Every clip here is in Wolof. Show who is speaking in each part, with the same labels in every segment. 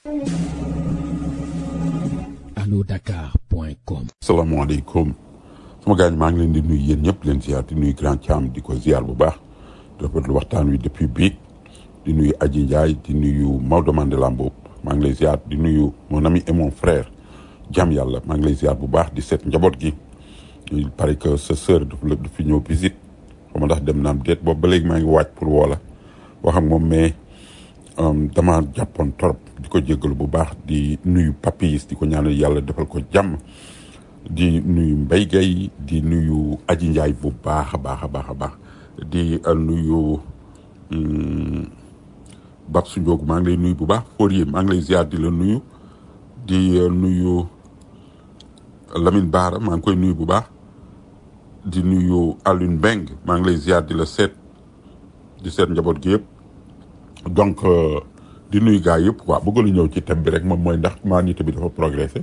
Speaker 1: alodakar.com
Speaker 2: salaamaaleykum sama gars maa ngi leen di nuyu yéen ñëpp leen ziar di nuyu grand Thiam di ko ziar bu baax di rafetlu waxtaan wi depuis biig di nuyu Adji Ndiaye di nuyu Maodo Mandela Mboup maa ngi lay ziar di nuyu mon ami et mon frère jàmm yàlla maa ngi lay ziar bu baax di seet njaboot gi il paraît que sa sœur dafa la du fi ñëw visite xam ndax dem naam déet boobu ba léegi maa ngi waaj pour woo la wax ak moom mais dama jàppoon torop di ko jéggalu bu baax di nuyu papis di ko ñaanal yàlla defal ko jàmm di nuyu Mbaye Gueye di nuyu Aji Ndiaye bu baax a baax a baax a baax di nuyu Babsu Ndiogu maa ngi lay nuyu bu baax Fourier maa ngi lay ziar di la nuyu di nuyu Lamine Bara maa ngi koy nuyu bu baax di nuyu Alioune Mbeng maa ngi lay ziar di la seet di seet njaboot gi yëpp donc di nuyu gars yëpp quoi bëggoon na ñëw ci thème bi rek moom mooy ndax humanité bi dafa progressé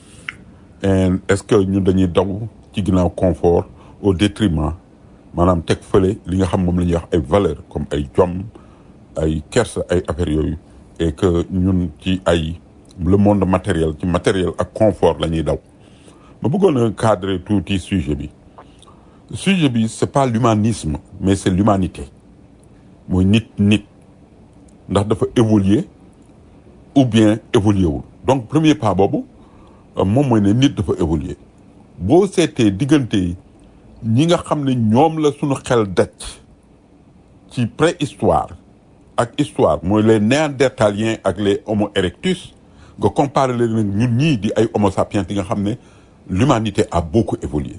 Speaker 2: et est-ce que ñun dañuy daw ci ginnaaw confort au détriment maanaam teg fële li nga xam moom la ñuy wax ay valeurs comme ay jom ay kersa ay affaires yooyu et que ñun ci ay le monde matériel ci matériel ak confort la ñuy daw ma bëggoon a cadrer tuuti sujet bi sujet bi c'est pas l'humanisme mais c'est l'humanité mooy nit nit ndax dafa évoluer ou bien évoluer wul donc premier pas boobu moom mooy ne nit dafa évoluer boo seetee diggante ñi nga xam ne ñoom la suñu xel daj ci préhistoire ak histoire mooy les néandertaliens ak les homo erectus nga comparer leen nag ñun ñii di ay homo sapiens yi nga xam ne l'humanité a beaucoup évolué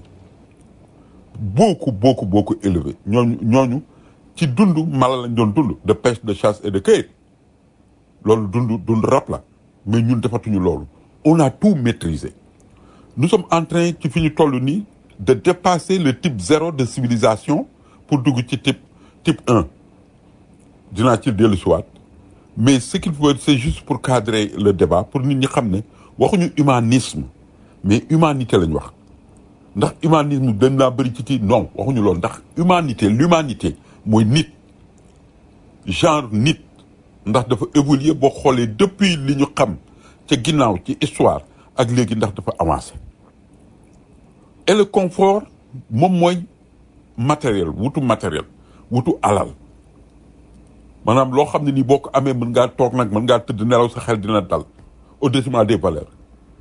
Speaker 2: beaucoup beaucoup beaucoup élevé ñooñu ñooñu ci dund mala lañ doon dund de pêche de chasse et de cueillette loolu dund dund rab la mais ñun defatuñu loolu on a tout maîtrisé nous sommes en train ci fi ñu toll nii de dépasser le type zéro de civilisation pour dugg ci type type un dinaa ci dellu siwaat mais ce qu'il faut c'est juste pour cadrer le débat pour nit ñi xam ne waxuñu humanisme mais humanité lañ wax ndax humanisme dañ naa bëri ci kii non waxuñu loolu ndax humanité l'humanité mooy nit genre nit ndax dafa évoluer boo xoolee depuis li ñu xam ca ginnaaw ci histoire ak léegi ndax dafa avancé et le confort moom mooy matériel wutu matériel wutu alal maanaam loo xam ne nii boo ko amee mën ngaa toog nag mën ngaa tëdd nelaw sa xel dina dal au détriment des valeurs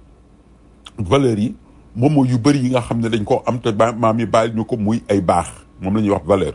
Speaker 2: valeurs yi moom mooy yu bëri yi nga xam ne dañ koo am te maam yi bàyyi ñu ko muy ay baax moom la ñuy wax valeur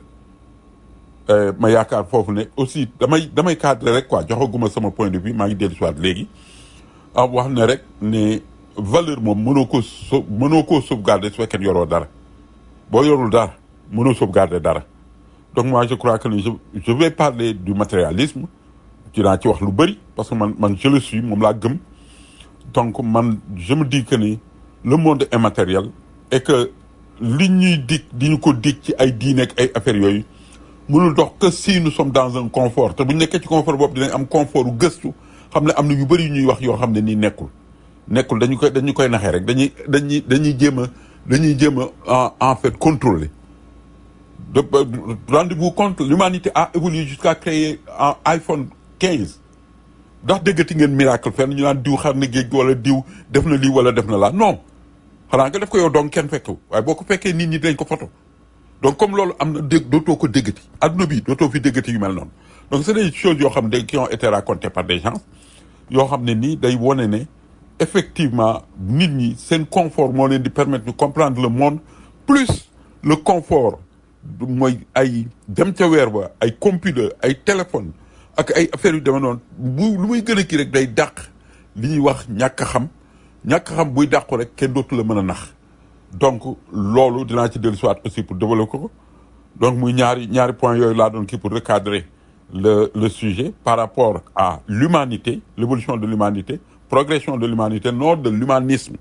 Speaker 2: ma yaakaar foofu ne aussi damay damay cadre rek quoi joxaguma sama point de vue maa ngi dellu siwaat léegi ah wax ne rek ne valeur moom mënoo ko so mënoo koo sauvegarder su fekkee yoroo dara boo yorul dara mënoo sauvegarder dara donc moi je crois que je je vais parler du matérialisme dinaa ci wax lu bëri parce que man man je le suis moom laa gëm donc man je me dis que ni le monde est matériel et que li ñuy dig di ñu ko dig ci ay diine ak ay affaires yooyu mënul dox que si nous sommes dans un confort te bu ñu nekkee ci confort boobu dinañ am confort u gëstu xam ne am na yu bëri yu ñuy wax yoo xam ne nii nekkul nekkul dañu koy dañu koy naxee rek dañuy dañuy dañuy jéem a dañuy jéem a en fait contrôler de rendez-vous compte l'humanité a évolué jusqu'à créer un iPhone 15 ndax déggati ngeen miracle fenn ñu naan diw xar na géej wala diw def na lii wala def na laa non xanaa nga def ko yow donc kenn fekkewu waaye boo ko fekkee nit ñi dañ ko photo donc comme loolu am na dégg dootoo ko déggati adduna bi dootoo fi déggati yu mel noonu donc c'est des choses yoo xam ne qui ont été racontées par des gens yoo xam ne nii day wone ne effectivement nit ñi seen confort moo leen di permettre ñu comprendre le monde plus le confort mooy ay dem ca weer ba ay computer ay téléphone ak ay affaires yu demee noonu bu lu muy gën a kii rek day dàq li ñuy wax ñàkk a xam ñàkk a xam buy dàqu rek kenn dootu la mën a nax donc loolu dinaa ci dellu siwaat aussi pour développer ko donc muy ñaari ñaari points yooyu laa doon kii pour recadrer le le sujet par rapport à l'humanité l'évolution de l'humanité progression de l'humanité non de l'humanisme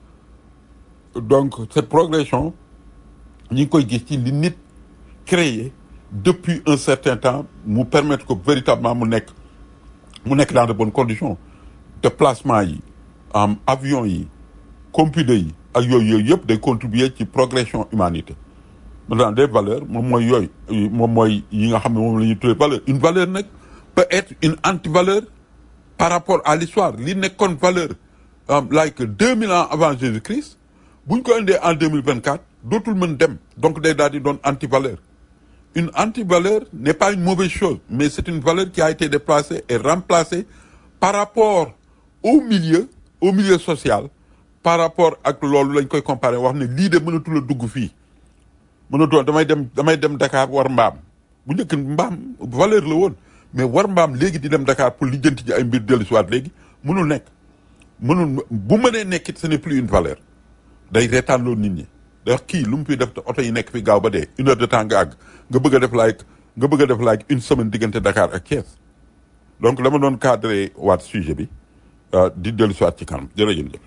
Speaker 2: donc cette progression ñi ngi koy gis ci li nit créé depuis un certain temps mu permettre que véritablement mu nekk mu nekk dans de bonnes conditions déplacement yi am avion yi computer yi ak yooyu yooyu yëpp day contribuer ci progression humanité maintenant des valeurs moom mooy yooyu moom mooy yi nga xam ne moom la ñuy tuddee valeur une valeur nag peut être une antivaleur par rapport à l'histoire li nekkoon valeur um, like 2000 ans avant Jésus-Christ buñ ko indee en 2024 dootul mën dem donc day daal di doon anti-valeur une anti-valeur n'est pas une mauvaise chose mais c'est une valeur qui a été déplacée et remplacée par rapport au milieu au milieu social par rapport ak loolu lañ koy comparer wax ne lii de mënatul a dugg fii mënatul damay dem damay dem Dakar war mbaam bu njëkk mbaam valeur la woon mais war mbaam léegi di dem Dakar pour lijjanti ji ay mbir dellu si waat léegi mënul nekk mënul bu mënee nekk it ce n'est plus une valeur day reetaan loolu nit ñi day wax kii lu mu fi def te oto yi nekk fi gaaw ba dee une heure de temps nga àgg nga bëgg a def like nga bëgg a def like une semaine diggante Dakar ak Thiès donc dama doon cadré waat sujet bi euh, di dellu si waat ci kanam jërëjëf.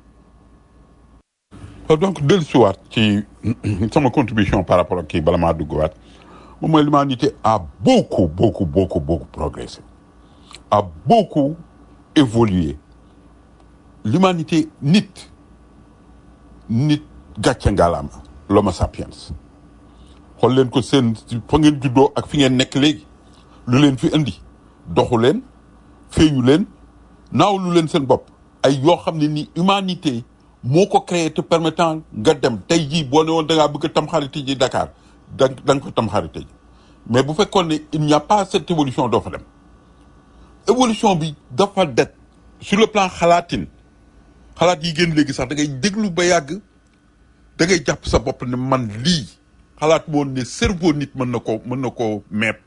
Speaker 2: Euh, donc dellu si waat ci sama contribution par rapport ak kii bala maa dugg waat moom mooy l'humanité a beaucoup beaucoup beaucoup beaucoup progressé a beaucoup évolué l'humanité nit nit gàcce ngalaama l'homo sapiens xool leen ko seen fa ngeen juddoo ak fi ngeen nekk léegi lu leen fi indi doxu leen feeñu leen naaw lu leen seen bopp ay yoo xam ne ni humanité moo ko créé te permettant nga dem tey jii boo ne woon da ngaa bëgg a tamxarite ji Dakar da da nga ko tamxarite ji mais bu fekkoon ne il n'y a pas cette évolution doo fa dem évolution bi dafa det sur le plan xalaatin xalaat yi génn léegi sax da ngay déglu ba yàgg da ngay jàpp sa bopp ne man lii xalaat moon ne cerveau nit mën na ko mën na koo meet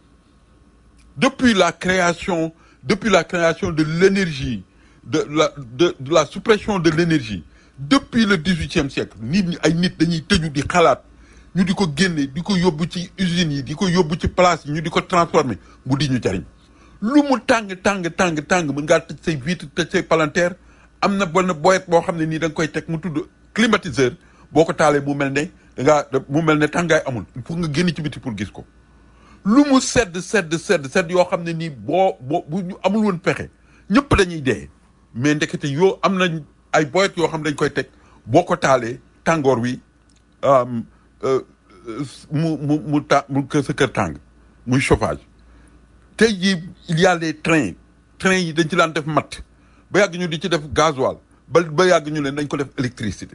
Speaker 2: depuis la création depuis la création de l'énergie de la de, de la suppression de l'énergie depuis le dix-huitième siècle nit ñi ay nit dañuy tëju di xalaat ñu di ko génne di ko yóbbu ci usines yi di ko yóbbu ci place yi ñu di ko transformer mu di ñu jariñ lu mu tàng tàng tàng tàng mën ngaa tëj say vitre tëj say palanteer am na benn boyet boo xam ne nii da nga koy teg mu tudd climatiseur boo ko taalee mu mel ne da ngaa mu mel ne tàngaay amul il faut nga génn ci biti pour gis ko lu mu sedd sedd sedd sedd yoo xam ne nii boo boo bu ñu amul woon pexe ñëpp dañuy dee mais ndekete yoo am nañ ay boyet yoo xam ne dañ koy teg boo ko taalee tàngoor wi um, euh, euh, mu mu mu ta mu kër sa kër tàng muy chauffage tey jii il y a les trains trains yi dañ ci daan def matt ba yàgg ñu di ci def gasoil ba ba yàgg ñu leen dañ ko def électricité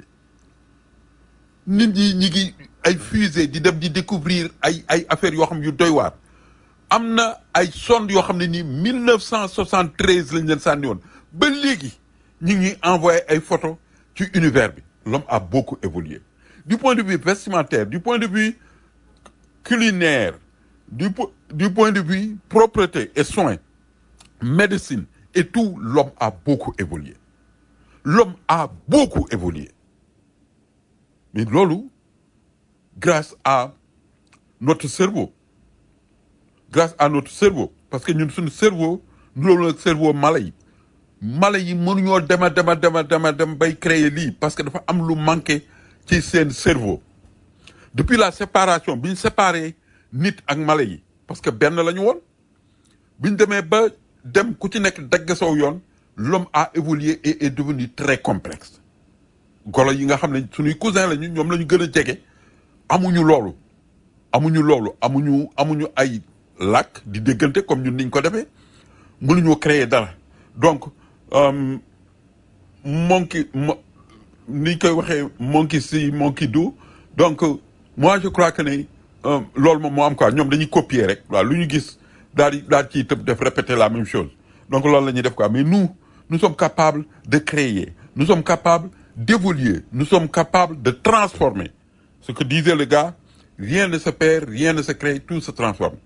Speaker 2: nit ñi ñi ngi ay fusée di dem di découvrir ay ay affaires yoo xam yu doy waar am na ay sonde yoo xam ne nii 1973 lañ leen sànni woon ba léegi ñu ngi envoyé ay photos ci univers bi l'homme a beaucoup évolué du point de vue vestimentaire du point de vue culinaire du, po- du point de vue propreté et soins médecine et tout l'homme a beaucoup évolué l'homme a beaucoup évolué mais loolu grâce à notre cerveau grâce à notre cerveau parce que ñun suñu cerveau loolu nag cerveau mala yi mala yi mënuñoo dema dema dema dema dem bay créer lii parce que dafa am lu manqué ci seen cerveau depuis la séparation bi ñu séparé nit ak mala yi parce que benn la ñu woon bi ñu demee ba dem ku ci nekk dagg saw yoon l'homme a évolué et est devenu très complexe golo yi nga xam ne suñuy cousin lañu ñoom la ñu gën a jege amuñu loolu amuñu loolu amuñu amuñu ay làkk di déggante comme ñun niñ ko defee mënuñoo créer dara donc euh, monkey mo ni koy waxee monkey si monkey do donc euh, moi je crois que ne euh, loolu moom moo am quoi ñoom dañuy copier rek waaw lu ñu gis daal di daal ciy tëb def répéter la même chose donc loolu la ñuy def quoi mais nous nous sommes capables de créer nous sommes capables d'évoluer nous sommes capables de transformer ce que disait le gars rien ne se perd rien ne se crée tout se transforme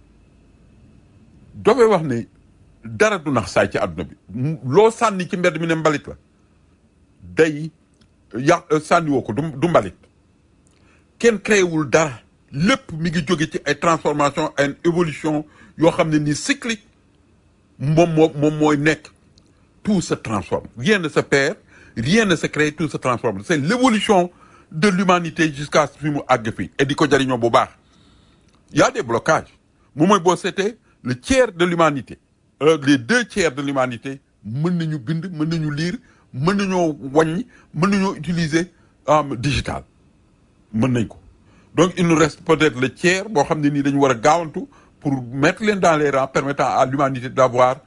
Speaker 2: dafay wax ne dara du nax saay ci àdduna bi M- loo sànni ci mbedd mi ne mbalit la day yàq sànniwoo ko du du mbalit kenn créewul dara lépp mi ngi jóge ci ay transformation ay évolution yoo xam ne ni cyclique moom moo moom mooy nekk tout se transforme rien ne se perd rien ne se crée tout se transforme c'est l'évolution de l'humanité jusqu'à fi mu àgg fi et di ko jariñoo bu baax il y a des blocages moom mooy boo seetee le tiers de l'humanité euh, les deux tiers de l'humanité mën nañu bind mën nañu lire mën nañoo wàññi mën nañoo utiliser um, digital mën nañ ko donc il nous reste peut-être le tiers boo xam ne nii dañu war a gaawantu pour mettre leen dans les rangs permettant à l'humanité d'avoir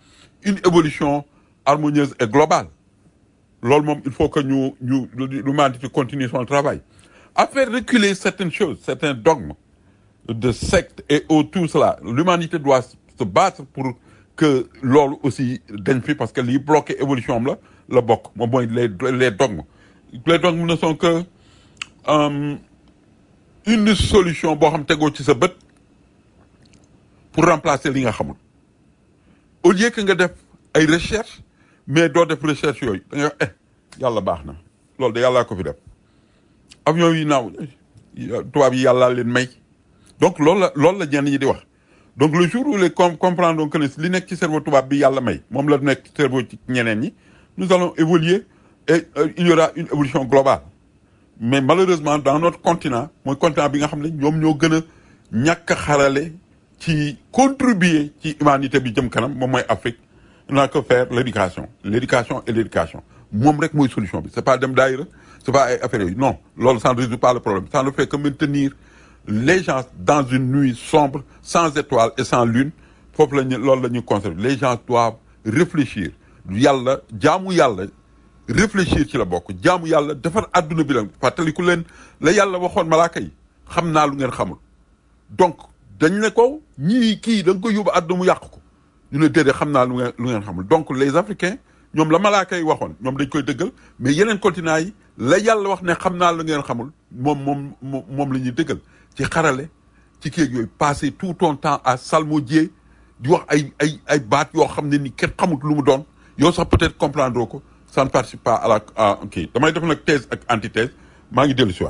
Speaker 2: une évolution harmonieuse et globale loolu moom il faut que ñu ñu l'humanité continue son travail à faire reculer certaines choses certains dogmes de secte et au tout cela l'humanité doit se battre pour que loolu aussi dañ fi parce que lii bloqué évolution am la la bokk moom mooy les les dogmes les dogmes ne sont que euh, une solution boo xam tegoo ci sa bët pour remplacer li nga xamul au lieu que nga def ay recherche mais doo def recherche yooyu da nga eh yàlla baax na loolu de yàllaa ko fi def avion yi naaw tubaab yi yàllaa leen may donc loolu la loolu la ñenn ñi di wax donc le jour où les com comprendre donc que ne li nekk ci cerveau tubaab bi yàlla may moom la nekk cerveau ci ñeneen ñi nous allons évoluer et euh, il y aura une évolution globale mais malheureusement dans notre continent mooy continent bi nga xam ne ñoom ñoo gën a ñàkk a xarale ci contribuer ci humanité bi jëm kanam moom mooy Afrique n'a que faire l'éducation l'éducation et l'éducation moom rek mooy solution bi c'est pas dem daayira c'est pas ay affaires yooyu non loolu ça ne résout pas le problème ça ne fait que maintenir les gens dans une nuit sombre sans étoiles et sans lune foofu la ñu loolu la ñu conserver les gens doivent réfléchir yàlla jaamu yàlla réfléchir ci la bokk jaamu yàlla defar adduna bi la fàttaliku leen la yàlla waxoon malaaka yi xam naa lu ngeen xamul donc dañ ne ko ñii kii da nga ko yóbbu adduna mu yàq ko ñu ne déedéet xam naa lu ngeen lu ngeen xamul donc les africains ñoom la malaaka yi waxoon ñoom dañ koy dëggal mais yeneen continent yi la yàlla wax ne xam naa lu ngeen xamul moom moom moom moom la ñuy dëggal ci xarale ci kii yooyu passer tout ton temps à salmodier di wax ay ay ay baat yoo xam ne ni kenn xamut lu mu doon yow sax peut-être comprendre ko ça ne participe pas à la à kii damay def nag thèse ak antithèse maa ngi dellu si waat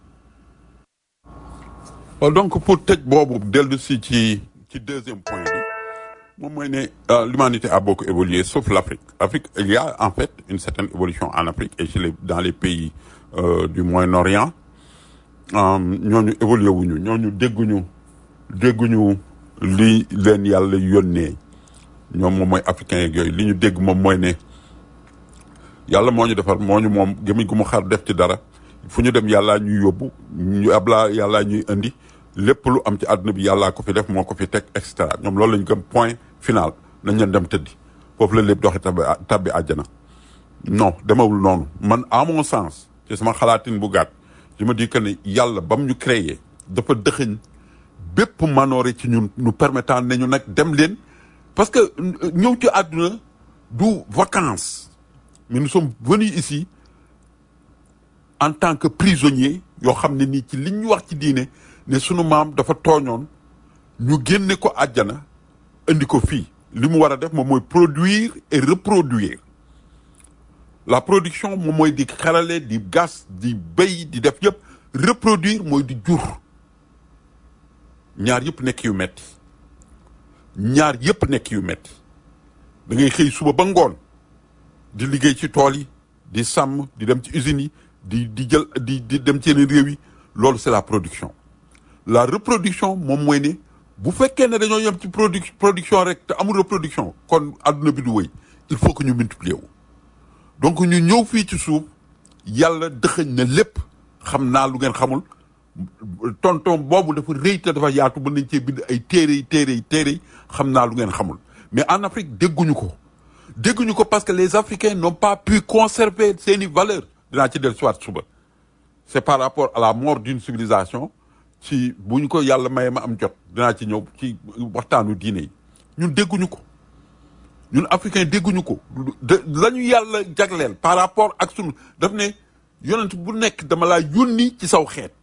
Speaker 2: waaw donc pour tëj boobu dellu si ci ci deuxième point bi moom mooy ne euh, l'humanité a beaucoup évolué sauf l'Afrique Afrique il y a en fait une certaine évolution en Afrique et chez les dans les pays euh, du Moyen-Orient euh, ñooñu évolué wuñu ñooñu dégguñu dégguñu li leen yàlla yónnee ñoom moom mooy africain yeeg yooyu li ñu dégg moom mooy ne yàlla moo ñu defar moo ñu moom gémmiñ gu mu xar def ci dara fu ñu dem yàllaa ñuy yóbbu ñu ablaa yàllaa ñuy indi lépp lu am ci àdduna bi yàllaa ko fi def moo ko fi teg et cetera ñoom loolu lañu gëm point final nañ leen dem tëddi foofu la lépp doxi tabbi tabbi àjjana non demawul noonu man à mon sens ci sama xalaatin bu gàtt je me dis que ne yàlla bam ñu créé dafa dëxëñ bépp manoore ci ñun nous permettant nañu nag dem leen parce que ñëw ci àdduna du vacances mais nous sommes venus ici en tant que prisonniers yoo xam ne nii ci liñ ñu wax ci diine ne sunu maam dafa tooñoon ñu génne ko àjjana indi ko fii li mu war a def moom mooy produire et reproduire la production moom mooy di xarale di gas di béy di def yëpp reproduire mooy di jur ñaar yëpp nekk yu metti ñaar yëpp nekk yu metti da ngay xëy suba ba ngoon di liggéey ci tool yi di sàmm di dem ci usines yi di di jël di di dem ci yeneen réew yi loolu c'est la production la reproduction moom mooy ne bu fekkee ne dañoo yem ci produ production rek te amul reproduction kon adduna bi du wëy il faut que ñu multiplier wu donc ñu ñëw fii ci suuf yàlla dëxëñ na lépp xam naa lu ngeen xamul tonton boobu dafa rëy te dafa yaatu mën nañ cee bind ay téere yi téere yi téere yi xam naa lu ngeen xamul mais en Afrique dégguñu ko dégguñu ko parce que les Africains n'ont pas pu conserver seeni valeurs dinaa ci del soit suba c'est par rapport à la mort d'une civilisation ci bu ñu ko yàlla maye ma am jot dinaa ci ñëw ci waxtaanu diine yi ñun dégguñu ko ñun africain dégguñu ko de la ñu yàlla jagleel par rapport ak sunu daf ne yonent bu nekk dama laa yónni ci saw xeet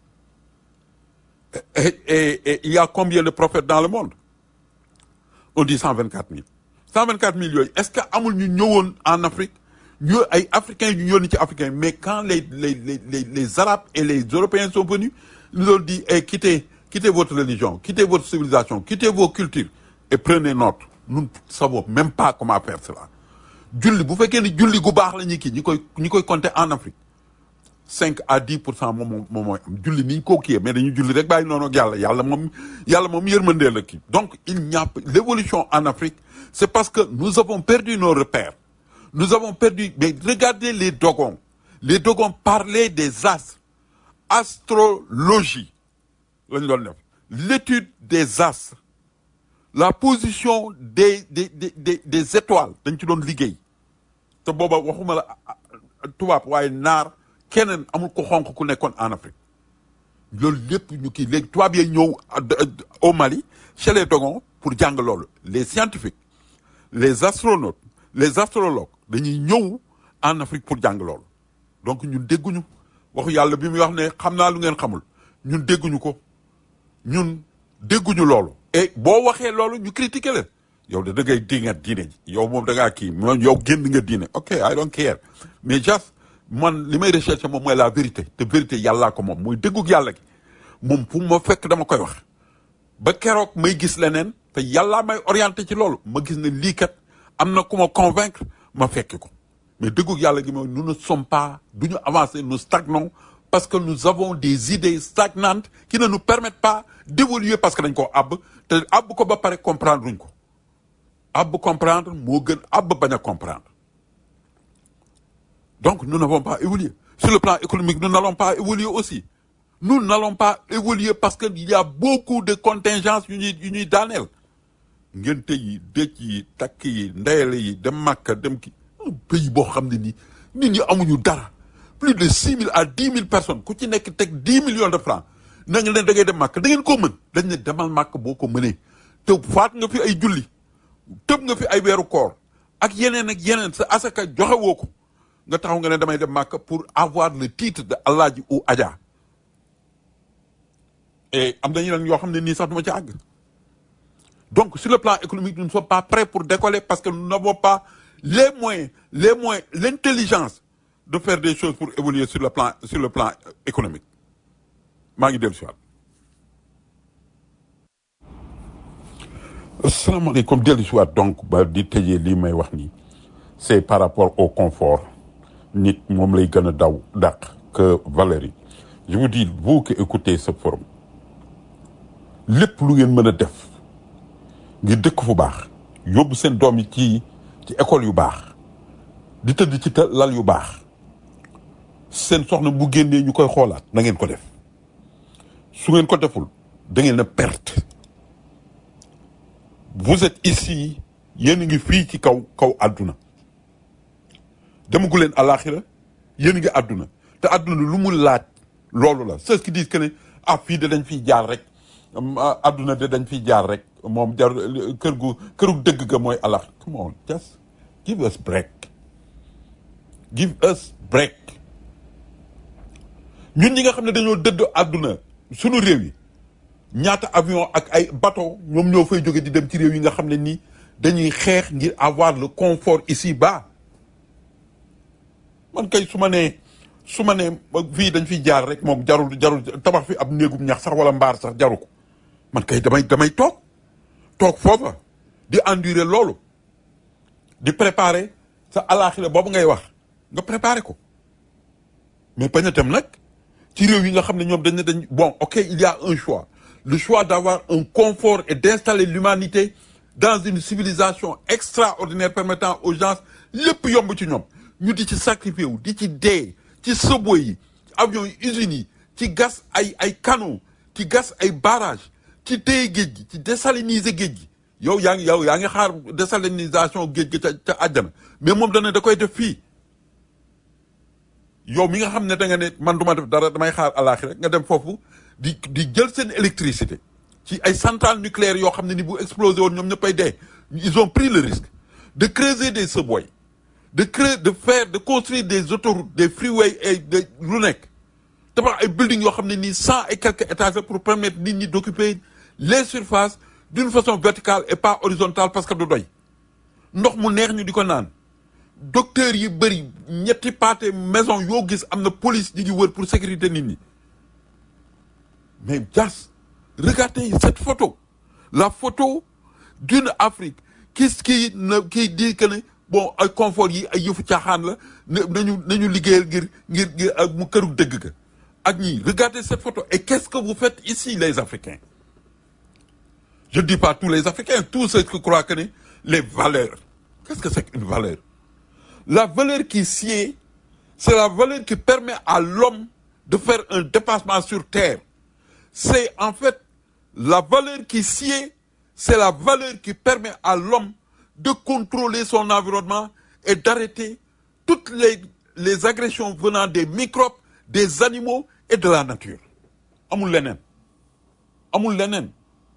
Speaker 2: et, et, et il y a combien de prophètes dans le monde on dit cent vingt quatre mille cent vingt quatre mille yooyu est-ce que amul ñu ñëwoon en Afrique ñu ay africains ñu yónni ci africains mais quand les les les les les arabes et les européens sont venus ils nous ont dit eh, quittez quittez votre religion quittez votre civilisation quittez vos cultures et prenez notre nous ne savons même pas comment faire cela julli bu fekkee ni julli gu baax la ñuy kii ñi koy ñi koy compter en Afrique cinq à dix pour cent moom moom mooy am julli ni ñu ko kiyee mais dañu julli rek bàyyi noonu ak yàlla yàlla moom yàlla moom yërmandee la kii donc il n'y a l'évolution en Afrique c'est parce que nous avons perdu nos repères nous avons perdu mais regardez les Dogons les Dogons parlaient des astres astrologie lañ doon def l'étude des astres la position des des des des, des étoiles dañ ci doon liggéey te booba waxuma la ah, ah, tubaab waaye naar keneen amul ko xonq ku nekkoon en Afrique loolu lépp ñu kii léegi tubaab yi ñëw à- de- de- au Mali chez les Dogons pour jàng loolu les scientifiques les astronautes les astrologues dañuy ñëw en Afrique pour jàng loolu donc ñun dégguñu waxu yàlla bi muy wax ne xam naa lu ngeen xamul ñun dégguñu ko ñun dégguñu loolu et boo waxee loolu ñu critiquer leen yow de da ngay dingat diine ji yow moom da ngaa kii moom yow génn nga diine ok I don't care mais just man li may rechercher moom mooy la vérité te vérité yàllaa ko moom muy dëggug yàlla gi moom fu ma fekk dama koy wax ba keroog may gis leneen te yàllaa may orienté ci loolu ma gis ne lii kat am na ku ma convaincre ma fekki ko mais dëggug yàlla gi mooy nous ne sommes pas du ñu avancer nous stagnons parce que nous avons des idées stagnantes qui ne nous permettent pas d'évoluer parce que dañ koo àbb te àbb ko ba pare comprendre luñ ko àbb comprendre moo gën àbb bañ a comprendre donc nous n'avons pas évolué sur le plan économique nous n'allons pas évoluer aussi nous n'allons pas évoluer parce que il y a beaucoup de contingences yu ñuy yu ñuy daaneel ngénte yi dëj yi takk yi ndeyale yi dem Makka dem ki un pays boo xam ne nii nit ñi amuñu dara plus de six mille à dix mille personnes ku ci nekk teg dix millions de francs na nga leen da ngay dem Makka da ngeen koo mën dañ ne demal Makka boo ko mënee te faat nga fi ay julli tëb nga fi ay weeru koor ak yeneen ak yeneen sa asaka joxe woo ko nga taxaw nga ne damay dem Makka pour avoir le titre de Alaaji ou Adja et am na yeneen yoo xam ne nii sax duma ci àgg donc sur le plan économique nous ne sommes pas prêts pour décoller parce que nous n'avons pas les moyens les moyens l'intelligence de faire des choses pour évoluer sur le plan sur le plan économique maa ngi dellu si waat asalaamaaleykum dellu si waat donc ba di tëjee lii may wax nii c'est par rapport au confort nit moom lay gën a daw dàq que Valérie je vous dis vous qui écoutez ce forum lépp lu ngeen mën a def ngir dëkk fu baax yóbbu seen doom yi ci ci école yu baax di tëdd ci ta- lal yu baax seen soxna bu génnee ñu koy xoolaat na ngeen ko def su ngeen ko deful da ngeen a perte vous êtes ici yéen a ngi fii ci kaw kaw àdduna demagu leen alaxira yéen a ngi àdduna te àdduna lu mu laaj loolu la ceux qui disent que ne ah fii de dañ fiy jaar rek am, ah, àdduna de dañ fiy jaar rek moom jar kër gu këru dëgg ga mooy alax come on just give us break give us break ñun ñi nga xam ne dañoo dëdd àdduna sunu réew yi ñaata avion ak ay bateau ñoom ñoo fay jóge di dem ci réew yi nga xam ne nii dañuy xeex ngir avoir le confort ici bas man kay su ma nee su ma nee fii dañ fiy jaar rek moom jarul jarul tabax fi ab néegum ñax sax wala mbaar sax jaru ko man kay damay damay toog toog foofa di endurer loolu di préparer sa alaaxira boobu ngay wax nga préparer ko mais bañ a dem nag ci réew yi nga xam ne ñoom dañ ne dañ bon ok il y a un choix le choix d'avoir un confort et d'installer l'humanité dans une civilisation extraordinaire permettant aux gens lépp yomb ci ñoom ñu di ci sacrifier wu di ci dee ci subway yi avions yi usines yi ci gas ay ay canaux ci gas ay barrages ci téye géej gi ci désaliniser géej gi yow yaa ngi yow yaa ngi xaar désalinisation géej gi ca ca àjjana mais moom dana da koy def fii yow mi nga xam ne da nga ne man du ma def dara damay xaar alaaxira nga dem foofu di di jël seen électricité ci ay centrales nucléaires yoo xam ne ni bu explosé woon ñoom ñëppay dee ils ont pris le risque de creuser des subways de créer de faire de construire des autoroutes des freeways et de lu nekk tabax ay buildings yoo xam ne nii cent et quelques étages la pour permettre nit ñi d'occuper les surfaces d'une façon verticale et pas horizontale parce que du doy ndox mu neex ñu di ko naan docteurs yi bëri ñetti pâté maison yoo gis am na police ñi ngi wër pour sécurité nit ñi mais Dias regardez cette photo la photo d'une Afrique qui qui ne qui dit que ne bon ay confort yi ay yëfu caaxaan la na nañu nañu liggéeyal ngir ngir ngir ak mu këru dëgg ga ak ñii regardez cette photo et qu'est-ce que vous faites ici les Africains je dis pas tous les Africains tous ceux qui croient que ne les valeurs qu'est-ce que c'est qu'une valeur la valeur qui sied c'est la valeur qui permet à l'homme de faire un dépassement sur terre c'est en fait la valeur qui sied c'est la valeur qui permet à l'homme de contrôler son environnement et d'arrêter toutes les, les agressions venant des microbes, des animaux et de la nature. amul leneen amul leneen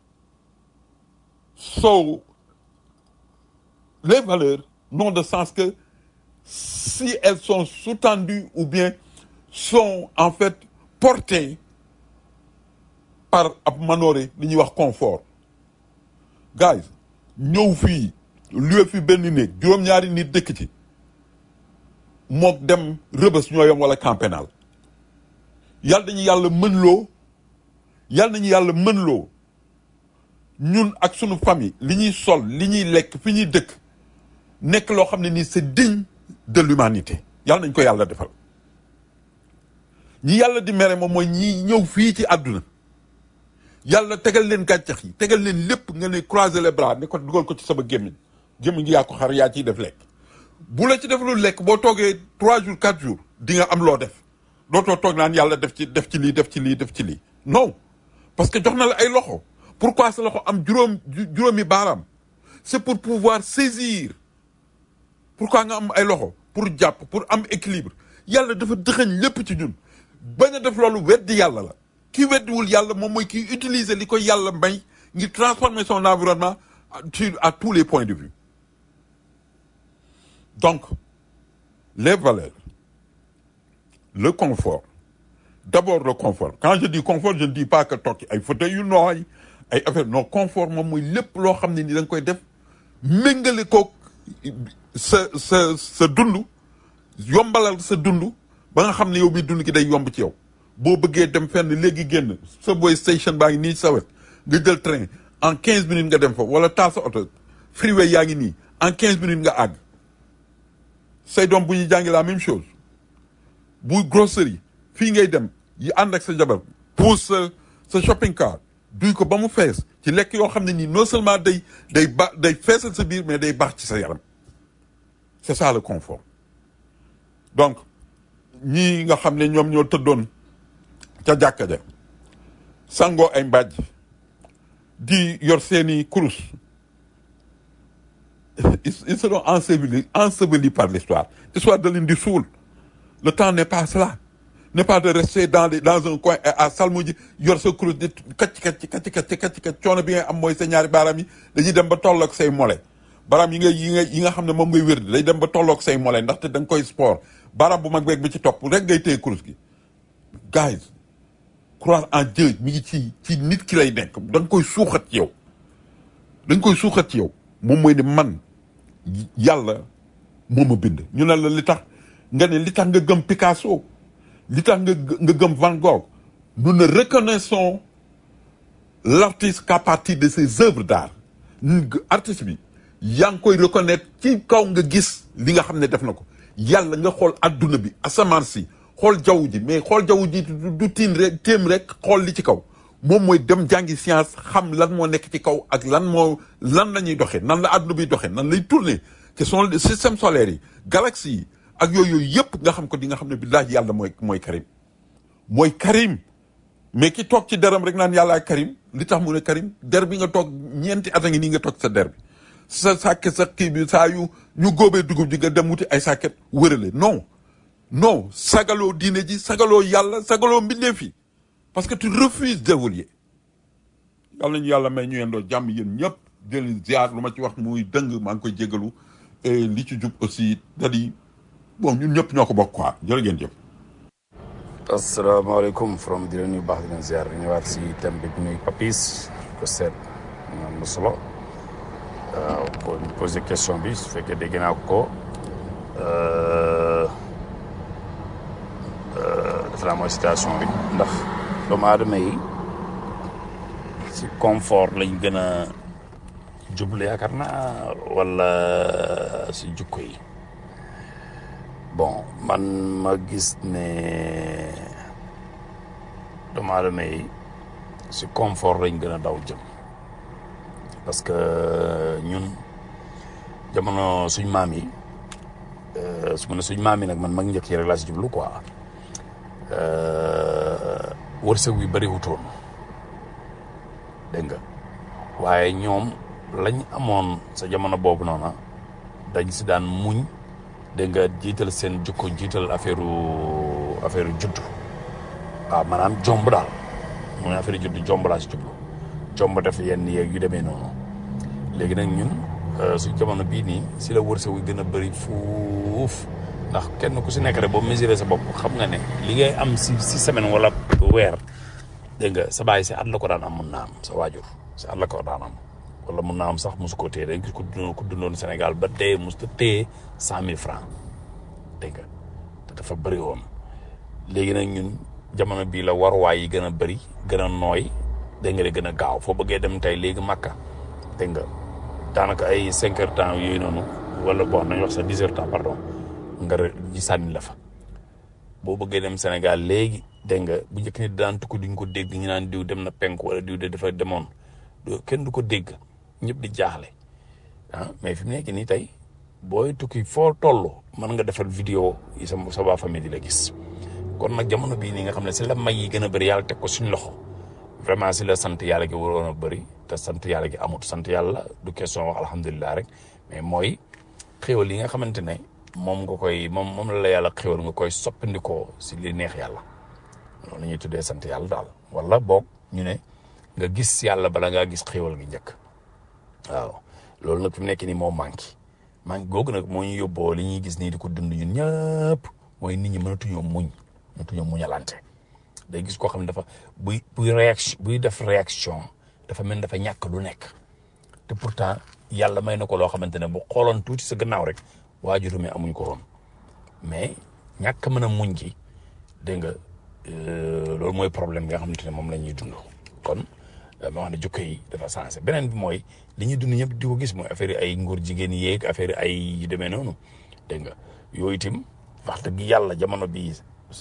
Speaker 2: so les valeurs n'ont de sens que si elles sont sous-tendues ou bien sont en fait portées par ab manoore li ñuy wax confort guys ñëw fii luwe fi benn néeg juróom-ñaari nit dëkk ci mook dem rëbës ñoo yam wala camp pénal yàlla nañu yàlla mën loo yàlla nañu yàlla mën loo ñun ak sunu famille li ñuy sol li ñuy lekk fi ñuy dëkk nekk loo xam ne nii c'est digne de l'humanité yàlla nañ ko yàlla defal ñi yàlla di mere moom mooy ñi ñëw fii ci àdduna yàlla tegal leen gàncax yi tegal leen lépp nga ne croiser les bras ne ko dugal ko ci sama gémmiñ gémmiñ gi yaa ko xar yaa ciy def lekk bu la ci def lu lekk boo toogee trois jours quatre jours di nga am loo def dootoo toog naan yàlla def ci def ci lii def ci lii def ci lii non parce que jox na la ay loxo pourquoi sa loxo am juróom juróomi baaraam c'est pour pouvoir saisir pourquoi nga am ay loxo pour jàpp pour am équilibre yàlla dafa dëxëñ lépp ci ñun bañ a def loolu weddi yàlla la ki weddiwul yàlla moom mooy ki utiliser li ko yàlla may ngir transformer son environnement sur à tous les points de vue donc les valeurs le confort d'abord le confort quand je dis confort je ne dis pas que toog ci ay fauteuil yu nooy ay affaire non confort moom mooy lépp loo xam ne ni da nga koy def méngale koog sa sa sa dund yombalal sa dund ba nga xam ne yow mi dund ki day yomb ci yow boo bëggee dem fenn léegi génn subway station baa ngi nii sa wet nga jël train en quinze minutes nga dem fa wala taal sa oto freeway yaa ngi nii en quinze minutes nga àgg say doom bu ñuy jàngi la même chose bu grocery fii ngay dem yi ànd ak sa jabar pousse sa sa shopping cart duy ko ba mu fees ci lekk yoo xam ne nii non seulement day day ba day feesal sa biir mais day baax ci sa yaram c'est ça le confort donc ñii nga xam ne ñoom ñoo tëddoon ca jàkka ja sangoo ay mbàjj di yor seeni kurus ils ils seront ensevelis ensevelis par l'histoire l'histoire da leen di suul le temps n'est pas cela n'est pas de rester dans les dans un coin à salmu ji yor sa kurus di kacc kacc kacc kacc kacc kacc coono bi ngay am mooy sa ñaari baaraam yi dañuy dem ba tolloog say mole baaraam yi nga yi nga yi nga xam ne moom ngay wér di day dem ba tolloog say mole ndaxte da nga koy sport baaraam bu mag beeg bi ci topp rek ngay téye kurus gi guys croire en Dieu mi ngi ci ci nit ki lay nekk da nga koy suuxat ci yow da nga koy suuxat ci yow moom mooy ne man yàlla moo ma bind ñu ne la li tax nga ne li tax nga gëm Picasso li tax nga nga gëm Van Gogh nous ne reconnaissons l'artiste qu'à partir de ses œuvres d'art artiste bi yaa ngi koy reconnaître ci kaw nga gis li nga xam ne def na ko yàlla nga xool adduna bi asamaan si xool jaww ji mais xool jaww ji du tiin rek téem rek xool li ci kaw moom mooy dem jàngi science xam lan moo nekk ci kaw ak lan moo lan la ñuy doxee nan la adduna bi doxee nan lay tourner ce sont les systèmes solaires yi galaxies yi ak yooyu yooyu yëpp nga xam ko di nga xam ne billaahi yàlla mooy mooy Karim mooy Karim mais ki toog ci deram rek naan yàlla Karim li tax mu ne Karim der bi nga toog ñeenti at a ngi nii nga toog sa der bi sa sàkket sa kii bi saa yu ñu góobee dugub ji nga dem wuti ay sàkket wërale non non sagaloo diine ji sagaloo yàlla sagaloo mbindeef yi parce que tu refuses d'évoluer yàlla nañu yàlla may ñu yendoo jàmm yéen ñëpp di leen ziar lu ma ci wax muy dëng maa ngi koy jégalu et li ci jub aussi dadi bon ñun ñëpp ñoo ko bokk quoi jërë ngeen jëf
Speaker 1: asalaamaaleykum from di leen nuyu baax di leen ziar di ñëwaat si thème bi bu nuy papis ko seet am na solo waaw pour poser question bi su fekkee dégg naa ko defe naa mooy situation bi ndax doomu aadama yi si confort lañ gën a jublu yaakaar naa wala si jukko yi bon man ma gis ne doomu aadama yi si confort lañ gën a daw jëm parce que ñun jamono suñ maam yi su ma ne suñ maam yi nag man mag njëkk yi rek laa si jublu quoi wërsëg wi bëri wutoon dégg nga waaye ñoom lañ amoon sa jamono boobu noona dañ si daan muñ dégg nga jiital seen jukko jiital affaire affaire juddu waaw maanaam jomb daal mooy affaire juddu jomb laa si jublu jomb def yenn yeeg yu demee noonu léegi nag ñun su jamono bii nii si la wërsëg wi gën a bëri fuuf ndax kenn ku si nekk rek boo mesuré sa bopp xam nga ne li ngay am si si semaine wala weer dégg nga sa baay si at la ko daan am mun naa am sa waajur si at la ko daan am wala mun naa am sax mosu ko téye dañ gis ko dundoon ko dundoon Sénégal ba tey mos ta téye cent mille francs dégg nga te dafa bëri woon léegi nag ñun jamono bii la waruwaay yi gën a bëri gën a nooy dégg nga de gën a gaaw foo bëggee dem tey léegi Makka dégg nga daanaka ay cinq heures temps yooyu noonu wala bon nañ wax sa dix heures temps pardon nga ji sànni la fa boo bëggee dem Sénégal léegi dégg nga bu njëkk ni daan tukki duñ ko dégg ñu naan diw dem na penku wala diw de dafa demoon kenn du ko dégg ñëpp di jaaxle ah mais fi mu nekk nii tey booy tukki foo toll mën nga defal vidéo yi sa sa waa famille di la gis kon nag jamono bii nii nga xam ne si la may yi gën a bëri yàlla teg ko suñ loxo vraiment si la sant yàlla gi waroon a bëri te sant yàlla gi amut sant yàlla du question wax alhamdulilah rek mais mooy xéwal yi nga xamante ne moom nga koy moom moom la la yàlla xéwal nga koy soppandikoo si li neex yàlla loolu la ñuy tuddee sant yàlla daal wala boog ñu ne nga gis yàlla bala ngaa gis xéwal gi njëkk waaw loolu nag fi mu nekk nii moo manqué manqué googu nag moo ñu yóbboo li ñuy gis nii di ko dund ñun ñëpp mooy nit ñi mënatuñoo muñ mënatuñoo muñalante day gis koo xam ne dafa buy buy réaction buy def réaction dafa mel dafa ñàkk lu nekk te pourtant yàlla may na ko loo xamante ne bu xooloon tuuti sa gannaaw rek waajur mi amuñ ko woon mais ñàkk mën a muñ gi dégg nga loolu mooy problème bi nga xamante ne moom la ñuy dund kon ma wax ne jukko yi dafa sensé beneen bi mooy li ñuy dund ñëpp di ko gis mooy affaire ay ngóor jigéen yeeg affaire ay yu demee noonu dégg nga yooyu itam wax dëgg yàlla jamono bii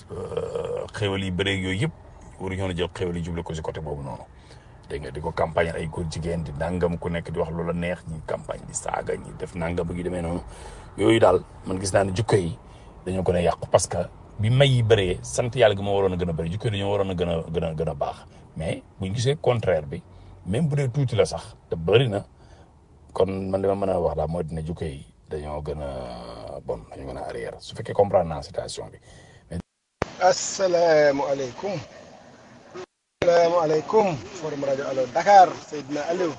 Speaker 1: xéwal yi bëreeg yooyu yëpp waruñu woon a jël xéwal yi juble ko si côté boobu noonu dégg nga di ko campagne ay góor jigéen di nangam ku nekk di wax loola neex ñi campagne di saaga ñi def nangam gi demee noonu yooyu daal man gis naa ne jukko yi dañoo gën a yàqu parce que bi may yi bëree sant yàlla gi moo waroon a gën a bëri jukko yi dañoo waroon a gën a gën a gën a baax mais buñ gisee contraire bi même bu dee tuuti la sax te bëri na kon man dama mën a wax daal mooy dina jukko yi dañoo gën a bon dañoo gën a arrière su fekkee comprendre naa situation bi.
Speaker 3: asalaamaaleykum. asalaamaaleykum. forum rajo Allo Dakar Seydina Aliou.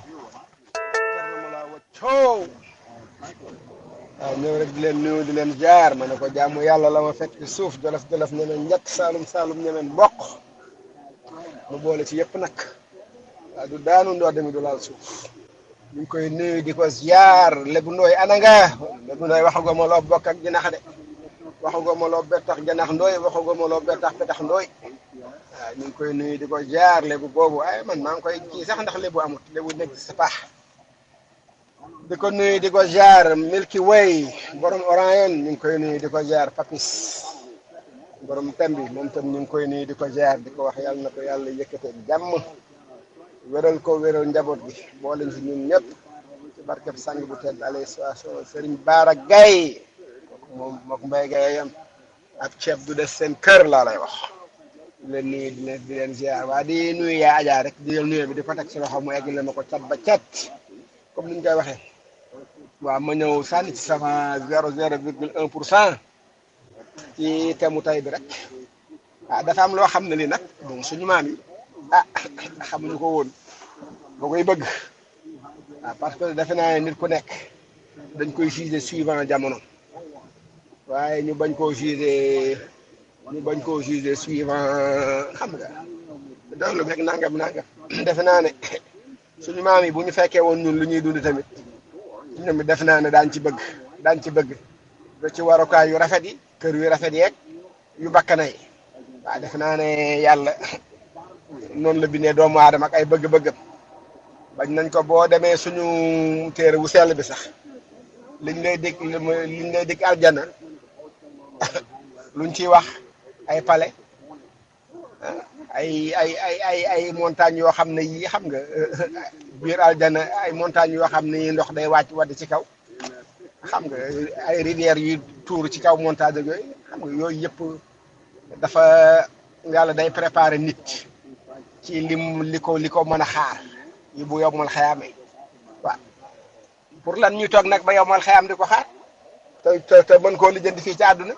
Speaker 3: coow. waaw ñëw rek di leen nuyu di leen jaar ma ne ko jaamu yàlla la ma fekk suuf jolof jolof ñemeen njëkk saalum saalum ñemeen mboq mu boole ci yëpp nag waaw du daanu ndoo demi du laal suuf ñu ngi koy nuyu di ko ziar lebu ndooy ana nga lebu ndooy waxago ma loo bokk ak jinax de waxago ma loo bettax janax ndooy waxago ma loo bettax petax ndooy waaw ñu ngi koy nuyu di ko ziar lebu boobu ay man maa ngi koy kii sax ndax lebu amut lebu nekk ci sa paax di ko nuyu di ko jaar Milky Way borom Orion ñu ngi koy nuyu di ko jaar Papis borom Tembi moom tam ñu ngi koy nuyu di ko jaar di ko wax yàlla na ko yàlla yëkkatee jàmm wéral ko wéral njaboot gi boole si ñun ñëpp ci barkeb sang bu tedd alayhi salaatu Serigne Baara Gaye moom mook Mbaye Gaye yam ab ceeb du des seen kër laa lay wax di leen nuyu di leen di leen ziar waa di nuyu yaa Adja rek di jël nuyu bi di ko teg si loxo mu egg la ma ko cat ba cat comme ni ñu koy waxee. waaw ma ñëw sànni ci sama zéro zéro virgule un pour cent ci temu tay bi rek ah dafa am loo xam ne li nag bon suñu maam yi ah xamuñu ko woon boo koy bëgg ah parce que defe naa ne nit ku nekk dañ koy jugé suivant jamono waaye ñu bañ koo jugé ñu bañ koo jugé suivant xam nga daw lu fekk nangam nangam defe naa ne suñu maam yi bu ñu fekkee woon ñun lu ñuy dund tamit ñoom it def naa ne daan ci bëgg daan ci bëgg da ci warukaay yu rafet yi kër yu rafet yeeg yu bakkana yi waaw def naa ne yàlla noonu la bindee doomu aadama ak ay bëgg-bëggam bañ nañ ko boo demee suñu téere wu sell bi sax liñ lay dig liñ lay dig aljana luñ ciy wax ay palais ay ay ay ay ay montagnes yoo xam ne yii xam nga biir aljana ay montagnes yoo xam ne yii ndox day wàcc wadd ci kaw xam nga ay rivières yu tuur ci kaw montagne ak yooyu xam nga yooyu yëpp dafa yàlla day préparer nit ci lim li ko li ko mën a xaar yi bu yowmal xayaame waaw pour lan ñuy toog nag ba yowmal xayaam di ko xaar te te te mën koo lijjanti fii ci àdduna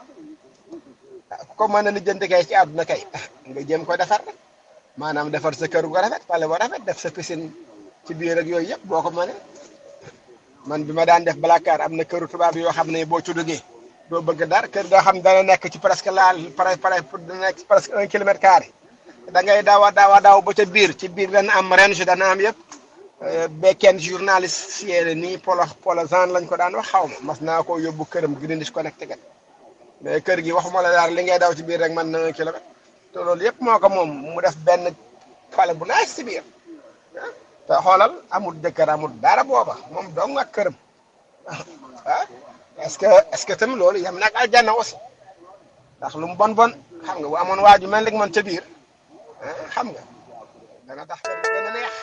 Speaker 3: ah ku ko mën a lijjanti kay ci àdduna kay nga jéem ko defar rek maanaam defar sa kër gu rafet pale bu rafet def sa piscine ci biir ak yooyu yëpp boo ko mënee man bi ma daan def balakaar am na këru tubaab yoo xam ne boo ci duggee doo bëgg dara kër goo xam dana nekk ci presque laal pare pare dana nekk presque un kilomètre carré da ngay daaw a daaw a daaw ba ca biir ci biir dana am range dana am yëpp ba kenn journaliste siyeene nii polo polo Jean lañ ko daan wax xaw ma mas naa koo yóbbu këram Greenwich Connecticut mais kër gi waxuma la daal li ngay daw ci biir rek man na un kilomètre te loolu yëpp moo ko moom mu def benn pale bu naaj ci biir te xoolal amul jëkkër amul dara booba moom dong ak këram ah est-ce que est-ce que tamit loolu yem nag aljanna aussi ndax lu mu bon bon xam nga bu amoon waaju mel ni man ca biir xam nga dana tax kër gi gën a neex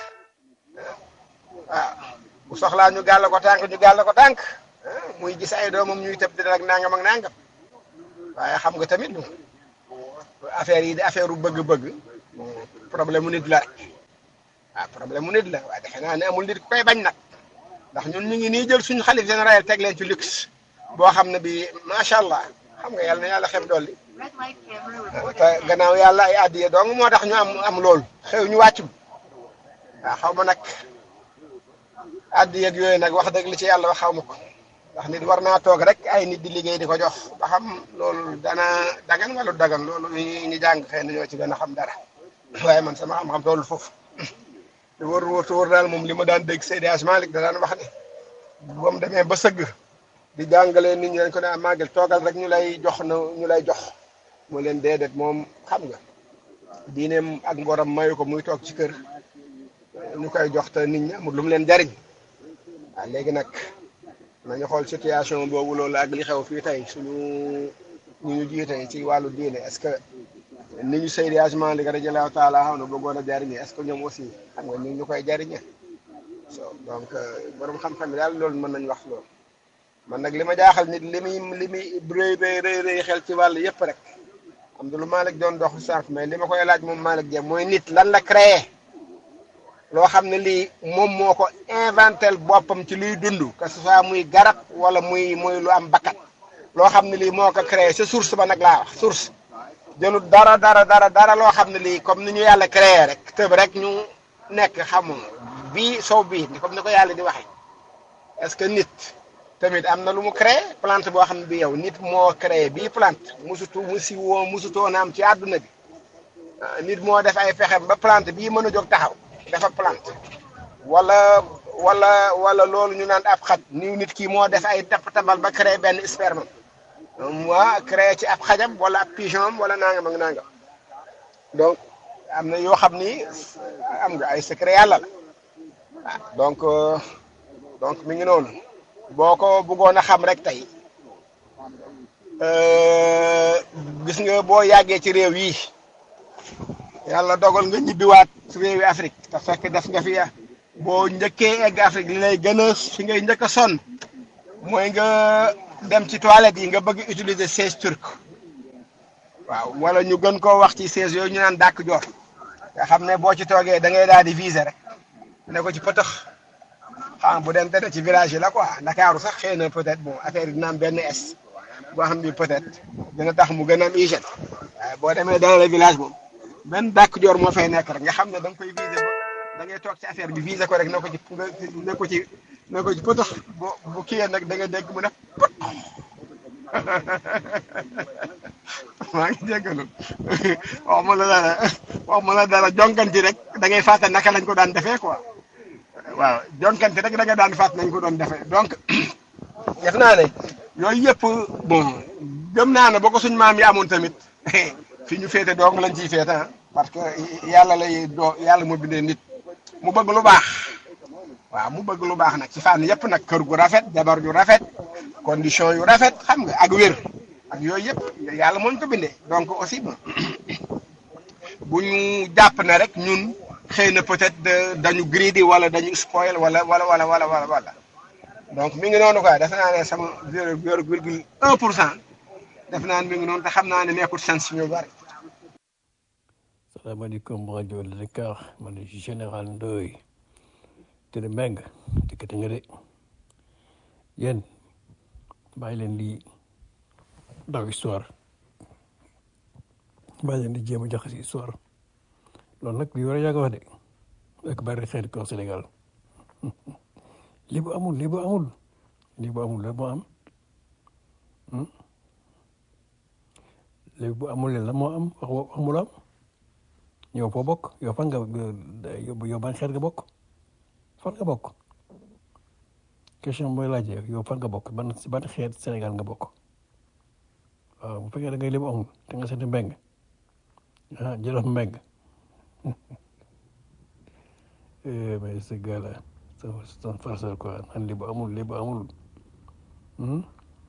Speaker 3: waaw bu soxlaa ñu gàll ko tànk ñu gàll ko tànk muy gis ay doomam ñuy tëb di rek nangam ak nangam waaye xam nga tamit affaire yi di affaire u bëgg-bëgg problème mu nit la rek waaw problème mu nit la waaye defe naa ne amul nit ku koy bañ nag ndax ñun ñu ngi nii jël suñu xalif général teg leen ci luxe boo xam ne bi macha allah xam nga yàlla na yàlla xeb dolli te gannaaw yàlla ay addiye dong moo tax ñu am am loolu xew ñu wàccum waaw xaw ma nag addiye ak yooyu nag wax dëgg li ci yàlla wax xaw ma ko ndax nit war naa toog rek ay nit di liggéey di ko jox ba xam loolu dana dagan wala dagan loolu ñu ñu jàng xëy na ñoo ci gën a xam dara waaye man sama xam-xam toolu foofu te wóor wóor te wóor daal moom li ma daan dégg Seydi Hadji Malick da daan wax ne ba mu demee ba sëgg di jàngalee nit ñi dañ ko ne màggal toogal rek ñu lay jox na ñu lay jox mu leen déedéet moom xam nga diineem ak mboram mayu ko muy toog ci kër ñu koy jox te nit ñi amul lu mu leen jariñ waaw léegi nag nañu xool situation boobu loolu ak li xew fii tey suñu ñu ñu jiite ci wàllu diine est-ce que ni ñu Seydi Hadji Malick radiyallahu taala xam ne bëggoon a jariñe est-ce que ñoom aussi xam nga ñu ñu koy jariñe so donc borom xam-xam yi daal loolu mën nañu wax loolu man nag li ma jaaxal nit li muy li muy rëy rëy rëy rëy xel ci wàll yëpp rek am na lu Malick doon dox sànq mais li ma koy laaj moom Malick Dieng mooy nit lan la créé loo xam ne lii moom moo ko inventel boppam ci luy dund que ce soit muy garab wala muy muy lu am bakkat loo xam ne lii moo ko créé sa source ba nag laa wax source jëlut dara dara dara dara loo xam ne lii comme ni ñu yàlla créé rek tëb rek ñu nekk xamu bii sow bii comme ni ko yàlla di waxee est-ce que nit tamit am na lu mu créé plante boo xam ne bi yow nit moo créé bii plante musutu musi woo musutoon am ci àdduna bi nit moo def ay fexem ba plante bii mën a jóg taxaw dafa plante wala wala wala loolu ñu naan ab xaj ni nit ki moo def ay tab tabal ba créé benn sperme moi créé ci ab xajam wala ab pigeon wala nangam ak nangam donc am na yoo xam ni am nga ay secret yàlla la ah donc donc mi ngi noonu boo ko bëggoon a xam rek tey gis nga boo yàggee ci réew yi yàlla dogal nga ñibbiwaat réewi Afrique te fekk def nga fi boo njëkkee egg Afrique li lay gën a fi ngay njëkk a sonn mooy nga dem ci toilette yi nga bëgg utiliser siège turc waaw wala ñu gën koo wax ci siège yooyu ñu naan dàkk joor nga xam ne boo ci toogee da ngay daal di viser rek ne ko ci pëtëx xam bu dem te ci village yi la quoi Ndakaaru sax xëy na peut-être bon affaire yi dina am benn es boo xam ni peut-être dina tax mu gën a am hygiène waaye boo demee dans le village moom benn dàkk joor moo fay nekk rek nga xam ne da nga koy viser ba da ngay toog ci affaire bi viser ko rek ne ko ci nga ne ko ci ne ko ci pëtëx bo bu kiyee nag da nga dégg mu def pët maa ngi jéggalu wax ma la dara wax ma la dara jonkanti rek da ngay fàtte naka lañ ko daan defee quoi waaw jonkanti rek da nga daan fàtte nañ ko doon defee donc def naa ne yooyu yëpp bon gëm naa ne boo ko suñ maam yi amoon tamit fi ñu féete doong lañ ciy féete ah parce que yàlla lay doo yàlla moo bindee nit mu bëgg lu baax waaw mu bëgg lu baax nag ci fànn yëpp nag kër gu rafet jabar ju rafet condition yu rafet xam nga ak wér ak yooyu yëpp yàlla moo ñu ko bindee donc aussi bon bu ñu jàpp ne rek ñun xëy na peut-être dañu greedy wala dañu spoil wala wala wala wala wala wala donc mi ngi noonu quoi def naa ne sama zéro virgule un pour cent def naa ne mi ngi noonu te xam naa ne nekkul sens ñu bari.
Speaker 4: salaamaaleykum rajo Dakar man général Ndoye te ne mbeng dikkati nga de yéen bàyyi leen di daw histoire bàyyi leen di jéem a jaxasi histoire loolu nag li war a yàgg wax de ak bari xeet ko Sénégal lii bu amul lii bu amul lii bu amul la moo am léegi bu amul la moo am wax wax mu la am yow foo bokk yow fan nga yow ban xeet nga bokk fan nga bokk question mooy laajee yow fan nga bokk ban si ban xeet Sénégal nga bokk waaw bu fekkee da ngay lébu amul te nga seeti mbeng ah jëlof mbeng mais ce gars là c'est un farceur quoi man lébu amul lébu amul am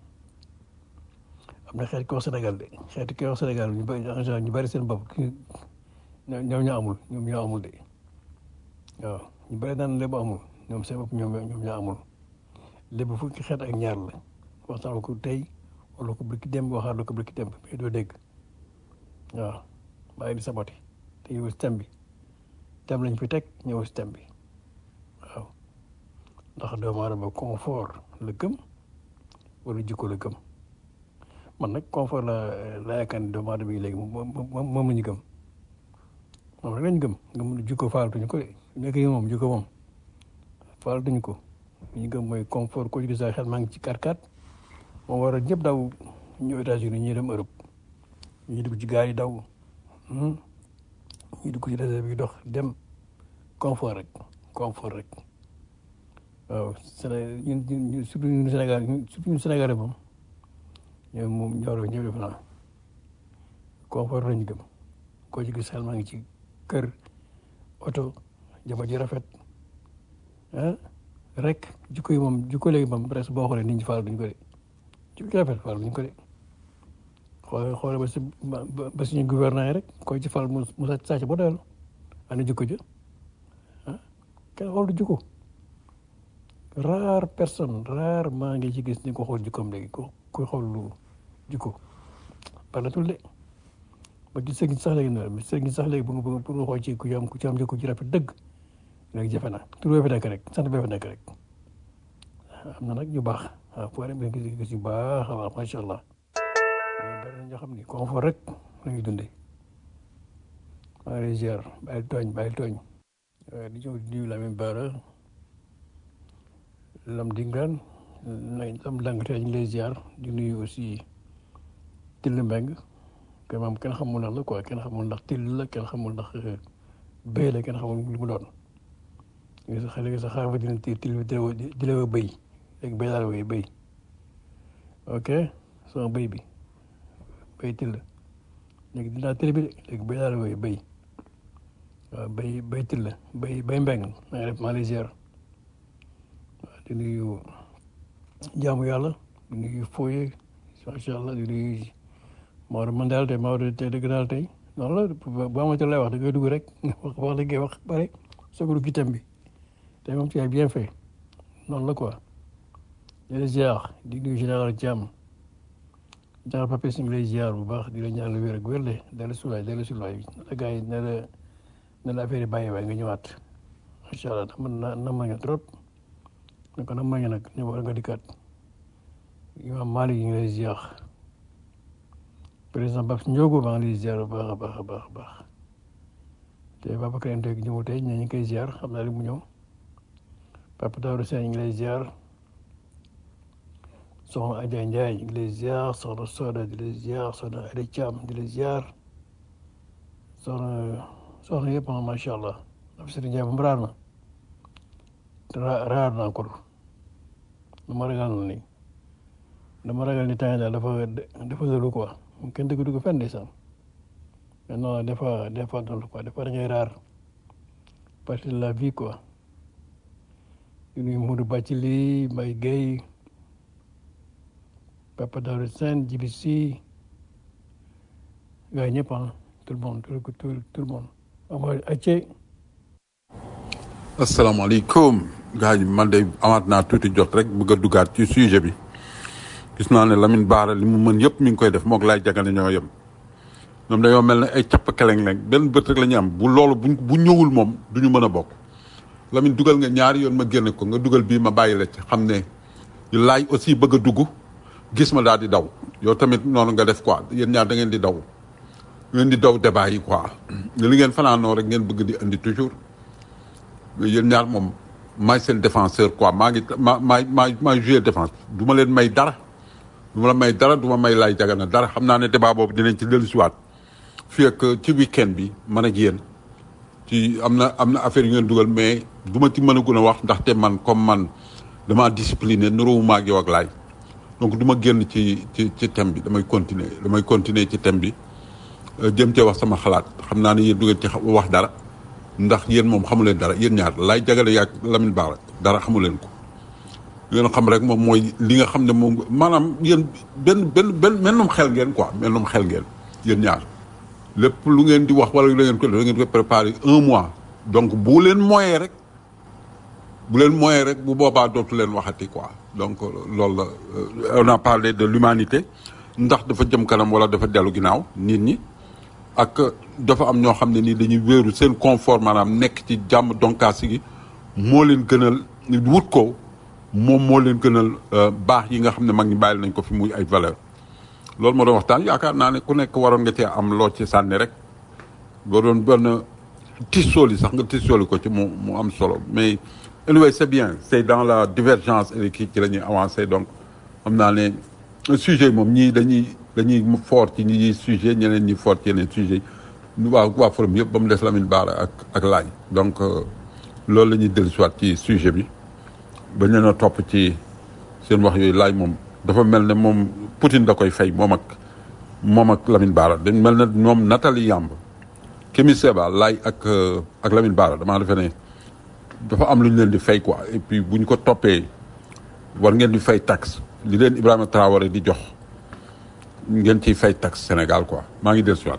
Speaker 4: na xeet koo Sénégal de xeeti koo Sénégal ñu bëri en général ñu bëri seen bopp ñoom ñoo amul ñoom ñoo amul de waaw ñu bëri naan lébu amul ñoom seen bopp ñoom ñoom ñoo amul lébu fukki xeet ak ñaar la waxtaan ko tey wala ko bëgg dem waxaat la ko bëgg dem mais doo dégg waaw bàyyi di sabati te yow si thème bi thème lañ fi teg ñëw si thème bi waaw ndax doomu aadama confort la gëm wala jikko la gëm man nag confort la la yaakaar ne doomu aadama yi léegi moom moom la ñu gëm moom rek lañ gëm nga mun jikko faalatuñu ko de nekk yi moom jikko moom faalatuñu ko li ñu gëm mooy confort ko ci sa xel maa ngi ci 4x4 moom war a ñëpp daw ñëw États-Unis ñuy dem Europe ñu dugg ci gaal yi daw ñu dugg ci réserve yi dox dem confort rek confort rek waaw Séné ñun ñun surtout ñun Sénégal surtout ñun Sénégalais moom ñoom moom ñoo ñëw def naa confort lañu gëm koo ci gis xel maa ngi ci kër oto jabar ji rafet ah rek jikko yi moom jikko léegi moom presque boo xoolee nit ñi faal duñ ko de jikko rafet faal duñ ko de xoole xoole ba si ba suñu gouvernement yi rek koy ci faal mu mu sàcc ba doyal ana jikko ja ah kenn xool du jikko rare personne rare maa ngi ci gis ni ko xool jikkoom léegi ko koy xool lu jikko baratul de ba ci sëriñ sax léegi noonu sëriñ sax léegi bu nga pour nga xool ci ku am ku ci am jikko ji rafet dëgg léegi jafe na tur bee fi nekk rek sant bee fi nekk rek am na nag ñu baax waaw foo dem gis gis yu baax a baax macha allah mais bari na ñoo xam ni confort rek la ñuy dundee maa ngi lay ziar bàyyi tooñ bàyyi tooñ di ñëw di nuyu Lamine Bara lam dingaan lam dangate ñu ngi lay ziar di nuyu aussi Till Mbeng que moom kenn xamul ndax la quoi kenn xamul ndax till la kenn xamul ndax béy la kenn xamul lu mu doon léegi sax léegi sax xaaral dina til til di la béy léegi béy daal wooy béy ok sama béy bi béy till léegi dinaa télé bi léegi béy daal wooy béy waaw béy béy till béy béy mbeng maa ngi def maa lay ziar waaw di nuyu jaamu yàlla di nuyu fooye macha allah di nuyu Maodo man daal tey Maodo tey dëgg daal tey noonu la bu amatul lay wax da ngay dugg rek wax wax li ngay wax bare soog a dugg ci thème bi tey moom tu as bien fait noonu la quoi. di la ziar di nuyu général Thiam général Papis ñu ngi lay ziar bu baax di la ñaan lu wér ak wér de dellu si waay dellu si waay na gars yi ne la ne la affaire yi bàyyi waay nga ñëwaat macha allah nam na nam ma nga trop ne ko nam ma nga nag ñu war nga dikkaat imam Malick ñu ngi lay ziar. président Babs Ndiogo maa ngi lay ziar bu baax a baax a baax a baax te Babacar Ndeye ñëw tey ñu ngi koy ziar xam naa li mu ñëw Papa Daouda Sène ñu ngi lay ziar soxna Adja Ndiaye ñu ngi lay ziar soxna Soda di lay ziar soxna Adja Thiam di lay ziar soxna soxna yëpp macha allah Abdoulaye Ndiaye moom raar na raar na encore lu ma ragal na ni dama ragal ni temps daal dafa dafa lëlu quoi. kenn dëgg dugg fenn ndeysaan mais non des fois des fois noonu quoi des fois da ngay raar partie de la vie quoi di nuyu Modou Bathily Mbaye Guèye Papa Daouda Sène Djibi Sy gars yi ñëpp ah tout le monde tout tout tout le monde ama acce
Speaker 2: asalaamaaleykum gars yi man de amaat naa tuuti jot rek bëgg a duggaat ci sujet bi gis naa ne Lamine Bara li mu mën yëpp mi ngi koy def moog laay jagane ñoo yem ñoom dañoo mel ne ay capp keleng leng benn bët rek la ñu am bu loolu bu bu ñëwul moom du ñu mën a bokk Lamine dugal nga ñaari yoon ma génne ko nga dugal bii ma bàyyi la ci xam ne laay aussi bëgg a dugg gis ma daal di daw yow tamit noonu nga def quoi yéen ñaar da ngeen di daw ngeen di daw débat yi quoi li ngeen fanaanoo rek ngeen bëgg di indi toujours mais yéen ñaar moom maay seen défenseur quoi maa ngi ma maay maay maay jouer défense du ma leen may dara du ma la may dara du ma may laay jagana dara xam naa ne débat boobu dinañ ci dellusiwaat fii ak ci week-end bi man ak yéen ci am na am na affaire yu ngeen dugal mais du ma ci mën a gën a wax ndaxte man comme man damaa discipliné nuróowuma ak yow ak laay donc du ma génn ci ci ci thème bi damay continuer damay continuer ci thème bi jëm cee wax sama xalaat xam naa ne yéen du ngeen ci wax dara ndax yéen moom xamu leen dara yéen ñaar laay jagale yaag Lamine Bara dara xamu leen ko ngeen xam rek moom mooy li nga xam ne moom maanaam yéen benn benn benn mennum xel ngeen quoi mennum xel ngeen yéen ñaar lépp lu ngeen di wax wala lu ngeen ko da ngeen ko préparer un mois donc bu leen moyee rek bu leen moyee rek bu boobaa dootu leen waxati quoi donc loolu la on a parlé de l'humanité ndax dafa jëm kanam wala dafa dellu ginnaaw nit ñi ak dafa am ñoo xam ne nii dañuy wéeru seen confort maanaam nekk ci jàmm donkaasi gi moo leen gënal wut ko moom moo leen gënal baax yi nga xam ne mag ñi bàyyil nañ ko fi muy ay valeur loolu moo doon waxtaan yaakaar naa ne ku nekk waroon nga cee am loo ci sànni rek boo doon benn tissooli sax nga tissooli ko ci mu mu am solo mais anyway c'est bien c'est dans la divergence et kii ci la ñuy avancer donc xam naa ne sujet moom ñii dañuy dañuy fort ci ñi sujet ñeneen ñi fort ci yeneen sujet yi waa waa forum yëpp ba mu des Lamine Bara ak ak laaj donc loolu la ñuy dellusiwaat ci sujet bi ba ñu a topp ci seen wax yooyu laaj moom dafa mel ne moom Poutine da koy fay moom ak moom ak Lamine Bara dañ mel ne moom Nathalie Yamb Kémi Seba laay ak ak Lamine Bara damaa defe ne dafa am lu ñu leen di fay quoi et puis bu ñu ko toppee war ngeen di fay taxe li leen Ibrahima Traoré di jox ngeen ciy fay taxe Sénégal quoi maa ngi dellusiwaat.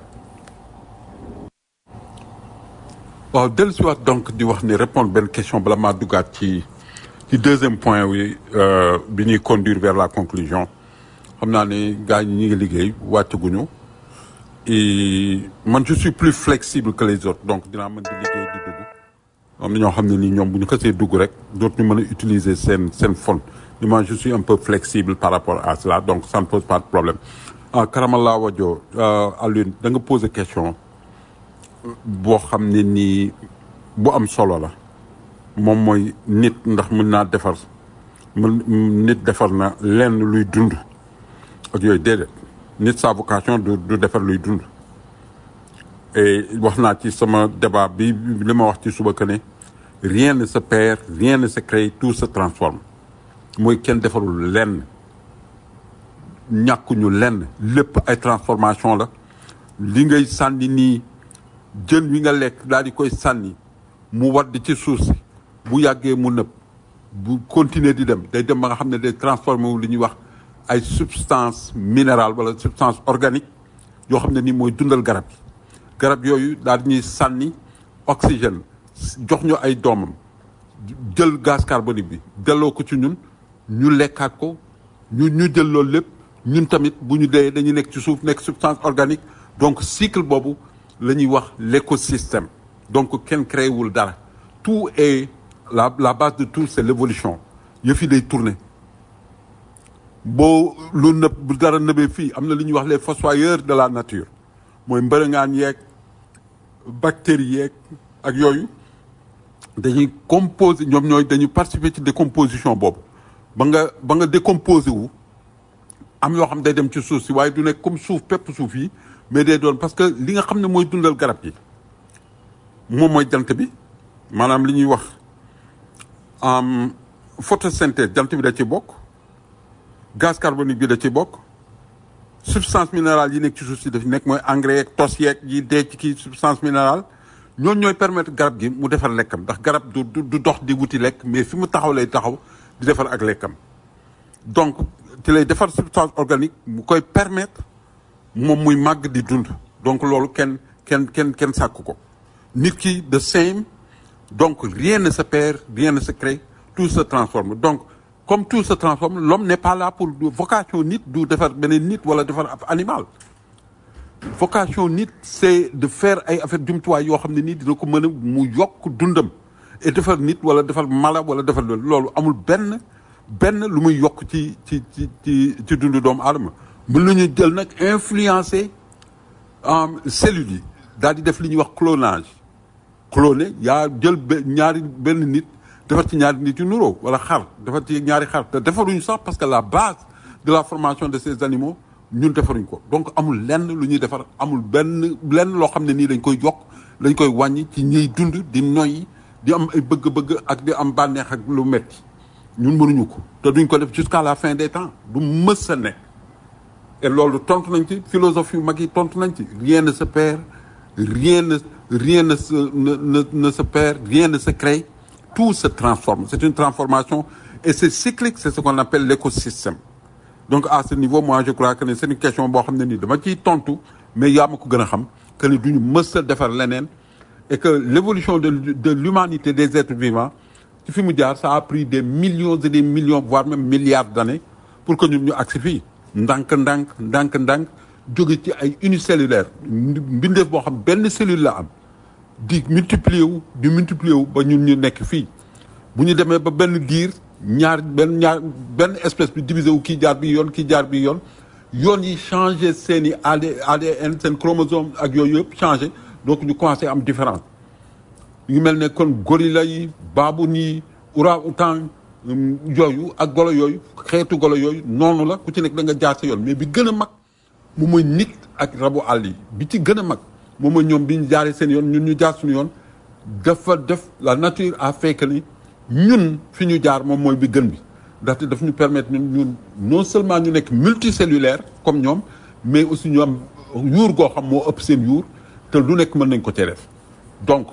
Speaker 2: waaw dellusiwaat donc di wax ni répondre benn question bala maa duggaat ci ci deuxième point wi bi ñuy conduire vers la conclusion xam naa ne gars ñi ñu ngi liggéey wàccaguñu et man je suis plus flexible que les autres donc dinaa mën di liggéey di dugg am na ñoo xam ne nii ñoom bu ñu xasee dugg rek dootuñu mën a utiliser seen seen fond ni moi je suis un peu flexible par rapport à cela donc ça ne pose pas de problème ah Karamala Wadjo Alioune da nga poser question boo xam ne nii bu am solo la moom mooy nit ndax mën naa defar mën nit defar na lenn luy dund ak yooyu déedéet nit sa vocation du du defar luy dund et wax naa ci sama débat bi li ma wax ci suba que ne rien ne se perd rien ne se crée tout se transforme mooy kenn defarul lenn ñàkkuñu lenn lépp ay transformation la li ngay sànni nii jën wi nga lekk daal di koy sànni mu wadd ci suuf si bu yàggee mu nëb bu continuer di dem day dem ba nga xam ne day transformé wu li ñuy wax ay substance minérale wala substance organique yoo xam ne nii mooy dundal garab yi garab yooyu daal di ñuy sànni oxygène jox ñu ay doomam jël gaz carbonique bi delloo ko ci ñun ñu lekkaat ko ñu ñu jël loolu lépp ñun tamit bu ñu dee dañuy nekk ci suuf nekk substance organique donc cycle boobu la ñuy wax l'écosystème donc kenn créé wul dara tout est la la base de tout c'est l'évolution yëf yi day tourner boo lu nëb bu dara nëbee fii am na lu ñuy wax les fossoyeurs de la nature mooy mbërëngaan yeeg bactéries yeeg ak yooyu dañuy composer ñoom ñooy dañuy participer ci décomposition boobu ba nga ba nga décomposer wu am yoo xam day dem ci suuf si waaye du nekk comme suuf pepp suuf yi mais day doon parce que li nga xam ne mooy dundal garab yi moom mooy jant bi maanaam li ñuy wax photosynthèse jant bi da ci bokk gaz carbonique bi da ci bokk substance minérale yi nekk ci suuf si daf nekk mooy engrais yeeg tos yeeg yi dee ci kii substance minérale ñooñu ñooy permettre garab gi mu defar lekkam ndax garab du du dox di wuti lekk mais fi mu taxaw lay taxaw di defar ak lekkam donc ci lay defar substance organique mu koy permettre moom muy màgg di dund donc loolu kenn kenn kenn kenn sàkk ko nit ki de same donc rien ne se perd rien ne se crée tout se transforme donc comme tout se transforme l'homme n'est pas là pour vocation nit du defar beneen nit wala defar ab animal vocation nit c'est de faire ay affaire jumtuwaay yoo xam ne nii dina ko mën a mu yokk dundam et defar nit wala defar mala wala defar loolu loolu amul benn benn lu muy yokk ci ci ci ci ci dundu doomu aadama mën nañu jël nag influencer um, cellules yi daal di def li ñuy wax clonage cloné yaa jël be- ñaari benn nit defar ci ñaari nit yu nuroo wala xar defar ci ñaari xar te defaruñu sax parce que la base de la formation de ces animaux ñun defaruñ ko donc amul lenn lu ñuy defar amul benn lenn loo xam ne nii dañ koy yokk dañ koy wàññi ci ñiy dund di noyyi di am ay bëgg-bëgg ak di am bànneex ak lu metti ñun mënuñu ko te duñ ko def jusqu'à la fin des temps du mës a nekk et loolu tontu nañ ci philosophie yu mag yi tontu nañ ci rien ne se perd rien ne rien ne se ne, ne, ne se perd rien ne se crée tout se transforme c'est une transformation et c'est cyclique c'est ce qu'on appelle l'écosystème donc à ce niveau moi je crois que ne c'est une question boo xam ne nii dama ciy tontu mais yaa ma ko gën a xam que ne duñu mës a defar leneen et que l'évolution de de l'humanité des êtres vivants ci fi mu jaar ça a pris des millions et des millions voire même milliards d'années pour que ñun ñu agsi fii ndànk-ndànk ndànk-ndànk jóge ci ay unicellulaire mbindeef boo xam benn cellule la am di multiplier wu di multiplier wu ba ñun ñu nekk fii bu ñu demee ba benn diir ñaar benn ñaar benn espèce bi divisé wu kii jaar bi yoon kii jaar bi yoon yoon yi changé seen i AD ADN seen chromosome ak yooyu yëpp changé donc ñu commencé am différence ñu mel ne kon gorilla yi baabun yi orang-outan yooyu ak golo yooyu xeetu golo yooyu noonu la ku ci nekk da nga jaar sa yoon mais bi gën a mag moom mooy nit ak rabu àll yi bi ci gën a mag moom mooy ñoom bi ñu jaaree seen yoon ñun ñu jaar suñu yoon dafa def la nature a fait que ni ñun fi ñu jaar moom mooy bi gën bi ndaxte daf ñu permettre ñun ñun non seulement ñu nekk multicellulaire comme ñoom mais aussi ñu am yuur goo xam moo ëpp seen yuur te lu nekk mën nañ ko cee def donc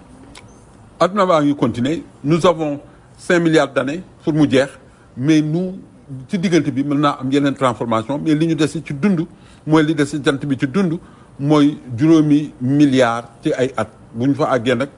Speaker 2: adduna baa ngi continuer nous avons cinq milliards d'années pour mu jeex mais nous ci diggante bi mën naa am yeneen transformation mais li ñu des ci dund mooy li des ci jant bi ci dund mooy juróomi milliards ci ay at bu ñu fa àggee nag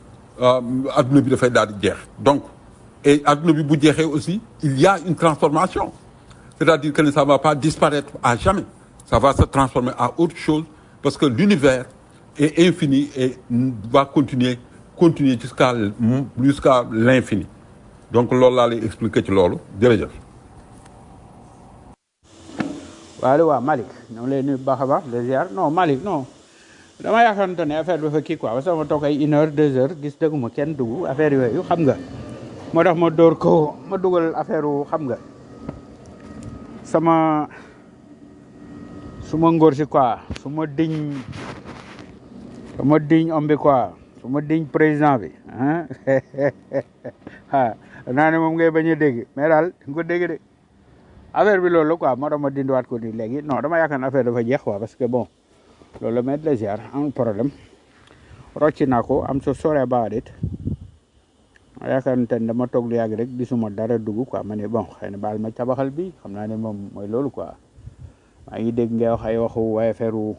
Speaker 2: adduna bi dafay daal di jeex donc et adduna bi bu jeexee aussi il y a une transformation c'est-à-dire que ça ne va pas disparaître à jamais ça va se transformer à autre chose parce que l'univers est infini et va continuer continuer jusqu'à jusqu'à l'infini donc loolu laa lay expliquer ci loolu jërëjëf
Speaker 5: waaw waaw Malick ñoo ngi lay nuyu bu baax a baax de ziar non Malick non dama yaakaarante ne affaire bi fa kii quoi parce que ma toog ay une heure deux heures gis dëgguma kenn dugg affaire yooyu xam nga moo tax ma dóor ko ma dugal affaire wu xam nga sama su ma ngóor si quoi su ma diñ su ma diñ om bi quoi su ma diñ président bi ah ah naa ne moom ngay bañ a dégg mais daal nga ko dégg de affaire bi loolu la quoi moo tax ma dindiwaat ko nii léegi non dama yaakaar ne affaire dafa jeex quoi parce que bon loolu la mais de la ziar amul problème rocci naa ko am so sorry about it ma yaakaar ne ten dama toog lu yàgg rek gisuma dara dugg quoi ma ne bon xëy na baal ma tabaxal bi xam naa ne moom mooy loolu quoi maa ngi dégg ngay wax ay waxu waaye affaire wu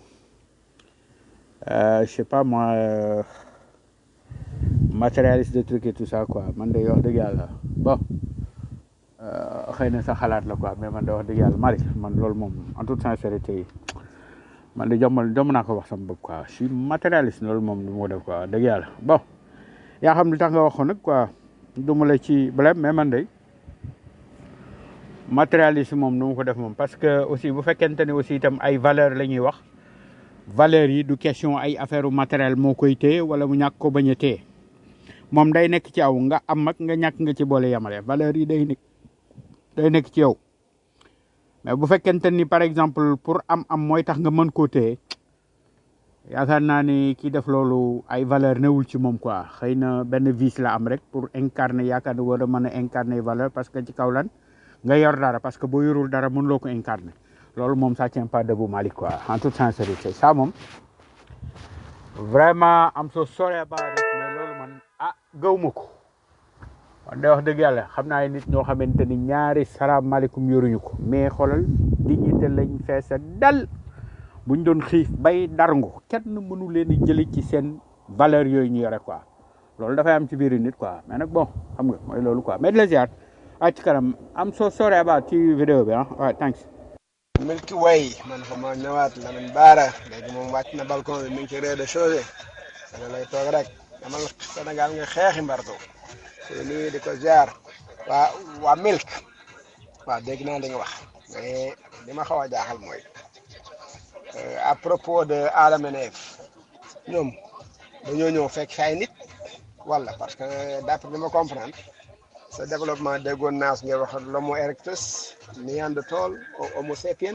Speaker 5: je sais pas moi euh, matérialiste de truc et tout ça quoi man de wax dëgg yàlla bon xëy na sa xalaat la quoi mais man de wax dëgg yàlla Malick man loolu moom en toute sincérité man de jombal jomb naa ko wax sama bopp quoi je suis matérialiste loolu moom du ma ko def quoi dëgg yàlla bon yaa xam li tax nga waxoon nag quoi du ma la ci blème mais man de matérialiste moom du ma ko def moom parce que aussi bu fekkente ne aussi itam ay valeur la ñuy wax valeurs yi du question ay affaire u matériel moo koy téye wala mu ñàkk ko bañ a téye moom day nekk ci aw nga am ak nga ñàkk nga ci boole yamale valeurs yi day nekk day nekk ci yow mais bu fekkente ni par exemple pour am am mooy tax nga mën koo téye yaakaar naa ni kii def loolu ay valeur newul ci moom quoi xëy na benn vice la am rek pour incarner yaakaar ne war a mën a incarner valeur parce que ci kaw lan nga yor dara parce que boo yorul dara mënuloo ko incarner loolu moom ça tient pas debout Malick quoi en toute sincérité ça moom vraiment am so sorry about it mais loolu man ah gaw ma ko man de wax dëgg yàlla xam naa nit ñoo xamante ni ñaari salaamaaleykum yoruñu ko mais xoolal dignité lañ feesa dal buñ doon xiif bay darngu kenn mënu leen a jëli ci seen valeur yooyu ñu yore quoi loolu dafay am ci biir nit quoi mais nag bon xam nga mooy loolu quoi mais de la ziar ah ci kanam am so sorry about ci vidéo bi ah waaw thanks
Speaker 3: Milky Way man fa ma ñëwaat Lamine Baara léegi moom wàcc na balcon bi mi ngi ci rez-de-chaussée dana lay toog rek amal Sénégal nga xeexi mbarto te nii di ko jaar waa waa milk waaw dégg naa li nga wax mais li ma xaw a jaaxal mooy à propos de Adama et Ève ñoom dañoo ñëw fekk fi ay nit wala parce que d'après li ma comprendre sa développement déggoon naa su ngay wax l'homo erectus néandertal homo sapien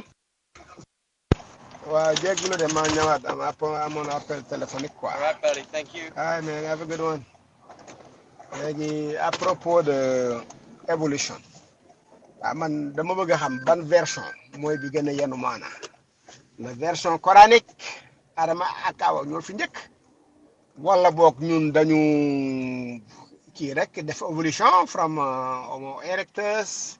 Speaker 3: waaw jéggulu de maa ñëwaat am app amoon appel téléphonique quoi
Speaker 6: All right, buddy. Thank you.
Speaker 3: ay man have a good one léegi à propos de évolution waaw man dama bëgg a xam ban version mooy bi gën a yenu maana la version coranique Adama ak Awa ñoo fi njëkk wala boog ñun dañu kii rek def évolution from uh, Homo erectus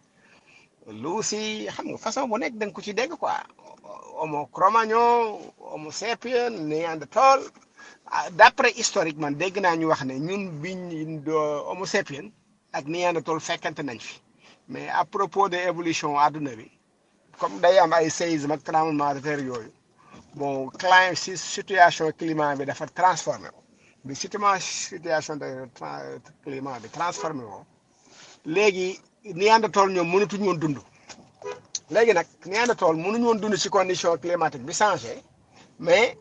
Speaker 3: Lucy xam nga façon bu nekk da nga ko ci dégg quoi Homo Cro-Magnon Homo sapien Néandertal ah, d'après historique man dégg naa ñu wax ne ñun biñ do- Homo sapien ak Néandertal fekkante nañ fi mais à propos de évolution àdduna bi comme day am ay séisme ak tremblement de terre yooyu bon climat si situation climat bi dafa transformé ko bi situation situation de tra- climat bi transformé ko léegi Néandertal ñoom mënatuñu woon dund léegi nag Néandertal mënuñu woon dund ci condition climatique bi changé mais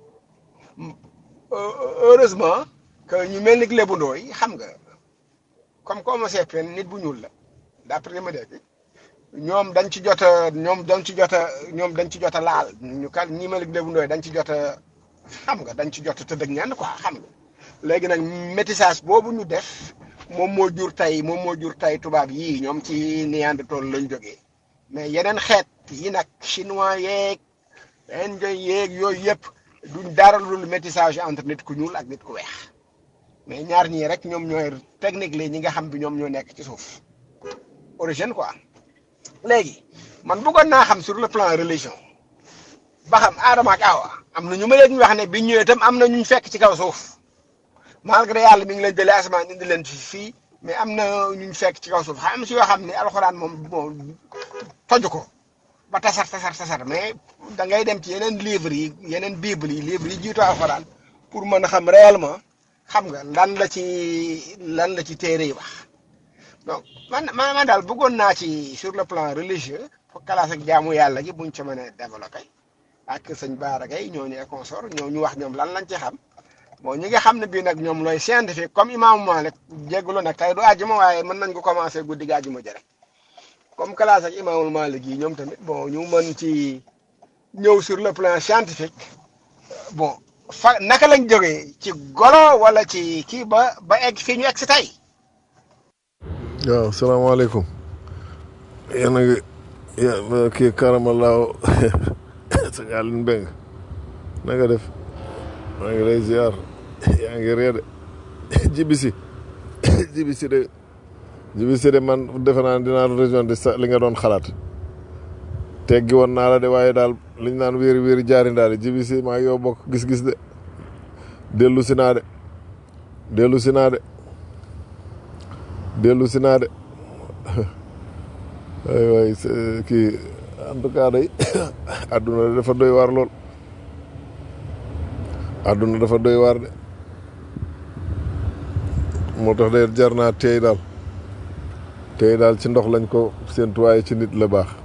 Speaker 3: euh, heureusement que ñu mel ni Lébu Ndooy xam nga comme que Homo sapiens nit bu ñuul la d'après li ma dégg ñoom dañ ci jot a ñoom dañ ci jot a ñoom dañ ci jot a laal ñu kan ñi mel ni Lébu Ndooy dañ ci jot a xam nga dañ ci jot a tëdd ak ñenn quoi xam nga léegi nag métissage boobu ñu def moom moo jur tey moom moo jur tey tubaab yii ñoom ci Néandertal lañ jógee mais yeneen xeet yi nag chinois yeeg indien yeeg yooyu yëpp duñ dara lu métissage entre nit ku ñuul ak nit ku weex mais ñaar ñii rek ñoom ñooy technique li ñi nga xam bi ñoom ñoo nekk ci suuf origine quoi léegi man bëggoon naa xam sur le plan religion ba xam Adama ak Awa am na ñu ma leen wax ne bi ñëwee itam am na ñu fekk ci kaw suuf malgré yàlla mi ngi leen jëlee asamaan indi leen fi fii mais am na ñu fekk ci kaw suuf xam si yoo xam ne alxuraan moom moom toju ko ba tasar tasar tasar mais da ngay dem ci yeneen livres yi yeneen bible yi livres yi jiitu alxuraan pour mën a xam réellement xam nga lan la ci lan la ci téere yi wax donc man man man daal bëggoon naa ci sur le plan religieux pour classe ak jaamu yàlla gi buñ ci mën a développé ak sëñ Baara Gaye ñooñu et consort ñoo ñu wax ñoom lan lañ ci xam bon ñi nga xam ne bii nag ñoom looy scientifique comme imaamu Malik jégalu nag tey du àjjuma waaye mën nañ ko commencé guddi gi àjjuma jëre comme classe ak imaamul Malik yi ñoom tamit bon ñu mën ci ñëw sur le plan scientifique bon fa naka lañ jógee ci golo wala ci kii ba ba egg fii ñu egg si tey.
Speaker 7: waaw salaamaaleykum yéen a ngi ya- kii karamalaaw sëñ Aline Mbeng na nga def maa ngi lay ziar yaa ngi ree de jibisi jibisi de jibisi de man defe naa ne dinaa région de sa li nga doon xalaat teggi woon naa la de waaye daal liñ naan wéeri wéeri jaari ndaale jibisi maa ngi yow bokk gis-gis de dellu si naa de dellu si naa de dellu si naa de waay waay c'est- kii en tout cas day àdduna dafa doy waar lool àdduna dafa doy waar de moo tax de jar naa teey daal teey daal ci ndox lañ ko séentu waaye ci nit la baax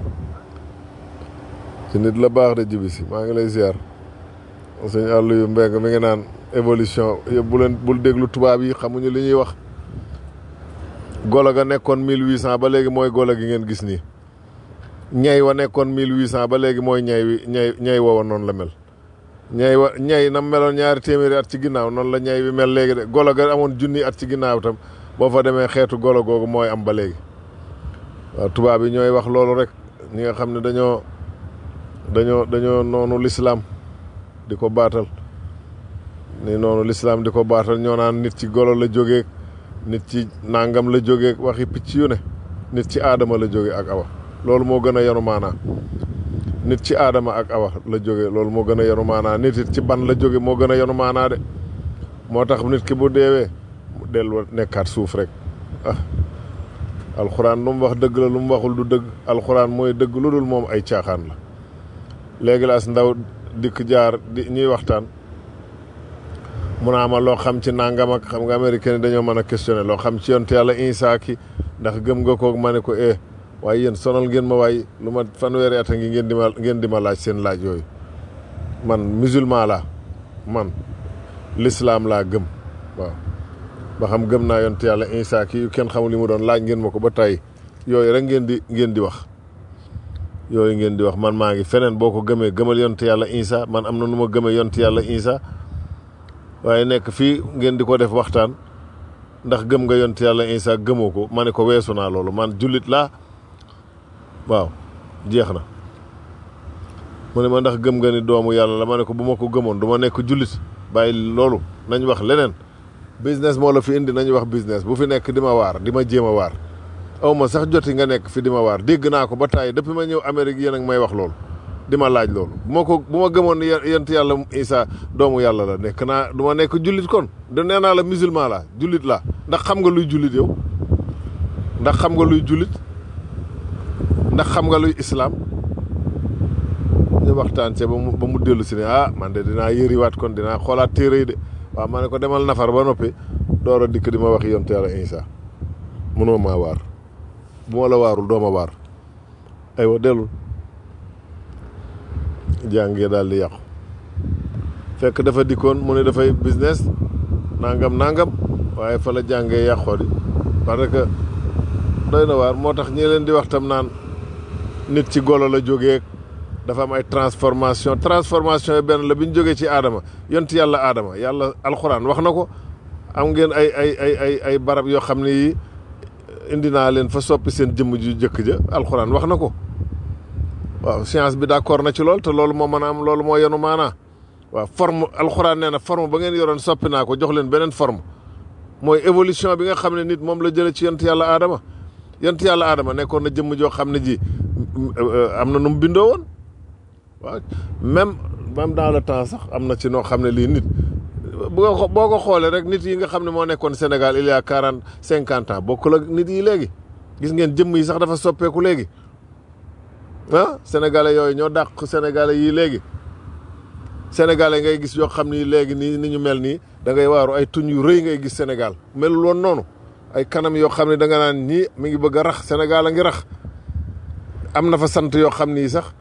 Speaker 7: ci nit la baax de jibisi maa ngi lay ziar sëñ àll yu mbeng mi ngi naan évolution yëpp bu leen bul déglu tubaab yi xamuñu li ñuy wax golo ga nekkoon mille huit cent ba léegi mooy golo gi ngeen gis nii ñay wa nekkoon mille huit cent ba léegi mooy ñay wi ñay ñay woowa noonu la mel ñay wa ñay nam meloon ñaari téeméeri at ci ginnaaw noonu la ñay wi mel léegi de golo ga amoon junni at ci ginnaaw tam boo fa demee xeetu golo googu mooy am ba léegi waaw tubaab yi ñooy wax loolu rek ñi nga xam ne dañoo dañoo dañoo noonu lislaam di ko baatal ni noonu lislaam di ko baatal ñoo naan nit ci golo la jógee nit ci nangam la jógee waxi picc yu ne nit ci aadama la jóge ak awa loolu moo gën a yanu maanaa nit ci aadama ak awa la jóge loolu moo gën a yanu maanaa nit it ci ban la jóge moo gën a yanu maanaa de moo tax nit ki bu deewee mu dellu nekkaat suuf rek ah alxuraan lu mu wax dëgg la lu mu waxul du dëgg alxuraan mooy dëgg lu dul moom ay caaxaan la léegi la as ndaw dikk jaar di ñuy waxtaan mu naa ma loo xam ci nangam ak xam nga américain yi dañoo mën a questionné loo xam ci yonte yàlla Isa ki ndax gëm nga ko ma ne ko eh waaye yéen sonal ngeen ma waaye lu ma fanweeri at a ngi ngeen di ma ngeen di ma laaj seen laaj yooyu man musulman laa man l'islam laa gëm waaw ba xam gëm naa yonte yàlla Isa ki yu kenn xamul li mu doon laaj ngeen ma ko ba tey yooyu rek ngeen di ngeen di wax yooyu ngeen di wax man maa ngi feneen boo ko gëmee gëmal yonte yàlla Isa man am na nu ma gëmee yonte yàlla Isa waaye nekk fii ngeen di ko def waxtaan ndax gëm nga yonte yàlla Isa gëmoo ko ma ne ko weesu naa loolu man jullit laa waaw jeex na mu ne ma ndax gëm nga ni doomu yàlla la ma ne ko bu ma ko gëmoon du ma nekk jullit bàyyi loolu nañ wax leneen business moo la fi indi nañ wax business bu fi nekk di ma waar di ma jéem a waar aw ma sax joti nga nekk fi di ma waar dégg naa ko ba tàyyi depuis ma ñëw Amérique yéen ak may wax loolu di ma laaj loolu bu ma ko bu ma gëmoon ni yent yàlla Isa doomu yàlla la nekk naa du ma nekk jullit kon de nee naa la musulman la jullit la ndax xam nga luy jullit yow ndax xam nga luy jullit ndax xam nga luy islam ñu waxtaan ci ba mu ba mu dellu si ne ah man de dinaa yëriwaat kon dinaa xoolaat téere yi de waaw ma ne ko demal nafar ba noppi door a dikk di ma wax yonte yàlla Isa mënoo maa waar bu ma la waarul doo ma waar aywa dellul jàngee daal di yàqu fekk dafa dikkoon mu ne dafay business nangam nangam waaye fa la jàngee yàqoo di parce que doy na waar moo tax ñi leen di wax tam naan nit ci golo la jógee dafa am ay transformation transformation yi benn la bi ñu jógee ci aadama yont yàlla aadama yàlla alxuraan wax na ko am ngeen ay ay ay ay ay barab yoo xam ne yi indi naa leen fa soppi seen jëmm ju jëkk ja alxuraan wax na ko waaw science bi d'accord na ci lool te loolu moo mën a am loolu moo yenu maanaa waaw forme alxuraan nee na forme ba ngeen yoroon soppi naa ko jox leen beneen forme mooy évolution bi nga xam ne nit moom la jëlee ci yont yàlla aadama yont yàlla aadama nekkoon na jëmm joo xam ne ji am na nu mu bindoo woon waaw même même dans le temps sax am na ci noo xam ne lii nit bu nga boo ko xoolee rek nit yi nga xam ne moo nekkoon Sénégal il y a quarante cinquante ans bokkul ak nit yi léegi gis ngeen jëmm yi sax dafa soppeeku léegi ah sénégalais yooyu ñoo dàq sénégalais yii léegi sénégalais ngay gis yoo xam ni léegi nii ni ñu mel nii da ngay waaru ay tuñ yu rëy ngay gis Sénégal melul woon noonu ay kanam yoo xam ne da nga naan ñii mi ngi bëgg a rax Sénégal a ngi rax am na fa sant yoo xam ni sax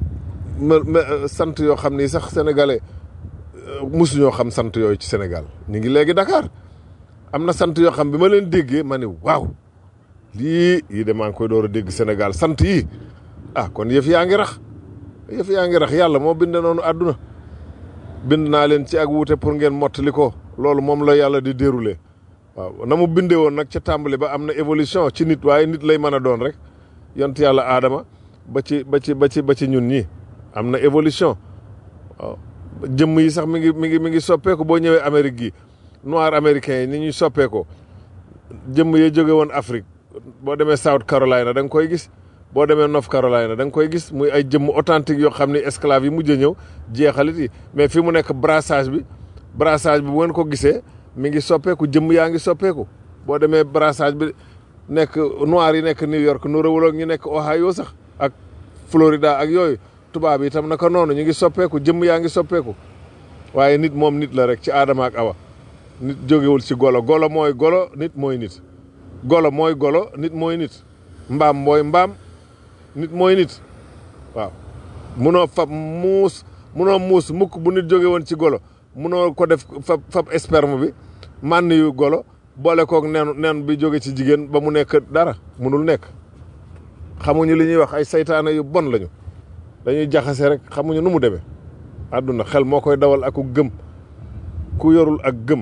Speaker 7: sant yoo xam ni sax sénégalais musuñoo xam sant yooyu ci Sénégal ñu ngi léegi Dakar am na sant yoo xam bi ma leen déggee ma ne waaw lii yii de maa ngi koy door a dégg Sénégal sant yii ah kon yëf yaa ngi rax yëf yaa ngi rax yàlla moo bind noonu àdduna bind naa leen ci ak wuute pour ngeen mottali ko loolu moom la yàlla di dérouler waaw na mu bindee woon nag ca tàmbali ba am na évolution ci nit waaye nit lay mën a doon rek yont yàlla aadama ba ci ba ci ba ci ba ci ñun ñii am na évolution waaw jëmm yi sax mi ngi mi ngi mi ngi soppeeku boo ñëwee Amérique gi noir américain yi ni ñuy soppeekoo jëmm yi jóge woon Afrique boo demee South Carolina da nga koy gis boo demee North Carolina da nga koy gis muy ay jëmm authentique yoo xam ne esclave yi mujj a ñëw jeexalit yi mais fi mu nekk brassage bi brassage bi bu ngeen ko gisee mi ngi soppeeku jëmm yaa ngi soppeeku boo demee brassage bi nekk noir yi nekk New York nu rawul ak ñu nekk Ohio sax ak Florida ak yooyu tubaab yi itam naka noonu ñu ngi soppeeku jëmm yaa ngi soppeeku waaye nit moom nit la rek ci aadama ak awa nit jógewul ci golo golo mooy golo nit mooy nit golo mooy golo nit mooy nit mbaam mooy mbaam nit mooy nit waaw munoo fab muus munoo muus mukk bu nit jóge woon ci golo munoo ko def fab fab sperme bi mànn yu golo boole kook nen nen bi jóge ci jigéen ba mu nekk dara munul nekk xamuñu li ñuy wax ay saytaane yu bon lañu dañuy jaxase rek xamuñu nu mu demee àdduna xel moo koy dawal ak ku gëm ku yorul ak gëm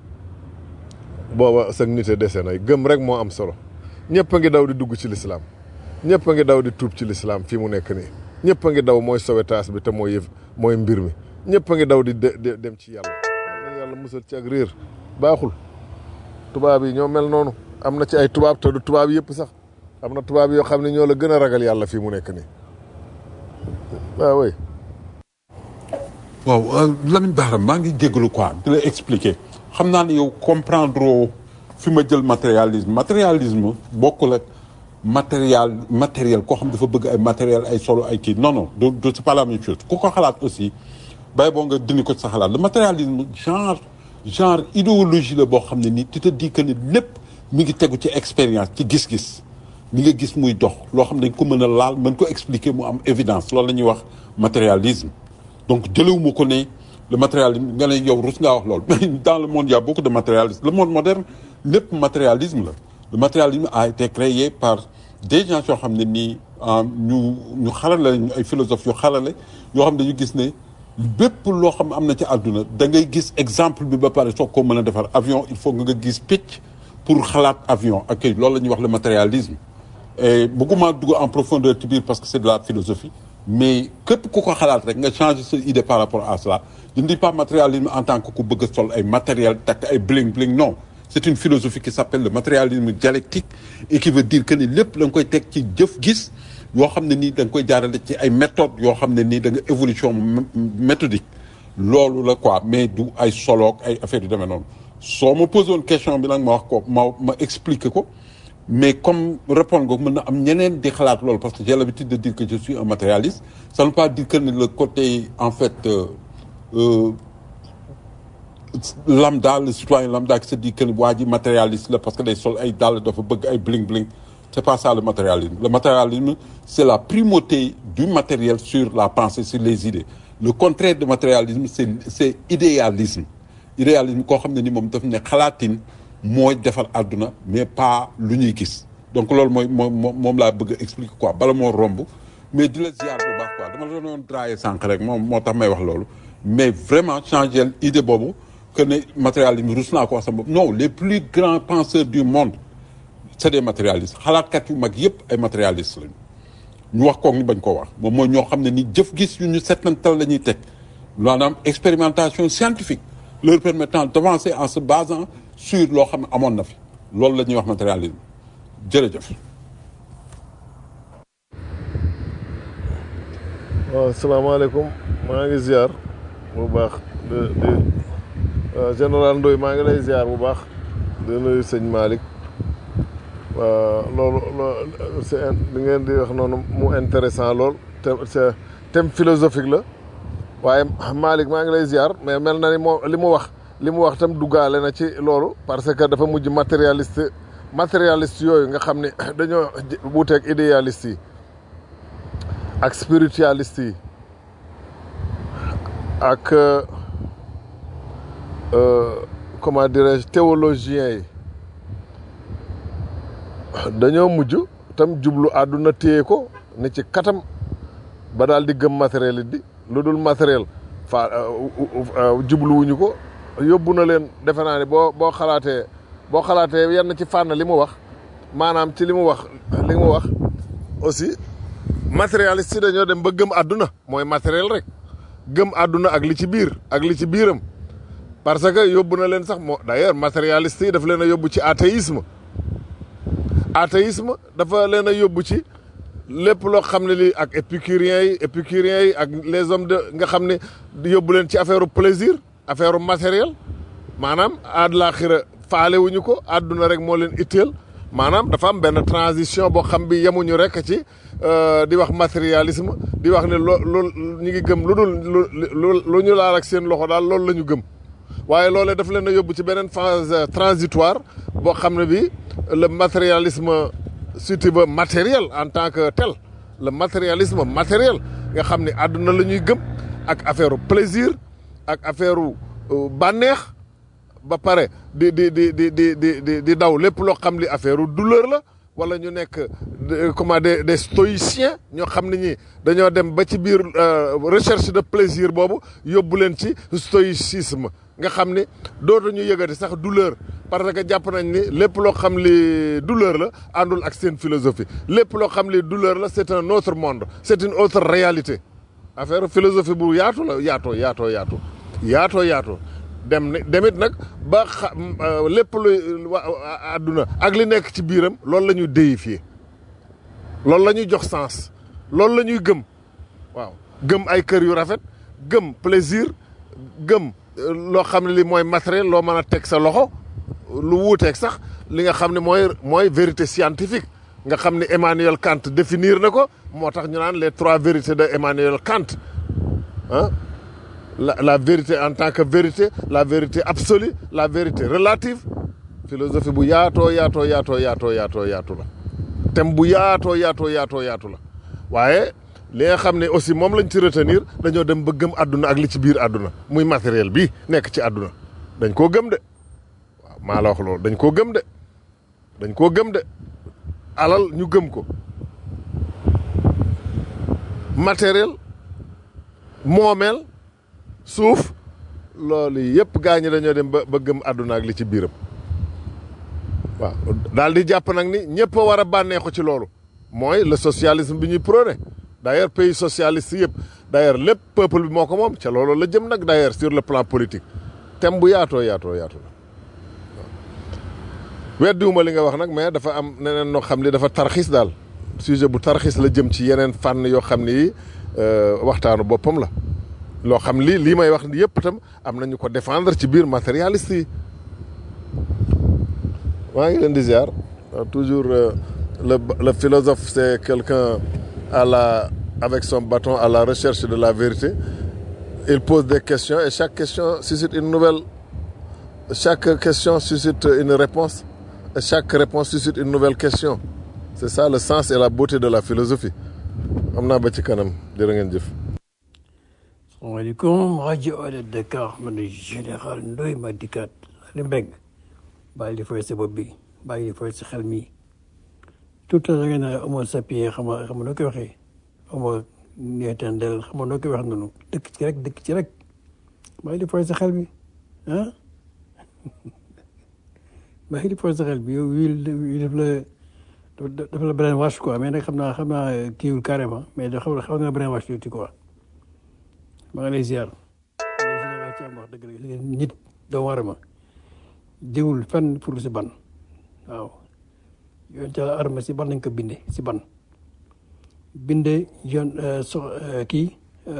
Speaker 7: booba sag nite dese nay gëm rek moo am solo ñëpp a ngi daw di dugg ci lislaam ñëpp a ngi daw di tuub ci lislaam fii mu nekk nii ñëpp a ngi daw mooy sowetaas bi te mooy yëf mooy mbir mi ñëpp a ngi daw di dem ci yàlla na yàlla musal ci ak réer baaxul tubaab yi ñoo mel noonu am na ci ay tubaab te du tubaab yëpp sax am na tubaab yoo xam ne ñoo la gën a ragal yàlla fii mu nekk nii waaw oui
Speaker 2: waaw Lamine Bara maa ngi jégalu quoi di la expliquer xam naa ne yow comprendre fi ma jël matérialisme matérialisme bokkul ak matériel matériel koo xam dafa bëgg ay matériel ay solo ay kii non non du du c'est pas la même chose ku ko xalaat aussi bay boo nga dindi ko sa xalaat le matérialisme genre genre idéologie la boo xam ne nii tu te dis que ni lépp mi ngi tegu ci expérience ci gis-gis li nga gis muy dox loo xam ne dañ ko mën a laal mën ko expliquer mu am évidence loolu la ñuy wax matérialisme donc jëlewuma ko ne le matérialisme nga ne yow rus ngaa wax loolu mais dans le monde il y a beaucoup de matérialisme le monde moderne lépp matérialisme la le matérialisme a été créé par des gens yoo xam ne nii ñu ñu xarale ñu ay philosophes yu xarale yoo xam ne dañu gis ne bépp loo xam am na ci àdduna da ngay gis exemple bi ba pare soog koo mën a defar avion il faut nga gis picc pour xalaat avion ak loolu la ñuy wax le matérialisme et bëgguma dugg en profondeur ci biir parce que c'est de la philosophie mais képp ku ko xalaat rek nga changer sa idée par rapport à cela je ne dis pas matérialisme en tant que ku bëgg a sol ay matériel takk ay bling bling non c'est une philosophie qui s'appelle le matérialisme dialectique et qui veut dire que ni lépp da nga koy teg ci jëf gis yoo xam ne nii da nga koy jaarale ci ay méthodes yoo xam ne nii da nga évolution méthodique loolu la quoi mais du ay soloog ay affaires yu demee noonu soo ma posé woon question bi nag ma wax ko ma ma expliquer ko mais comme répondre nga mën na am ñeneen di xalaat loolu parce que j'ai l'habitude de dire que je suis un matérialiste ça ne veut pas dire que ni le côté en fait euh, euh, lambda le citoyen lambda qui se dit que waa ji matérialiste la parce que day sol ay dàll dafa bëgg ay bling bling c'est pas ça le matérialisme le matérialisme c'est la primauté du matériel sur la pensée sur les idées le contraire de matérialisme c'est c'est idéalisme idéalisme koo xam ne ni moom daf ne xalaatin mooy defar àdduna mais pas lu ñuy gis donc loolu mooy moom moom laa bëgg a expliquer quoi bala moo romb mais di la ziar bu baax quoi dama la doon draayee sànq rek moom moo tax may wax loolu mais vraiment changer idée boobu que ne matérialisme rus naa ko wax sama bopp non les plus grands penseurs du monde c'est des matérialistes xalaatkat yu mag yëpp ay matérialistes lañu ñu wax koog ñu bañ koo wax moom mooy ñoo xam ne ni jëf gis yu ñu settantal la ñuy teg maanaam expérimentation scientifique leur permettant d'avancer en se basant sur loo xam ne amoon na fi loolu la ñuy wax matérialisme jërëjëf.
Speaker 7: waaw asalaamaaleykum maa ngi ziar bu baax di di général Ndoye maa ngi lay ziar bu baax di nuyu sëñ Malick waaw loolu loolu c'est li ngeen di wax noonu mu intéressant lool te c'est thème philosophique la waaye Malick maa ngi lay ziar mais mel na ni moo li mu wax li mu wax tam duggaale na ci loolu parce que dafa mujj matérialiste matérialiste yooyu nga xam ne dañoo wuuteeg idéaliste yi ak spiritualiste yi ak comment dirais-je théologiens yi dañoo mujj tam jublu àdduna téye ko ni ci katam ba daal di gëm matériel it di lu dul matériel fa jubluwuñu ko yóbbu na leen defe naa ne boo boo xalaatee boo xalaatee yenn ci fànn li mu wax maanaam ci li mu wax li mu wax aussi matérialiste yi dañoo dem ba gëm àdduna mooy matériel rek gëm àdduna ak li ci biir ak li ci biiram parce que yóbbu na leen sax moo d'ailleurs matérialiste yi daf leen a yóbbu ci athéisme athéisme dafa leen a yóbbu ci lépp loo xam ne lii ak épicuriens yi épicuriens yi ak les hommes de nga xam ne yóbbu leen ci affaire plaisir affaire matériel maanaam àllaaxira faale wuñu ko àdduna rek moo leen itteel maanaam dafa am benn transition boo xam bi yemuñu rek ci di wax matérialisme di wax ne loo loolu ñu ngi gëm lu dul lu lu ñu laal ak seen loxo daal loolu la ñu gëm waaye loolee daf leen a yóbbu ci beneen phase transitoire boo xam ne bi le matérialisme si tu veux matériel en tant que tel le matérialisme matériel nga xam ne àdduna la ñuy gëm ak affaire plaisir ak affaire bànneex ba pare di di di di di di di daw lépp loo xam li affaire douleur la wala ñu nekk comment des des stoïciens ñoo xam ne ñi dañoo dem ba ci biir recherche de plaisir boobu yóbbu leen ci stoïcisme nga xam ni dootuñu yëgati sax douleur parce que jàpp nañ ni lépp loo xam li douleur la àndul ak seen philosophie lépp loo xam li douleur la c'est un autre monde c'est une autre réalité affaire philosophie bu yaatu la yaatoo yaatoo yaatu yaatoo yaatoo dem ne demit nag ba xa lépp luy àdduna ak li nekk ci biiram loolu la ñuy déifier loolu la ñuy jox sens loolu la ñuy gëm waaw gëm ay kër yu rafet gëm plaisir gëm loo xam ne li mooy matériel loo mën a teg sa loxo lu wuuteeg sax li nga xam ne mooy mooy vérité scientifique nga xam ne Emmanuel Kant définir na ko moo tax ñu naan les trois vérités de Emmanuel Kant ah la la vérité en tant que vérité la vérité absolue la vérité relative philosophie bu yaatoo yaatoo yaatoo yaatoo yaatoo yaatu la thème bu yaatoo yaatoo yaatoo yaatu la waaye li nga xam ne aussi moom lañ ci retenir dañoo dem ba gëm àdduna ak li ci biir àdduna muy matériel bi nekk ci àdduna dañ koo gëm de waaw maa la wax loolu dañ koo gëm de dañ koo gëm de alal ñu gëm ko matériel moomeel suuf loolu yëpp gaa ñi dañoo dem ba ba gëm àdduna ak li ci biiram waaw daal di jàpp nag ni ñëpp a war a bànneexu ci loolu mooy le socialisme bi ñuy prôné d'ailleurs pays socialiste yëpp d'ailleurs lépp peuple bi moo ko moom ca loolu la jëm nag d'ailleurs sur le plan politique thème bu yaatoo yaatoo yaatoo la weddiwuma li nga wax nag mais dafa am neneen noo xam ni dafa tarxis daal sujet bu tarxis la jëm ci yeneen fànn yoo xam ni yi waxtaanu boppam la loo xam lii lii may wax yëpp itam am nañu ko défendre ci biir matérialiste yi maa ngi leen di ziar toujours le le philosophe c'est quelqu'un à la avec son bâton à la recherche de la vérité il pose des questions et chaque question suscite une nouvelle chaque question suscite une réponse et chaque réponse suscite une nouvelle question c'est ça le sens et la beauté de la philosophie am naa ba ci kanam jërë ngeen jëf
Speaker 4: salaamaaleykum rajo Alé Dakar man de général Ndoye ma dikkaat Ali Mbeng bàyyi di fooy sa bopp bi bàyyi di fooy sa xel mi tout le temps da ngeen ne amoo sapien xam nga xam nga noo koy waxee amoo neetandel xam nga noo koy wax noonu dëkk ci rek dëkk ci rek bàyyi di fooy sa xel mi ah bàyyi di fooy sa xel mi yow wii def la dafa la brainwash quoi mais nag xam naa xam naa kiiwul carrément mais da xaw xaw nga brainwash tuuti quoi maa ngi lay ziar général ci am wax dëgg la nit doomu aadama diwul fenn pour si ban waaw yoon ca arma si ban lañ ko binde si ban binde yoon so kii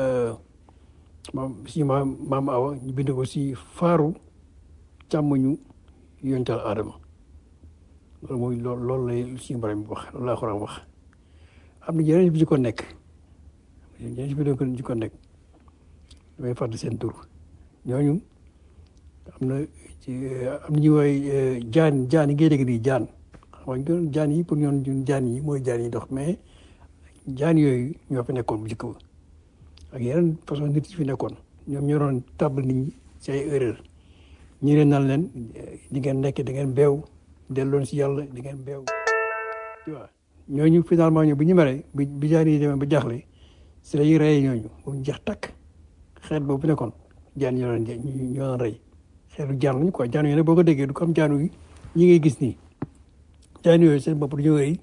Speaker 4: maam si maam maam awa ñu binde ko si faaru càmmoñu yoon ca aadama loolu mooy loolu loolu lay suñu borom bi wax loolu laa xoraan wax am na yeneen bi ci ko nekk yeneen bi ci ko nekk damay fàtte seen tur ñooñu am na ci am na ñu woy jaan jaan yi ngay dégg nii jaan xam nga jaan yi pour ñoon ñun jaan yi mooy jaan yi dox mais jaan yooyu ñoo fi nekkoon bu njëkk ba ak yeneen façon nit yi fi nekkoon ñoom ñoo doon tàbbal nit ñi ci ay erreur ñu leen naan leen di ngeen nekk da ngeen beew delloon si yàlla di ngeen beew tu vois ñooñu finalement ñu bu ñu meree bi bi jaan yi demee ba jaaxle si la ñuy reyee ñooñu ba mu jeex takk xeet boobu nekkoon jaan ñoo doon ñoo doon rey xeetu jaan lañu quoi jaan yooyu nag boo ko déggee du comme jaanu yi ñi ngay gis nii jaan yooyu seen bopp dañoo rëy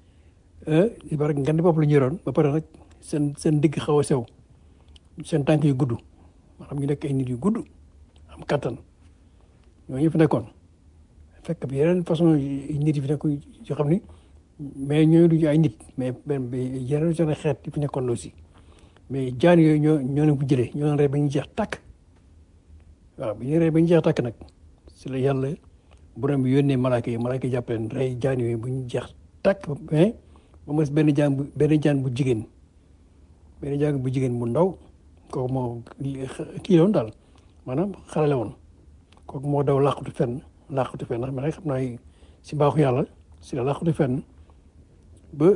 Speaker 4: li ba rek ngandi bopp la ñu yoroon ba pare nag seen seen digg xaw a sew seen tànk yu gudd maanaam ñu nekk ay nit yu gudd am kattan ñooñu fi nekkoon fekk bi yeneen façon nit yi fi nekk yoo xam ni mais ñooñu duñu ay nit mais benn yeneen seen xeet yi fi nekkoon aussi mais jaan yooyu ñoo ñoo leen ko jëlee ñoo leen rey ba ñu jeex tàkk waaw bi ñu rey ba ñu jeex tàkk nag si la yàlla borom bi yónnee malaaka yi malaaka yi jàpp leen rey jaan yooyu bu ñu jeex tàkk mais ba mu des benn jaan bu benn jaan bu jigéen benn jaan bu jigéen bu ndaw kooku moo kii la woon daal maanaam xale la woon kooku moo daw làqatu fenn làqatu fenn ndax man xam naa si mbaaxu yàlla si la làqatu fenn ba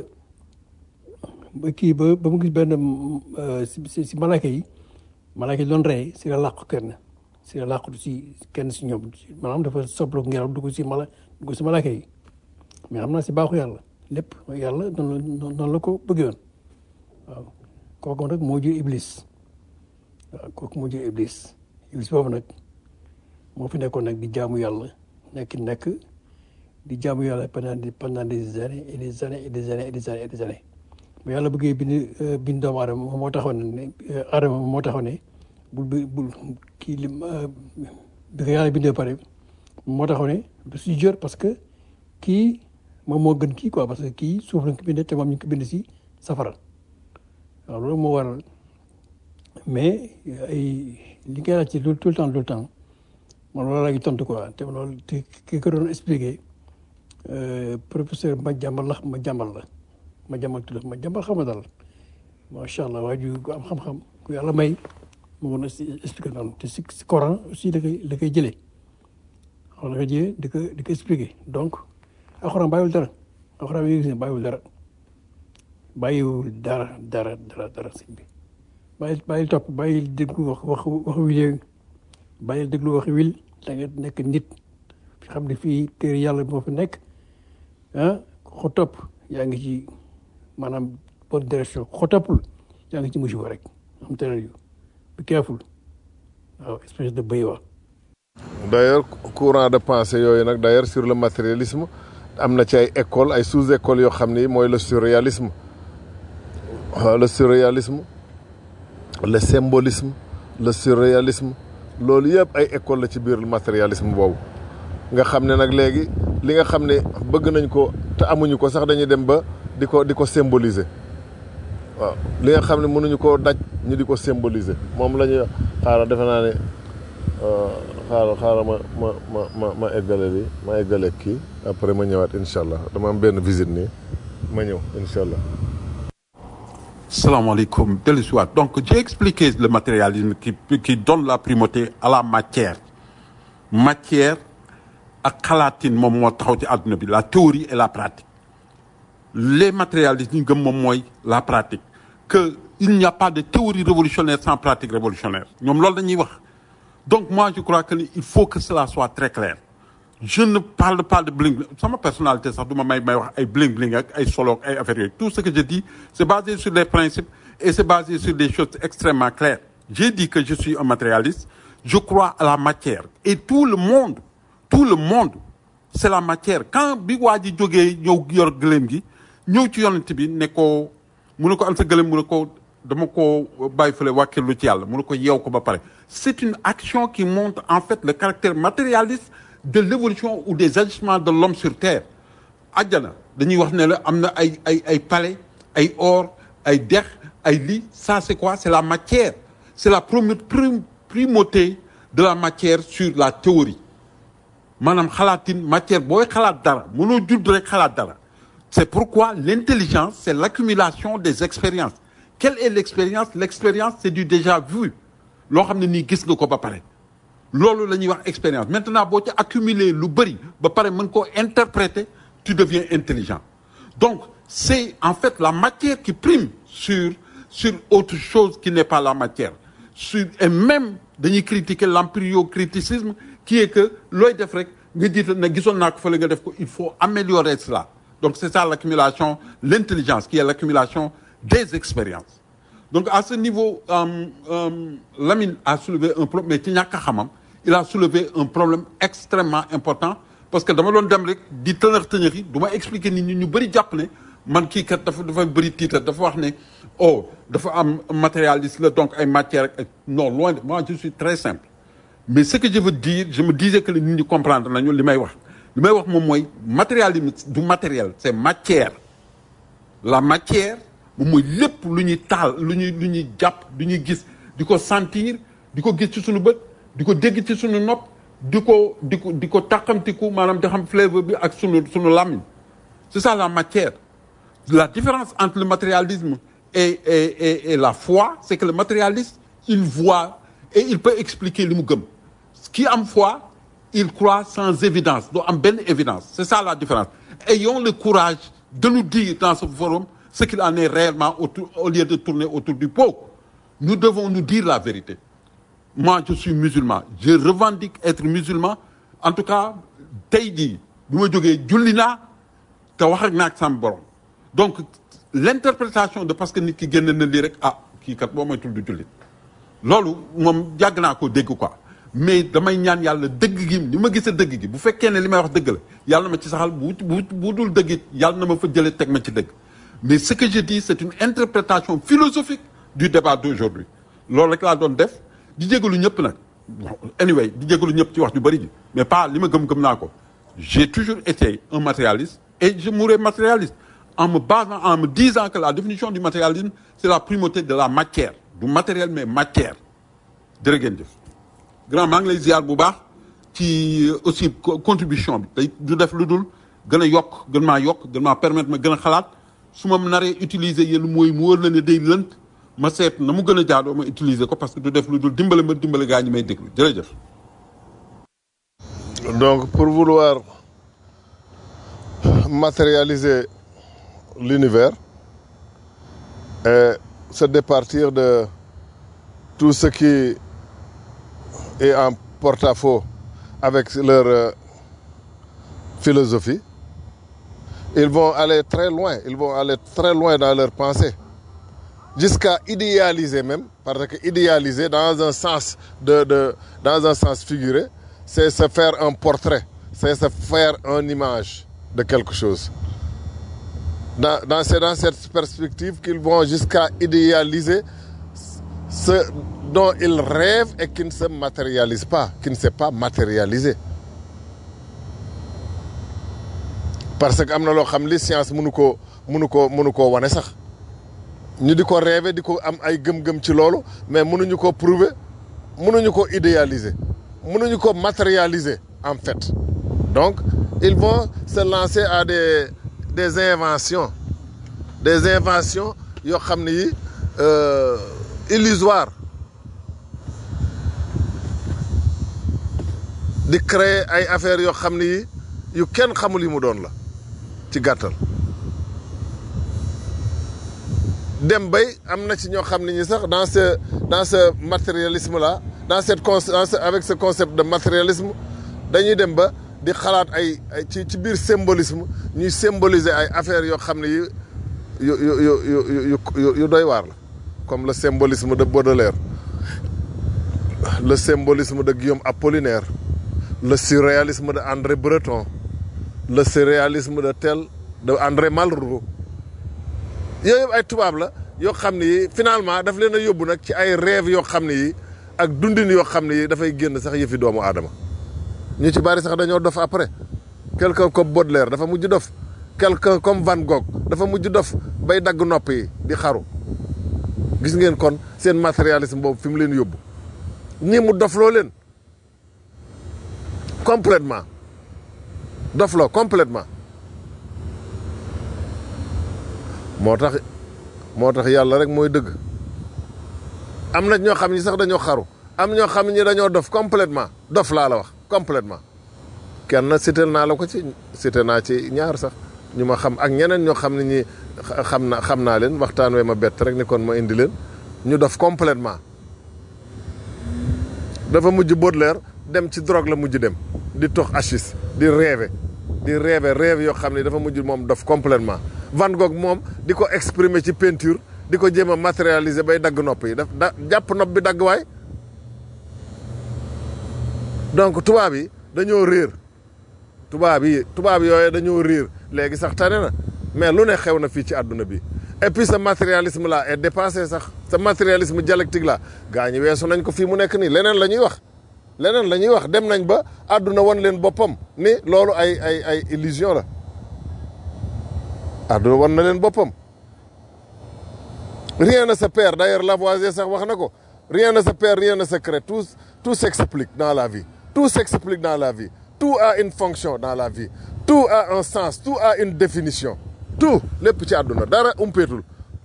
Speaker 4: ba kii ba ba mu gis benn si si malaaka yi malaaka yi doon rey si la làqu kenn si la làqatu si kenn si ñoom maanaam dafa soblu ngelaw dugg si mala dugg si malaaka yi mais xam naa si baaxu yàlla lépp yàlla noonu la noonu la ko bëggee woon waaw kooku nag moo jur iblis waaw kooku moo jur iblis iblis boobu nag moo fi nekkoon nag di jaamu yàlla nekk nekk di jaamu yàlla pendant pendant des années et des années et des années et des années et des années bu yàlla bëggee bind bind doomu aadama moo taxoon ne aadama moo taxoon ne bul bul kii li bi ko yàlla bindee pare moo taxoon ne du si jër parce que kii moom moo gën kii quoi parce que kii suuf lañ ko bindee te moom ñu ko bind si safara waaw loolu moo waral mais ay li ngay laaj ci tout le temps tout le temps man loolu laa ngi tontu quoi te loolu te ki ko doon expliqué professeur ma jàmbal la ma jàmbal la ma jàmbal tudd ma jàmbal xam nga daal macha allah waa ju am xam-xam ku yàlla may mu mën a expliquer noonu te si si Coran aussi da koy da koy jëlee xam da koy jëlee di ko di ko expliquer donc alxuraan bàyyiwul dara alxuraan yi gis ne bàyyiwul dara bàyyiwul dara dara dara dara sëñ bi bàyyi bàyyi topp bàyyi déglu wax wax wax wil bàyyi déglu wax wil da nga nekk nit xam ne fii téere yàlla moo fi nekk ah ko topp yaa ngi ci maanaam bonne direction ko toppul yaa ngi ci musiba rek am teel yu be careful waaw espèce de béy wa
Speaker 7: d'ailleurs courant de pensée yooyu nag d'ailleurs sur le matérialisme am na ci ay école ay sous-école yoo xam ni mooy le surréalisme waaw le surréalisme le symbolisme le surréalisme loolu yëpp ay école la ci biir matérialisme boobu nga xam ne nag léegi li nga xam ne bëgg nañ ko te amuñu ko sax dañuy dem ba di ko di ko symboliser waaw li nga xam ne mënuñu koo daj ñu di ko symboliser moom la ñuy xaaral defe naa ne xaaral xaaral ma ma ma ma ma eggale li ma eggale kii après ma ñëwaat incha allah dama am benn visite nii ma ñëw incha allah.
Speaker 2: Salam alaikum. Delisuat. Donc, j'ai expliqué le matérialisme qui, qui donne la primauté à la matière. Matière, à Kalatin, la théorie et la pratique. Les matérialistes, nous la pratique. Que il n'y a pas de théorie révolutionnaire sans pratique révolutionnaire. Donc, moi, je crois qu'il faut que cela soit très clair. Je ne parle pas de bling. C'est ma personnalité, ça doit m'aider bling bling, ay solo, ay affaires. Tout ce que je dis, c'est basé sur des principes et c'est basé sur des choses extrêmement claires. J'ai dit que je suis un matérialiste. Je crois à la matière. Et tout le monde, tout le monde, c'est la matière. Quand Bigwadi Djogé, ñëw yor gëlëm gi, ñëw ci yonent bi ne ko mu ne ko am sa gëlëm mu ne ko dama ko bàyyi fële wàkkilu ci yàlla mu ne ko yeew ko ba pare. C'est une action qui montre en fait le caractère matérialiste de l'évolution ou des agissements de l'homme sur terre àjjana dañuy wax ne la am na ay ay ay palais ay or ay dex ay lii ça c'est quoi c'est la matière c'est la prim primauté de la matière sur la théorie maanaam xalaatin matière booy xalaat dara mënoo judd rek xalaat dara c'est pourquoi l'intelligence c'est l'accumulation des expériences quelle est l'expérience l'expérience c'est du déjà vu loo xam ne nii gis nga ko ba pare loolu la ñuy wax expérience maintenant boo ci accumuler lu bëri ba pare mën koo interpréter tu deviens intelligent donc c'est en fait la matière qui prime sur sur autre chose qui n'est pas la matière sur et même dañuy critiquer l'empiriocriticisme qui est que looy def rek nga jiital ne gisoon naa ko fële nga def ko il faut améliorer cela donc c'est ça l'accumulation l'intelligence qui est l'accumulation des expériences donc à ce niveau euh, euh, Lamine a soulevé un problème mais ci ñàkk a xamam il a soulevé un problème extrêmement important parce que dama doon dem rek di tënëx tënëx yi du ma expliquer nit ñi ñu bëri jàpp ne man kii kat dafa dafa bëri titre dafa wax ne oh dafa am matérialiste la donc ay matière ak non loin de moi je suis très simple mais ce que je veux dire je me disais que nit ñi comprendre nañu li may wax li may wax moom mooy matérialisme du matériel c'est matière la matière moom mooy lépp lu ñuy taal lu ñuy lu ñuy jàpp lu ñuy gis di ko sentir di ko gis ci suñu bët di ko dégg ci suñu nopp di ko di ko di ko tàqamtiku maanaam di xam fleuve bi ak sunu sunu làmmiñ c'est ça la matière la différence entre le matérialisme et et et, et la foi c'est que le matérialiste il voit et il peut expliquer li mu gëm qui am foi il croit sans évidence doo am benn évidence c'est ça la différence ayons le courage de nous dire dans ce forum ce qu'il en est réellement autour, au lieu de tourner autour du pot nous devons nous dire la vérité moi je suis musulman je revendique être musulman en tout cas tey jii bu ma jógee julli naa te wax ak naa ak sama borom donc l'interprétation de parce que nit ki génn na lii rek ah kii kat boo moytul du jullit loolu moom yàgg naa ko dégg quoi mais damay ñaan yàlla dëgg gi ni ma gisee dëgg gi bu fekkee ne li may wax dëgg la yàlla na ma ci saxal bu bu bu dul dëgg it yàlla na ma fa jëlee teg ma ci dëgg mais ce que je dis c'est une interprétation philosophique du débat d'aujourd'hui loolu rek laa doon def di jégalu ñëpp nag anyway di jégalu ñëpp ci wax ju bari ji mais pas li ma gëm-gëm naa ko j'ai toujours été un matérialiste et je mourrai matérialiste en me basant en me disant que la définition du matérialisme c'est la primauté de la matière du matériel mais matière jërë ngeen jëf grand maa ngi lay ziar bu baax ci aussi contribution bi day du def lu dul gën a yokk gën maa yokk gën maa permettre ma gën a xalaat su ma naree utiliser yenn mooy mu wër la ne day lënt ma seet na mu gën a jaadoo ma utiliser ko parce que du def lu dul dimbale ma dimbale gaa ñi may déglu jërëjëf.
Speaker 7: Donc, pour vouloir matérialiser l'univers et se départir de tout ce qui est en porte-à-faux avec leur euh, philosophie, ils vont aller très loin, ils vont aller très loin dans leur pensée, jusqu'à idéaliser même, parce que idéaliser dans un sens de, de dans un sens figuré, c'est se faire un portrait, c'est se faire une image de quelque chose. Dans, dans, c'est dans cette perspective qu'ils vont jusqu'à idéaliser ce dont ils rêvent et qui ne se matérialise pas, qui ne s'est pas matérialisé. parce que am na loo xam li science mënu koo mënu koo mënu koo wane sax ñu di ko rêver di ko am ay gëm-gëm ci loolu mais mënuñu ko prouver mënuñu ko idéaliser mënuñu ko matérialiser en fait donc ils vont se lancer à des des inventions des inventions yoo xam ne yi euh, illusoires di créer ay affaires yoo xam ne yi yu kenn xamul yi mu doon la ci gàttal dem bay am na ci ñoo xam ne ñi sax dans ce dans ce matérialisme là dans cette con dans ce- avec ce concept de matérialisme dañuy dem ba di xalaat ay ay ci ci biir symbolisme ñuy symboliser ay affaires yoo xam ne yi yu yu yu yu yu yu yu doy waar la comme le symbolisme de Baudelaire le symbolisme de Guillaume Apollinaire le surréalisme de André Breton le surréalisme de tel de André Malraux yooyu yëpp ay tubaab la yoo xam ne yi finalement daf leen a yóbbu nag ci ay rêve yoo xam ne yi ak dundin yoo xam ne yi dafay génn sax yëfi doomu aadama ñu ci bari sax dañoo dof après quelqu'un comme Baudelaire dafa mujj dof quelqu'un comme Van Gogh dafa mujj dof bay dagg nopp yi di xaru gis ngeen kon seen matérialisme boobu fi mu leen yóbbu ñii mu dofloo leen complètement dofloo complètement moo tax moo tax yàlla rek mooy dëgg am na ñoo xam ni sax dañoo xaru am ñoo xam ni dañoo dof complètement dof laa la wax complètement kenn cité naa la ko ci cité naa ci ñaar sax ñu ma xam ak ñeneen ñoo xam ne ñi xa- xam na xam naa leen waxtaan wee ma bett rek ni kon ma indi leen ñu dof complètement dafa mujj Baudelaire dem ci drogue la mujj dem di tox hachis di rêver di rêver rêve yoo xam ne dafa mujj moom dof complètement Van Gogh moom di ko exprimer ci peinture di ko jéem a matérialiser bay dagg nopp yi daf da jàpp nopp bi dagg waay donc tubaab yi dañoo réer tubaab yi tubaab yooyu dañoo réer léegi sax tane na mais lu ne xew na fii ci àdduna bi et puis ce matérialisme là est dépassé sax ce matérialisme dialectique là gaa ñi weesu nañ ko fii mu nekk nii leneen la ñuy wax leneen la ñuy wax dem nañ ba àdduna wan leen boppam ni loolu ay ay ay illusion la àdduna wan na leen boppam rien ne se perd d'ailleurs Lavoisier sax wax na ko rien ne se perd rien ne se crée tout tout s'explique dans la vie tout s'explique dans la vie tout a une fonction dans la vie tout a un sens tout a une définition tout lépp ci àdduna dara umpeetul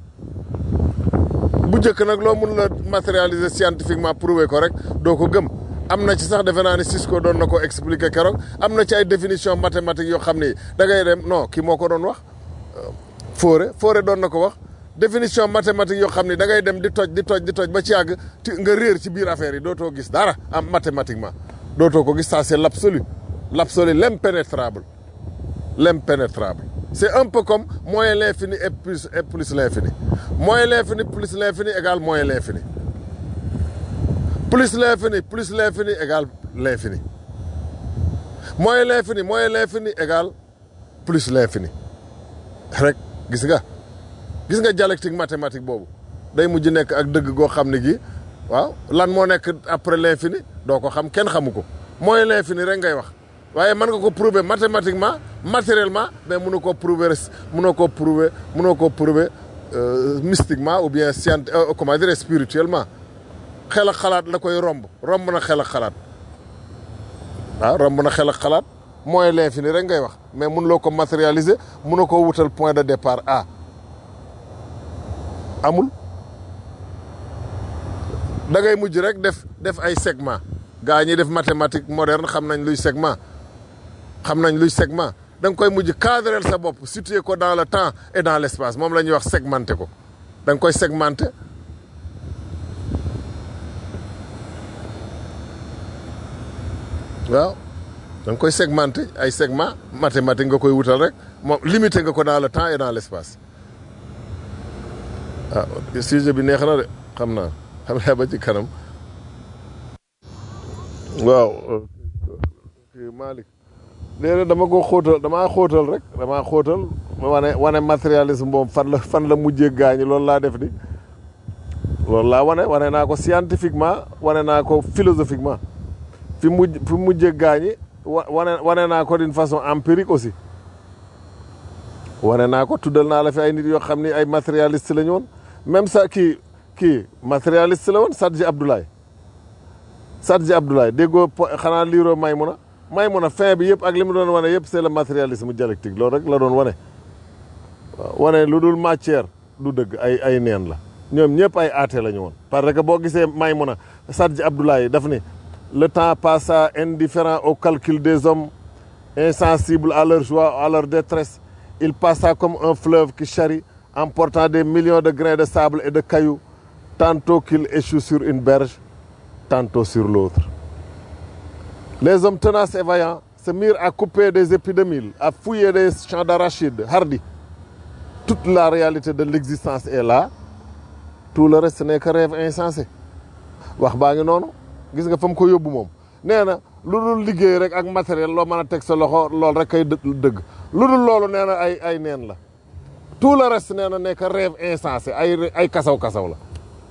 Speaker 7: bu njëkk nag loo mun la matérialiser scientifiquement prouver ko rek doo ko gëm am na ci sax defe naa ne Cisco doon na ko expliquer keroog am na ci ay définition mathématique yoo xam ni da ngay dem non kii moo ko doon wax Fauré Fauré doon na ko wax définition mathématique yoo xam ni da ngay dem di toj di toj di toj ba ci yàgg ti nga réer ci biir affaire yi dootoo gis dara am mathématiquement dootoo ko gis ça c'est l'absolu l'absolu l'impénétrable l'impénétrable c'est un peu comme moins l'infini et plus et plus l'infini moins l'infini plus l'infini égale moins l'infini plus l'infini plus l'infini égale l'infini moins l'infini moins l'infini égale plus l'infini rek gis nga gis nga dialectique mathématique boobu day mujj nekk ak dëgg goo xam ne gi waaw lan moo nekk après l'infini doo ko xam kenn xamu ko mooy l'infini rek ngay wax waaye mën nga ko prouver mathématiquement matériellement mais mënoo koo prouver mënoo koo prouver mënoo koo prouver euh, mystiquement ou bien scient euh, comment dire spirituellement xel ak xalaat la koy romb romb na xel ak xalaat waaw romb na xel ak xalaat mooy l'infini rek ngay wax mais mënuloo ko matérialiser mënoo ko wutal point de départ A amul da ngay mujj rek def def ay segment gaa ñi def mathématique moderne xam nañ luy segment xam nañ luy segment da nga koy mujj cadrel sa bopp situer ko dans le temps et dans l' espace moom la ñuy wax segmenté ko da nga koy segmenté waaw da nga koy segmenté ay segment mathématique nga koy wutal rek moom limité nga ko dans le temps et dans l' espace ah sujet bi neex na de xam naa xam naa ba ci kanam waaw kii Malick léeg dama ko xóotal damaa xóotal rek damaa xóotal wane wane matérialisme boobu fan la fan la mujjee gaañi loolu laa def di loolu laa wane wane naa ko scientifiquement wane naa ko philosophiquement fi mujj fi mujjee gaañi wa wane wane naa ko d'une façon empirique aussi wane naa ko tuddal naa la fi ay nit yoo xam ni ay matérialiste la ñu woon même ça kii kii matérialiste la woon Sadji Abdoulaye Sadji Abdoulaye déggoo xanaa liiroo Maymuna Maymuna fin bi yëpp ak li mu doon wane yëpp c'est le matérialisme dialectique loolu rek la doon wane waaw wane lu dul matière du dëgg ay ay neen la ñoom ñëpp ay aate la ñu woon parce que boo gisee Maymuna Sadji Abdoulaye daf ni le temps passa indifférent au calcul des hommes insensible à leur joie à leur détresse il passa comme un fleuve qui charrie emportant des millions de grains de sable et de cailloux tantôt qu'il échoue sur une berge tantôt sur l'autre les hommes tenaces et vaillants se mirent à couper des épis de mil à fouiller des champs d'arachides hardis toute la réalité de l'existence est là tout le reste n'est que rêve insensé wax baa ngi noonu gis nga fa mu ko yóbbu moom nee na lu dul liggéey rek ak matériel loo mën a teg sa loxo loolu rek kay dëgg lu dul loolu nee na ay ay neen la tout le reste nee na nekk rêve insensé ay ay kasaw-kasaw la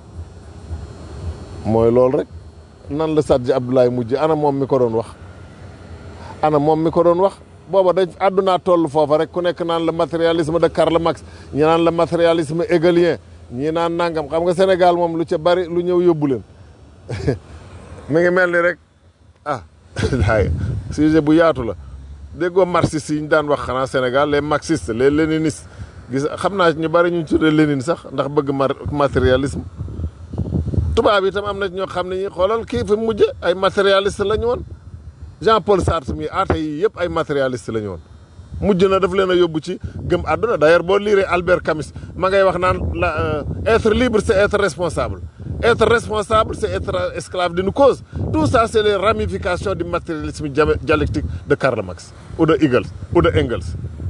Speaker 7: mooy loolu rek nan la Sadji Abdoulaye mujj ana moom mi ko doon wax ana moom mi ko doon wax booba dañ àddunaa toll foofa rek ku nekk naan la matérialisme de Karl Marx ñi naan la matérialisme hegelien ñi naan nangam xam nga Sénégal moom lu ca bari lu ñëw yóbbu leen mi ngi mel ni rek ah daay sujet bu yaatu la déggoo marxistes yi ñu daan wax xanaa Sénégal les marxistes les léninistes gis xam naa ñu bari ñu tuddee Lénine sax ndax bëgg matérialisme tubaab yi itam am na ñoo xam ne ñi xoolal kii fi mujj ay matérialiste la ñu woon Jean Paul Sartre mi aate yi yëpp ay matérialiste la ñu woon mujj na daf leen a yóbbu ci gëm àdduna d'ailleurs boo liiree Albert Camus ma ngay wax naan la être libre c'est être responsable être responsable c'est être esclave d'une cause tout ça c'est les ramifications du matérialisme dialectique de Karl Marx ou de Hegel ou de Engels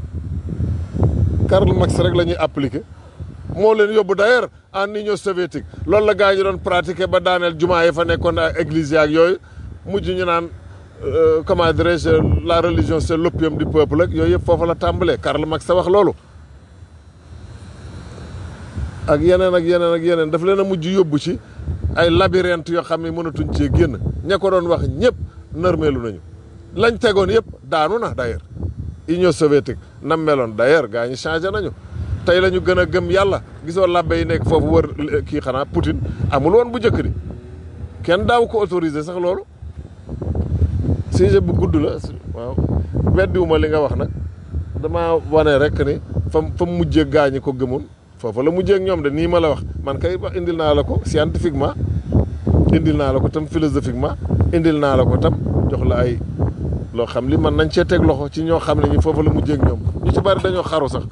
Speaker 7: Karl Marx rek la ñuy appliquer moo leen yóbbu d'ailleurs en Union soviétique loolu la gars yi doon pratiquer ba daaneel jumaa yi fa nekkoon ak église yaak yooyu mujj ñu naan comment dirais-je la religion c'est l'opium du peuple ak yooyu yëpp foofu la tàmbalee Karl Marx sa wax loolu ak yeneen ak yeneen ak yeneen daf leen a mujj yóbbu ci ay labyrinthe yoo xam ne mënatuñ cee génn ña ko doon wax ñëpp nërmeelu nañu lañ tegoon yëpp daanu na d'ailleurs Union soviétique nam meloon d'ailleurs gars ñi changé nañu tey la ñu gën a gëm yàlla gisoo labbe yi nekk foofu wër kii xanaa Poutine amul woon bu njëkk di kenn daaw ko autorisé sax loolu sujet bu gudd la waaw weddiwuma li nga wax nag dama wane rek ni fa fa mujjee gaañi ko gëmoon foofu la mujjee ak ñoom de nii ma la wax man kay indil naa la ko scientifiquement indil naa la ko tam philosophiquement indil naa la ko tam jox la ay loo xam li man nañ cee teg loxo ci ñoo xam ne ñi foofu la mujjee ak ñoom ñu ci bari dañoo xaru sax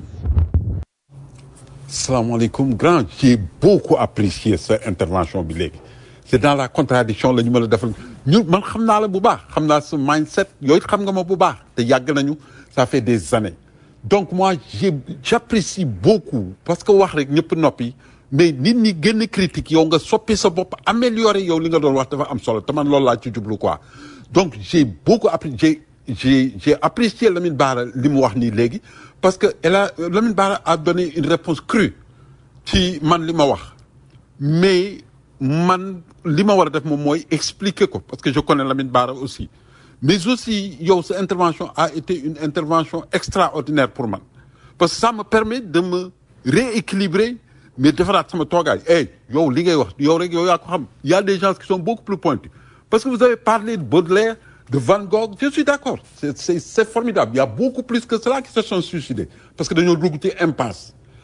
Speaker 2: salaamaaleykum grand j'ai beaucoup apprécié sa intervention bi léegi c'est dans la contradiction la ñu mën a defal ñu man xam naa la bu baax xam naa sa mindset yooyu xam nga ma bu baax te yàgg nañu ça fait des années donc moi j'ai j'apprécie beaucoup parce que wax rek ñëpp noppi mais nit ñi gën a critique yow nga soppi sa bopp améliorer yow li nga doon wax dafa am solo te man loolu laa ci jublu quoi donc j'ai beaucoup apprécié j'ai j'ai apprécié Lamine Bara li mu wax nii léegi parce que elle a Lamine Bara a donné une réponse crue ci man li ma wax mais man li ma war a def moom mooy expliquer ko parce que je connais Lamine Bara aussi mais aussi yow sa intervention a été une intervention extraordinaire pour man parce que ça me permet de me rééquilibrer mais defaraat sama toogaay eh yow li ngay wax yow rek yow yaa ko xam il y a des gens qui sont beaucoup plus pointus parce que vous avez parlé de Baudelaire de Van Gogh je suis d'accord c'est c'est c'est formidable il y a beaucoup plus que cela qui se sont suicidés parce que dañoo dugg ci impasse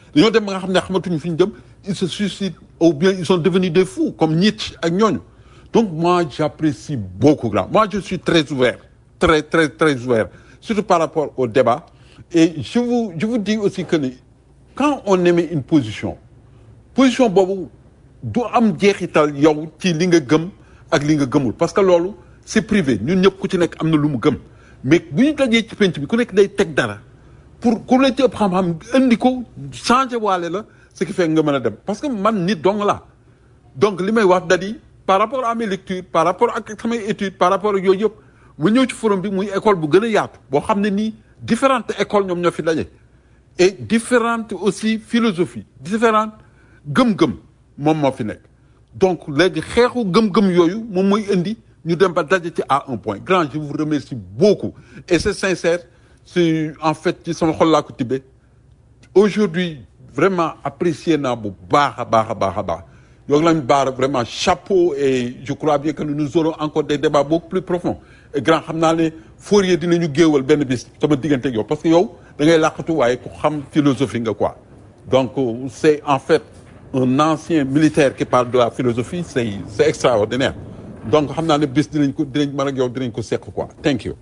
Speaker 2: dañoo dem ba nga xam ne xamatuñu fi ñu jëm ils se suicident ou bien ils sont devenus des fous comme Nietzsche ak ñooñu donc moi j'apprécie beaucoup grand moi je suis très ouvert très très très ouvert surtout par rapport au débat et je vous je vous dis aussi que ni quand on émet une position position boobu du am jeexital yow ci li nga gëm ak li nga gëmul parce que loolu c'est privé ñun ñëpp ku ci nekk am na lu mu gëm mais bu ñu dajee ci penc bi ku nekk day teg dara pour ku la ci ëpp xam-xam indi ko changé waale la ce qui fait nga mën a dem parce que man nit dong la donc li may wax da di par rapport à mes lectures par rapport ak samay études par rapport ak yooyu yëpp mu ñëw ci forum bi muy école bu gën a yaatu boo xam ne nii différentes écoles ñoom ñoo fi daje et différentes aussi philosophies différentes gëm-gëm moom moo fi nekk donc léegi xeexu gëm-gëm yooyu moom mooy indi ñu dem ba daje ci à un point grand je vous remercie beaucoup et c'est sincère c'est en fait ci sama xol laa ko tibbee aujourd'hui vraiment apprécié naa bu baax a baax a baax a baax yow lañ baara vraiment chapeau et je crois bien que nous aurons encore des débats beaucoup plus profonds et grand xam naa ne Fourier dinañu géewal benn bis sama diggante ak yow parce que yow da ngay làqatu waaye ku xam philosophie nga quoi donc c'est en fait un ancien militaire qui parle de la philosophie c'est c'est extraordinaire donc xam naa ne bis dinañ ko dinañ mën ak yow dinañ ko seq quoi thank you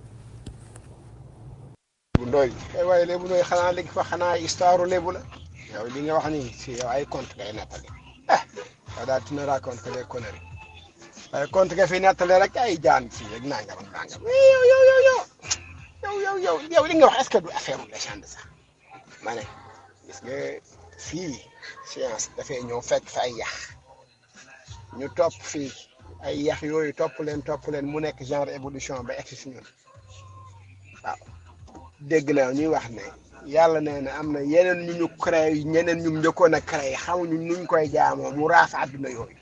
Speaker 3: bu ndoy ay waaye lébu ndoy xanaa léegi fa xanaa histoire lébu la yow li nga wax ni si yow ay conte ngay nettali ah yow daal tu ne racontes que des conneries waaye conte nga fi nettali rek ay jaan fii rek nangam ak nangam yow yow yow yow yow yow yow yow li nga wax est-ce que du affaire u légende sax ma ne gis nga fii science dafay ñëw fekk fa ay yax ñu topp fii ay yax yooyu topp leen topp leen mu nekk genre évolution ba egsi si ñun waaw dégg naa ñuy wax ne yàlla nee na am na yeneen ñu ñu créé ñeneen ñu njëkkoon a créé xamuñu nuñ koy jaamoo mu raaf àdduna yooyu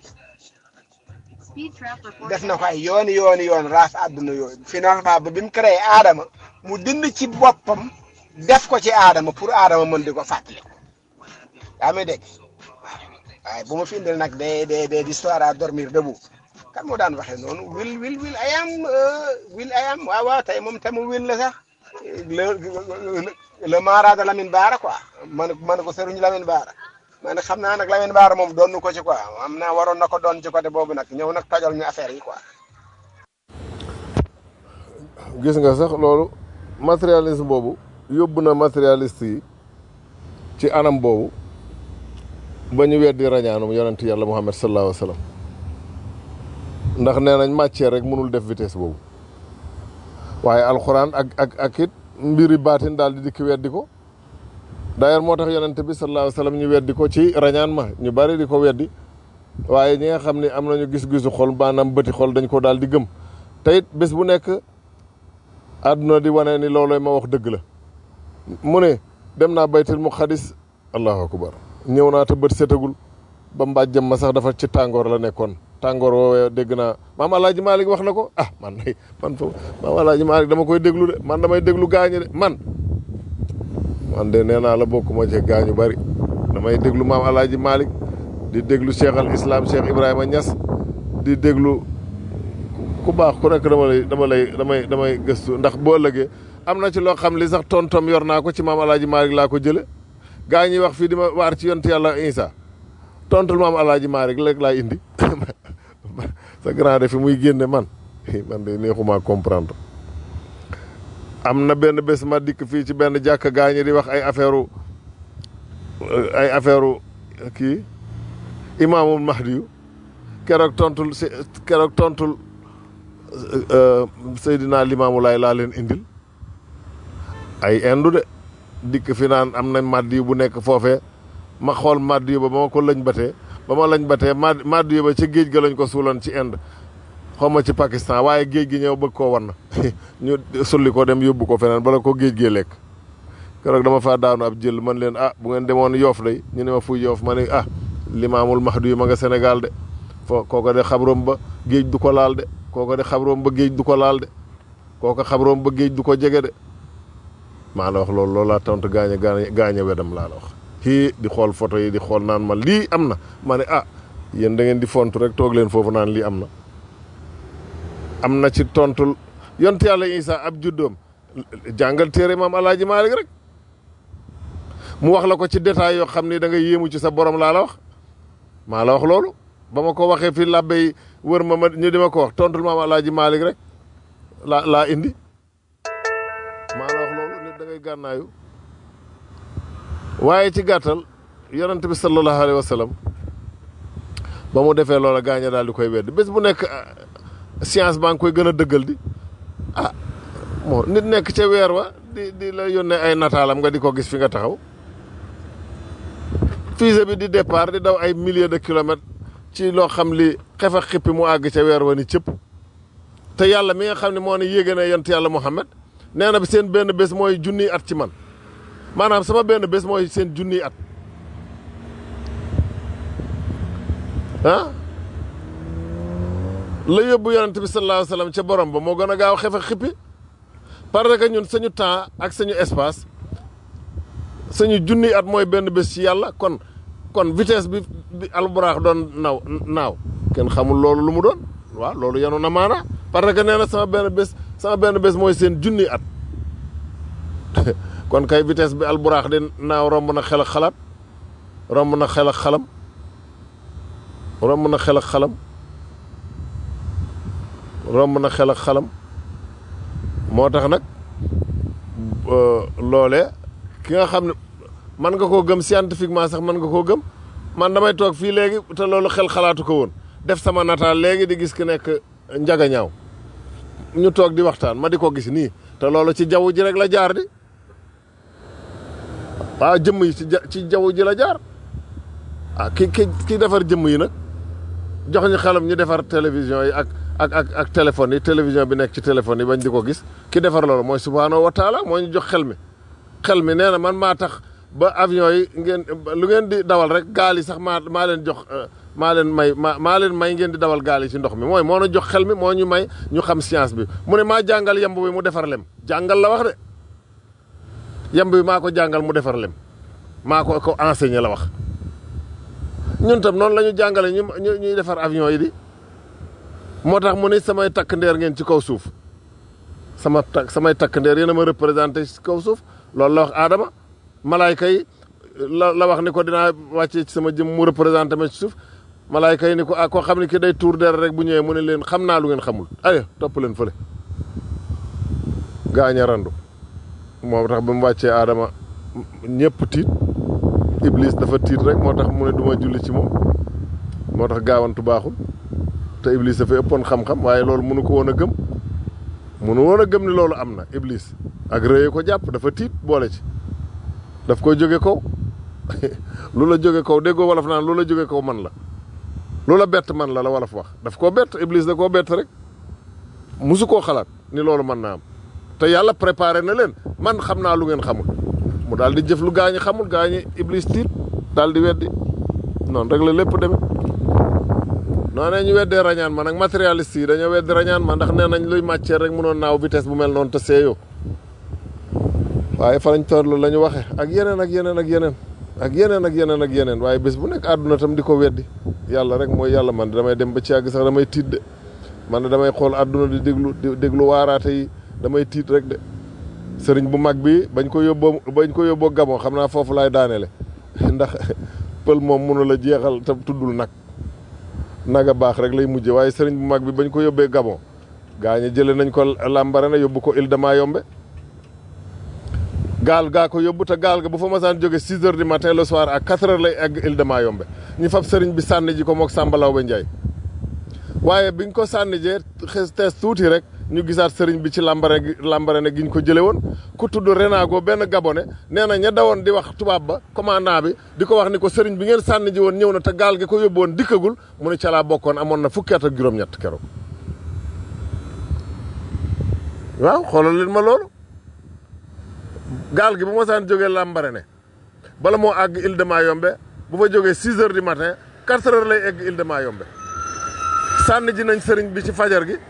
Speaker 3: def na ko ay yooni yooni yoon raaf àdduna yooyu finalement ba bi mu créé aadama mu dind ci boppam def ko ci aadama pour aadama mën di ko fàttaliku yaa may dégg waaye bu ma fi indil nag des des des histoires à dormir debout kan moo daan waxee noonu wil wil wil ayam wil ayam waaw waaw tey moom temu wil la sax le le mara de Lamine Baara quoi man man ko sëruñ Lamine Baara man xam naa nag Lamine Baara moom doon ko ci quoi am naa waroon na ko doon ci côté boobu nag ñëw nag tojal ñu affaire yi quoi.
Speaker 7: gis nga sax loolu matérialisme boobu yóbbu na matérialiste yi ci anam boobu ba ñu weddi rañaanum yonent yàlla Muhammad sallallahu alayhi wa sallam ndax nee nañ matière rek mënul def vitesse boobu waaye alxuraan ak ak ak it mbiri baatin daal di dikki weddi ko d'ailleurs moo tax yonent bi sallallahu alayhi wa sallam ñu weddi ko ci rañaan ma ñu bari di ko weddi waaye ñi nga xam ne am nañu gis-gisu xol maanaam bëti xol dañ ko daal di gëm te it bés bu nekk àdduna di wane ni loolooy ma wax dëgg la mu ne dem naa baytul muqaddis allahu akbar ñëw naa te bët setagul ba mbàjjam ma sax dafa ci tàngoor la nekkoon tàngoor woowee dégg naa maam alaaji Malick wax na ko ah man day man foofu maam alaaji Malick dama koy déglu de man damay déglu gaañu de man man de nee naa la bokkuma ci gaañu bari damay déglu maam alaaji Malick di déglu cheikh al islam cheikh Ibrahima Niass di déglu ku baax ku nekk dama lay dama lay damay damay gëstu ndax boo ëllëgee am na ci loo xam li sax tontom yor naa ko ci maam alaaji Malick laa ko jële gaa ñuy wax fii di ma waar ci yonent yàlla Isa tontul maam alaaji Malick léegi laa indi sa grand de fi muy génne man man de neexuma comprendre am na benn bés ma dikk fii ci benn jàkk gaa ñi di wax ay affaire ay affaire kii imaamul mahdiyu keroog tontul keroog tontul Seydina Limaamu Laay laa leen indil ay indu de dikk fi naan am na maddi bu nekk foofee ma xool maddi ba ba ma ko lëñ batee ba ma lañ batee ma maddi ba ci géej ga lañ ko suuloon ci Inde xaw ma ci Pakistan waaye géej gi ñëw bëgg koo wan na ñu sulli ko dem yóbbu ko feneen bala ko géej gee lekk keroog dama faa daanu ab jël man leen ah bu ngeen demoon yoof day ñu ne ma fuy yoof ma ne ah limaamul mahdi yu ma nga Sénégal de foo kooko de xabroom ba géej du ko laal de kooko de xabroom ba géej du ko laal de kooko xabroom ba géej du ko jege de maa la wax loolu loolu laa tontu gaañe gaañe gaañe wedam laa la wax kii di xool photo yi di xool naan ma lii am na ma ne ah yéen da ngeen di fontu rek toog leen foofu naan lii am na am na ci tontul yonte yàlla Isa ab juddoom jàngal téere maam alaaji Maalik rek mu wax la ko ci détail yoo xam ni da nga yéemu ci sa borom laa la wax maa la wax loolu ba ma ko waxee fii làbbe yi wër ma ma ñu di ma ko wax tontul maam Alaaji Maalik rek laa laa indi maa la wax loolu nit da ngay gànnaayu waaye ci gàttal yonent bi sallallahu alayhi wa sallam ba mu defee loola gaaña daal di koy wedd bés bu nekk science baa ngi koy gën a dëggal di ah moo nit nekk ca weer wa di di la yónnee ay nataalam nga di ko gis fi nga taxaw fusée bi di départ di daw ay milliers de kilomètres ci loo xam li xefa xippi mu àgg ca weer wa ni cëpp te yàlla mi nga xam ne moo ne yéege na yont yàlla Muhammad nee na bi seen benn bés mooy junniy at ci man maanaam sama benn bés mooy seen junniy at ah la yóbbu yonent bi sallallahu alayhi wa sallam ca borom ba moo gën a gaaw xefe xippi parce que ñun sañu temps ak sañu espace sañu junniy at mooy benn bés ci yàlla kon kon vitesse bi bi alburaax doon naw naaw kenn xamul loolu lu mu doon waaw loolu yanu na maana parce que nee na sama benn bés sama benn bés mooy seen junniy at kon kay vitesse bi alburaax di naaw romb na xel ak xalaat romb na xel ak xalam romb na xel ak xalam romb na xel ak xalam moo tax nag loolee ki nga xam ne man nga koo gëm scientifiquement sax man nga koo gëm man damay toog fii léegi te loolu xel xalaatu ko woon def sama nataal léegi di gis ki nekk njaga ñaaw ñu toog di waxtaan ma di ko gis nii te loolu ci jaww ji rek la jaar di waaw jëmm yi ci ci jaww ji la jaar ah ki ki ki defar jëmm yi nag jox ñu xelam ñu defar télévision yi ak ak ak ak téléphone yi télévision bi nekk ci téléphone yi bañ di ko gis ki defar loolu mooy subhaanahu wa taala moo ñu jox xel mi xel mi nee na man maa tax ba avion yi ngeen lu ngeen di dawal rek gaal yi sax maa maa leen jox maa leen may maa maa leen may ngeen di dawal gaal yi ci ndox mi mooy moo na jox xel mi moo ñu may ñu xam science bi mu ne maa jàngal yemb bi mu defar lem jàngal la wax de yemb bi maa ko jàngal mu defar lem maa ko ko enseigné la wax ñun tam noonu la ñu jàngale ñu ñuy defar avion yi di moo tax mu ne samay takk ndeer ngeen ci kaw suuf sama takk samay takk ndeer yéen a ma représenté ci kaw suuf loolu la wax aadama malaayka yi la la wax ni ko dinaa wàccee ci sama jëm mu représenté ma ci suuf malaayka yi ni ko ah koo xam ne ki day tuur der rek bu ñëwee mu ne leen xam naa lu ngeen xamul ayo topp leen fële gaaña randu moo tax ba mu wàccee aadama ñëpp tiit iblis dafa tiit rek moo tax mu ne duma julli ci moom moo tax gaawantu baaxul te iblis dafa ëppoon xam-xam waaye loolu mënu ko woon a gëm mënu woon a gëm ni loolu am na iblis ak rëye ko jàpp dafa tiit boole ci daf koy jóge kaw lu la jóge kaw déggoo wolof naan lu la jóge kaw man la lu la bett man la la wolof wax daf koo bett iblis da koo bett rek musu koo xalaat ni loolu mën naa am te yàlla préparé na leen man xam naa lu ngeen xamul mu daal di jëf lu gaañi xamul gaañi iblis tiit daal di weddi noonu rek la lépp demee noonee ñu weddee rañaan ma nag matérialiste yi dañoo weddi rañaan ma ndax nee nañ luy matière rek mënoon naaw vitesse bu mel noonu te seeyoo waaye fa lañ toll la ñu waxe ak yeneen ak yeneen ak yeneen ak yeneen ak yeneen ak yeneen waaye bés bu nekk àdduna tam di ko weddi yàlla rek mooy yàlla man damay dem ba ci yàgg sax damay tiit de man damay xool àdduna di déglu di déglu waaraate yi damay tiit rek de sëriñ bu mag bi bañ ko yóbboo bañ ko yóbboo Gabon xam naa foofu laay daaneele ndax pël moom mënu la jeexal te tuddul nag naga baax rek lay mujje waaye sëriñ bu mag bi bañ ko yóbbee Gabon gaañe jële nañ ko Lambaréné yóbbu ko Île de Mayombe gaal gaa ko yóbbu te gaal ga bu fa masaan jóge six heures du matin le soir à quatre heures lay egg Île de Mayombe ñu fab sëriñ bi sànni ji ko mook Samba Laobé Ndiaye waaye biñ ko sànni jee xes tees tuuti rek ñu gisaat sëriñ bi ci Lambaréné Lambaréné gi ñu ko jële woon ku tudd Renago benn gabonais nee na ña dawoon di wax tubaab ba commandant bi di ko wax ni ko sëriñ bi ngeen sànni ji woon ñëw na te gaal gi ko yóbbu woon dikkagul mu ne ca laa bokkoon amoon na fukki at ak juróom-ñett keroog waaw xoolal leen ma loolu gaal gi bu ma saan jógee Lambaréné bala moo àgg Île de Mayombe bu fa jógee six heures du matin quatre heures lay egg Île de Mayombe sànni ji nañ sëriñ bi ci fajar gi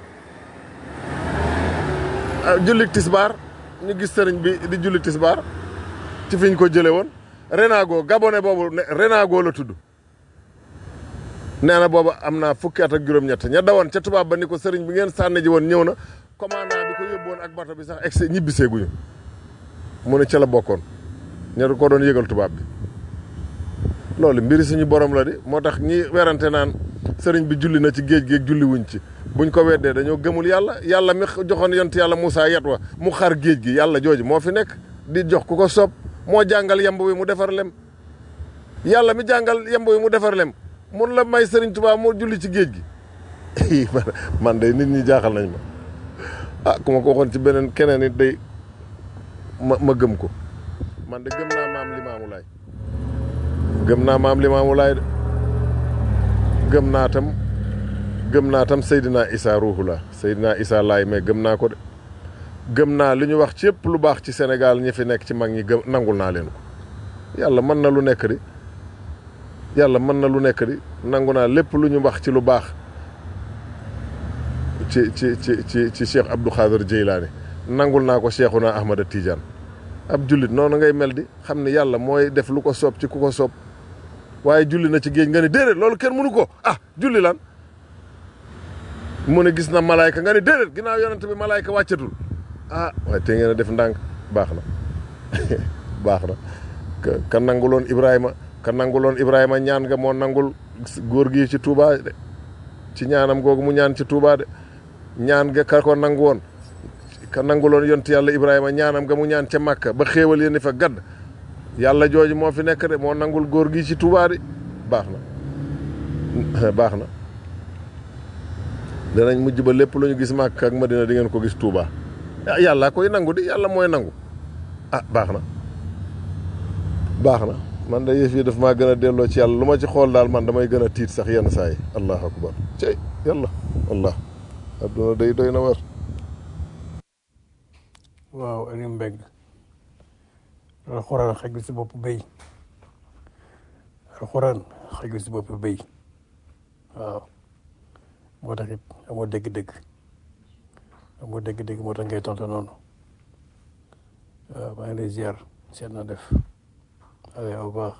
Speaker 7: julli tisbaar ñu gis sëriñ bi di julli tisbaar ci fiñ ko jële woon Renago gabonais boobu Renago la tudd nee na boobu am naa fukki at ak juróom-ñett ña dawoon ca tubaab ba ni ko sëriñ bi ngeen sànni ji woon ñëw na commandant bi ko yóbboon ak bato bi sax egsi ñibbisee guñu mu ne ca la bokkoon ña ko doon yëgal tubaab bi loolu mbiri suñu borom la di moo tax ñi werante naan sëriñ bi julli na ci géej géej julli wuñ ci buñ ko weddee dañoo gëmul yàlla yàlla mi joxoon yont yàlla Moussa yat wa mu xar géej gi yàlla jooju moo fi nekk di jox ku ko soob moo jàngal yemb wi mu defar lem yàlla mi jàngal yemb wi mu defar lem mun la may sëriñ Tuubaa mu julli ci géej gi man day nit ñi jaaxal nañ ma ah ku ma ko waxoon ci beneen keneen it day ma ma gëm ko man de gëm naa maam limaamu laay gëm naa maam limaamu laay de gëm naa tam gëm naa tam Seydina Isa ruuxula Seydina Isa laay mais gëm naa ko de gëm naa li ñu wax ci yëpp lu baax ci Sénégal ñi fi nekk ci mag ñi gëm nangul naa leen ko yàlla mën na lu nekk di yàlla mën na lu nekk di nangu naa lépp lu ñu wax ci lu baax ci ci ci ci ci Cheikh Abdou Khader Jeylaani nangul naa ko Cheikhuna Ahmada Tidiane ab jullit noonu ngay mel di xam ne yàlla mooy def lu ko soob ci ku ko soob waaye julli na ci géej nga ne déedéet loolu kenn mënu ko ah julli lan mu ne gis na malaayka nga ne déedéet ginnaaw yonent bi malaayka wàccatul ah waaye te ngeen a def ndànk baax na baax na ka nanguloon Ibrahima ka nanguloon Ibrahima ñaan nga moo nangul góor gi ci Touba de ci ñaanam googu mu ñaan ci Touba de ñaan nga ka ko nangu woon ka nanguloon yont yàlla Ibrahima ñaanam nga mu ñaan ca Makka ba xéewal yéen fa gadd yàlla jooju moo fi nekk de moo nangul góor gi ci Touba de baax na baax na danañ mujj ba lépp lu ñu gis Makka ak Madina di ngeen ko gis Touba ah yàlla koy nangu di yàlla mooy nangu ah baax na baax na man de yëf yi daf maa gën a delloo ci yàlla lu ma ci xool daal man damay gën a tiit sax yenn saa yi allahu akbar cey yàlla wallah adduna day doy na war
Speaker 4: waaw Aliou Mbengue alxuraan xajul si bopp béy alxuraan xajul si bopp béy waaw moo tax it amoo dégg-dégg amoo dégg-dégg moo tax ngay tontu noonu waaw maa ngi lay ziar seet na def allez au revoir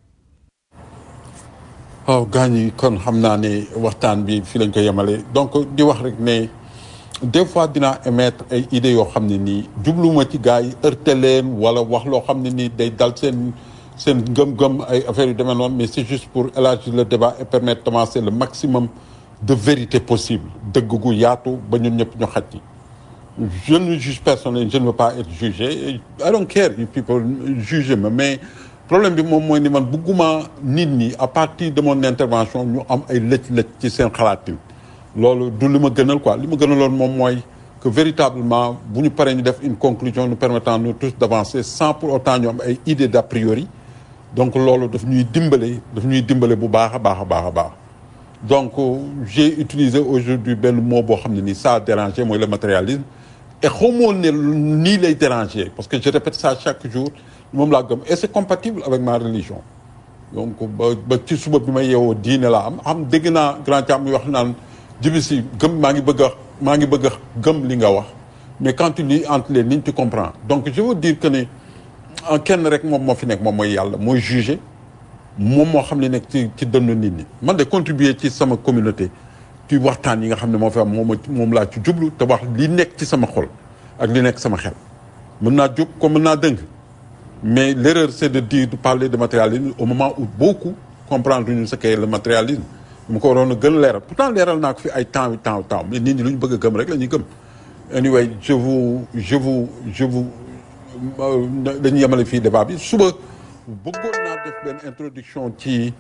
Speaker 2: waaw gaañ yi kon xam naa ne waxtaan bi fii lañ ko yemale donc di wax rek ne des fois dinaa émettre ay idées yoo xam ne nii jubluwuma ci gars yi heurter leen wala wax loo xam ne nii day dal seen seen gëm-gëm ay affaires yu demee noonu mais c'est juste pour élargir le débat et permettre d'avancer le maximum de vérité possible dëgg gu yaatu ba ñun ñëpp ñu xaj ci je ne juge personne je ne veux pas être jugé I don't care if people juge ma mais problème bi moom mooy ni man bugguma nit ñi à partir de mon intervention ñu am ay lëj-lëj ci seen xalaatin loolu du li ma gënal quoi li ma gënaloon moom mooy que véritablement bu ñu paree ñu def une conclusion nous permettant nous tous d'avancer sans pour autant ñu am ay idées d'a priori donc loolu daf ñuy dimbale daf ñuy dimbale bu baax a baax a baax a baax donc j'ai utilisé aujourd'hui benn mot boo xam ne nii ça a dérangé mooy le matérialisme et xamoon ne nii lay déranger parce que je répète ça chaque jour moom laa gëm et c'est compatible avec ma religion donc ba ba ci suba bi may yeewoo diine laa am xam dégg naa grand Thiam muy wax naan jibi si gëm maa ngi bëgg a maa ngi bëgg a gëm li nga wax mais quand tu lis entre les lignes tu comprends donc je veux dire que ne en kenn rek moom moo fi nekk moom mooy yàlla mooy juger moom moo xam ne nekk ci ci dënnu nit ñi man de contribuer ci sama communauté ci waxtaan yi nga xam ne moo fi am moom moom laa ci jublu te wax li nekk ci sama xol ak li nekk sama xel mën naa jub comme mën naa dëng mais l'erreur c'est de dire de parler de matérialisme au moment où beaucoup comprendre ñu ce qu'est le matérialisme mu ko waroon a gën leeral pourtant leeral naa ko fi ay temps yu temps yu temps mais nit ñi lu ñu bëgg a gëm rek la ñuy gëm anyway je vous je vous je vous dañuy yemale fii débat bi suba bëggoon naa def benn introduction ci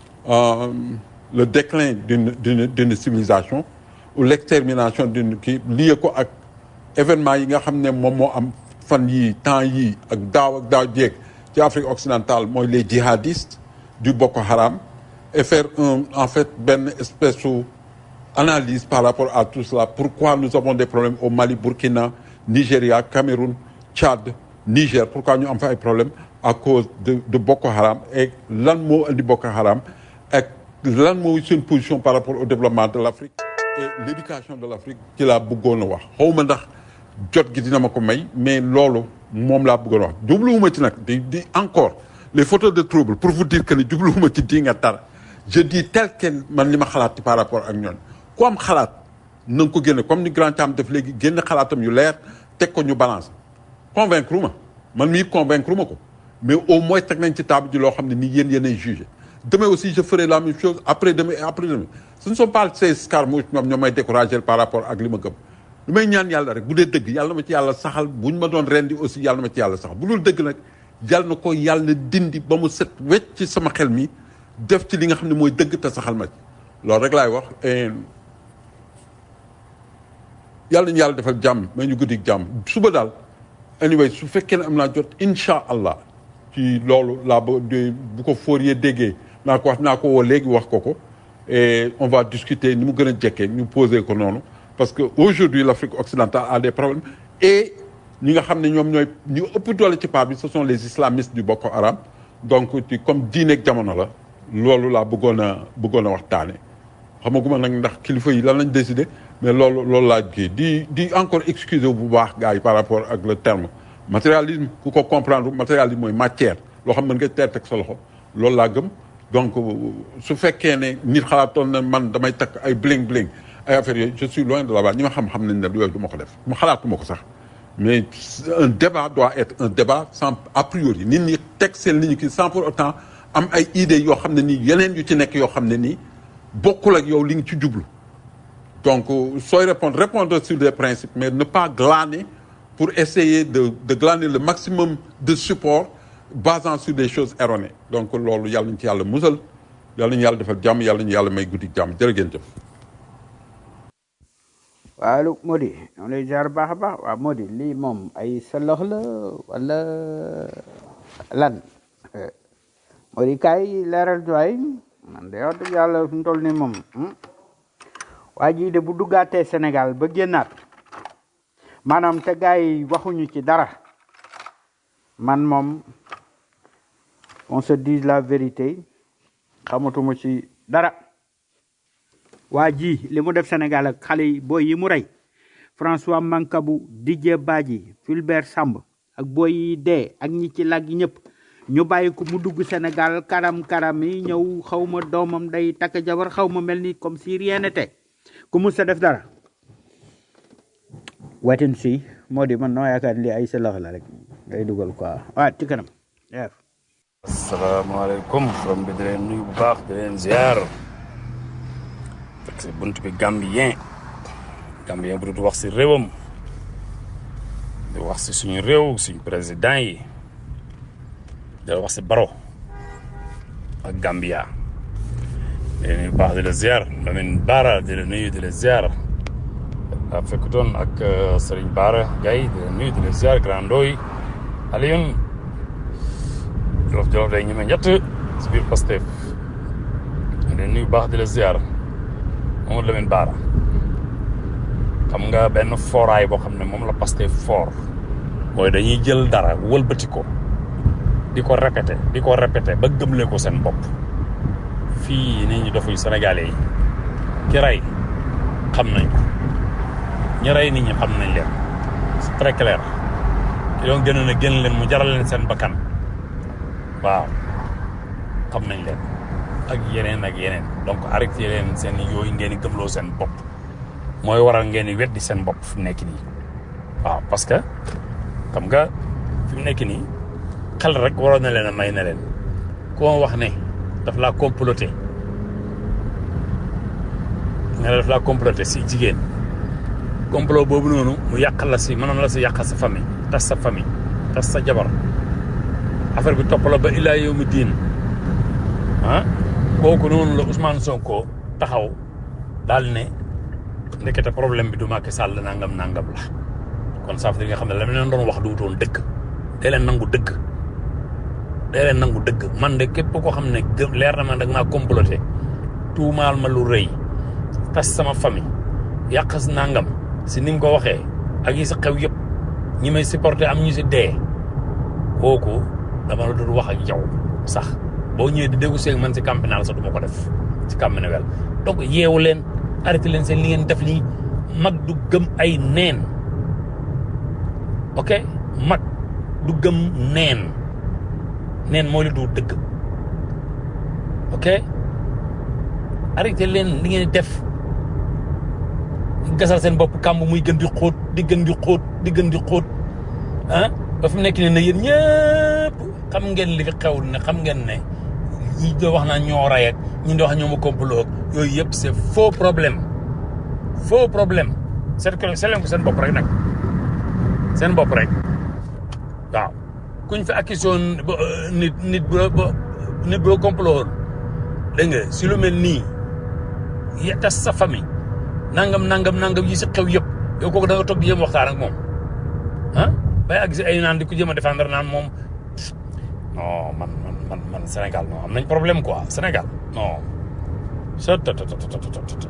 Speaker 2: le déclin d'une d'une d'une civilisation ou l'extermination d'une kii lié ko ak événement yi nga xam ne moom moo am fan yii temps yii ak daaw ak daaw jéeg ci Afrique occidentale mooy les djihadistes du Boko Haram et faire un en fait benn espèce su analyse par rapport à tout cela pourquoi nous avons des problèmes au Mali Burkina Nigeria Cameroun Tchad Niger pourquoi ñu am fa ay problèmes à cause de de Boko Haram et lan moo indi Boko Haram ak lan mooy seen position par rapport au développement de l'Afrique et l'éducation de l'Afrique ci laa bëggoon a wax xawma ndax jot gi dina ma ko may mais loolu moom laa bëggoon a wax jubluwuma ci nag di di encore les photos de trouble pour vous dire que ni jubluwuma ci di nga tar je dis tel quel man li ma xalaat ci par rapport ak ñoon ku am xalaat na nga ko génne comme ni grand Thiam def léegi génne xalaatam yu leer teg ko ñu balance convaincre ma man mii convaincre ma ko mais au moins teg nañ ci table ji loo xam ne nii yéen yéenay jugé demain aussi je ferai la même chose après demain et après demain ce ne sont pas ces escarmouches ñoom ñoo may découragé par rapport ak li ma gëm lu may ñaan yàlla rek bu dee dëgg yàlla na ma ci yàlla saxal bu ñu ma doon rendi aussi yàlla na ma ci yàlla saxal bu dul dëgg nag yàlla na ko yàlla dindi ba mu set wecc ci sama xel mi def ci li nga xam ne mooy dëgg te saxal ma ci loolu rek laay wax et yàlla nañu yàlla defal jàmm may ñu guddi jàmm suba daal anyway su fekkee ne am naa jot incha allah ci loolu laa ba de bu ko Fourier déggee naa ko wax naa ko woo léegi wax ko ko et on va discuter ni mu gën a jekkee ñu poser ko noonu parce que aujourd'hui l'Afrique occidentale a des problèmes et ñi nga xam ne ñoom ñooy ñu ëpp doole ci part bi ce sont les islamistes du Boko Haram donc ci comme diineeg jamono la loolu laa bëggoon a bëggoon a waxtaane xamaguma nag ndax kilifa yi lan lañ décidé mais loolu loolu laa kii di di encore excuser bu baax gars yi par rapport ak le terme matérialisme ku ko comprendre matérialisme mooy matière loo xam ne nga teer teg sa loxo loolu laa gëm donc su fekkee ne nit xalaatoon na man damay takk ay bling bling ay affaires yooyu je suis loin de là-bas ñi ma xam-xam nañ ne yooyu du ma ko def ma xalaatuma ko sax mais un débat doit être un débat sans a priori nit ñi teg seen li ñu kii sans pour autant am ay idées yoo xam ne nii yeneen yu ci nekk yoo xam ne nii bokkul ak yow li nga ci jublu donc sooy répondre répondre sur des principes mais ne pas glaner pour essayer de de glaner le maximum de support basant sur des choses erronées donc loolu yàlla nañu ci yàlla musal yàlla nañu yàlla defal jàmm yàlla nañu yàlla may guddi jàmm jërë ngeen jëf.
Speaker 5: waaw Mody ñoo lay ziar baax a baax waaw Mody lii moom ay salox la wala lan Mody kaay leeral waay man de wax dëgg yàlla fi mu toll nii moom waa jii de bu duggaatee Sénégal ba génnaat maanaam te gars yi waxuñu ci dara man moom on se dise la vérité xamatuma ci dara waa ji li mu def Sénégal ak xale yi booy yi mu rey François Mancabou Didier Badji Fulbert Samb ak booy yi dee ak ñi ci lag ñëpp ñu bàyyi ko mu dugg Sénégal karam karam yi ñëw xaw ma doomam day takk jabar xaw ma mel ni comme si rien n'était ku mus sa def dara wetin si moo di man noo yaakaar li ay selax la rek ngay dugal quoi waaw ci kanam yeef
Speaker 1: asalaamaaleykum from bi di leen nuyu bu baax di leen ziar fekk si bunt bi gambien gambien bu dul wax si réewam di wax si suñu réew suñu président yi di wax si baro ak gambia di leen nuyu bu baax di la ziar Lamine Bara di la nuyu di la ziar a fekk doon ak Serigne Bara Gaye di la nuyu di la ziar Grand Ndoy Alioune jolof jolof day ñeme ñett si biir Pastef di la nuyu bu baax di la ziar Mamadou Lamine Bara xam nga benn fooraay boo xam ne moom la Pastef fort mooy dañuy jël dara wëlbati ko di ko répété di ko répété ba gëmle ko seen bopp fii nit ñi dofuy sénégalais yi ki rey xam nañ ko ñi rey nit ñi xam nañ leen c'est très clair ki doon gën a gën leen mu jaral leen seen bakkan waaw xam nañ leen ak yeneen ak yeneen donc arrêté leen seen yooyu ngeen di gëmloo seen bopp mooy waral ngeen di weddi seen bopp fi mu nekk nii waaw parce que xam nga fi mu nekk nii xel rek waroon na leen a may na leen koo wax ne daf laa comploté nga ne daf laa comploté si jigéen complot boobu noonu mu yàqal la si mënoon la si yàqal sa famille tas sa famille tas sa jabar affaire bi topp la ba ilaa yow mi diin ah kooku noonu la Ousmane Sonko taxaw daal ne ndekete problème bi du Macky Sall nangam nangam la kon ça veut dire nga xam ne la leen doon wax du wutoon dëgg dee leen nangu dëgg dee leen nangu dëgg man de képp koo xam ne gë leer na man dag maa comploté tuumaal ma lu rëy tas sama famille yàqas nangam si ni mu ko waxee ak yi si xew yëpp ñi may supporté am ñu si dee kooku dama la doon wax ak yow sax boo ñëwee di négocier man si campénal sax du ma ko def si campénal donc yeewu leen arrêté leen seen li ngeen def nii mag du gëm ay neen ok mag du gëm neen neen moo li du dëgg ok arrêté leen li ngeen def gasal seen bopp kàmb muy gën di xóot di gën di xóot di gën di xóot ah ba fi mu nekk nii ne yéen ñëpp yëpp xam ngeen li fi xew ne xam ngeen ne ñi doo wax naa ñoo ray ak ñi di wax ñoo ma complot ak yooyu yëpp c'est faux problème faux problème seet ko seet leen ko seen bopp rek nag seen bopp rek waaw kuñ fi accusé woon ba nit nit bu la ba nit bu la complot woon dégg nga si lu mel nii ya tas sa famille nangam nangam nangam yi si xew yëpp yow kooku da nga toog di jéem waxtaan ak moom ah bay ak si ay naan di ko jéem a défendre naan moom non man man man man Sénégal non am nañ problème quoi Sénégal non sa ta ta ta ta ta ta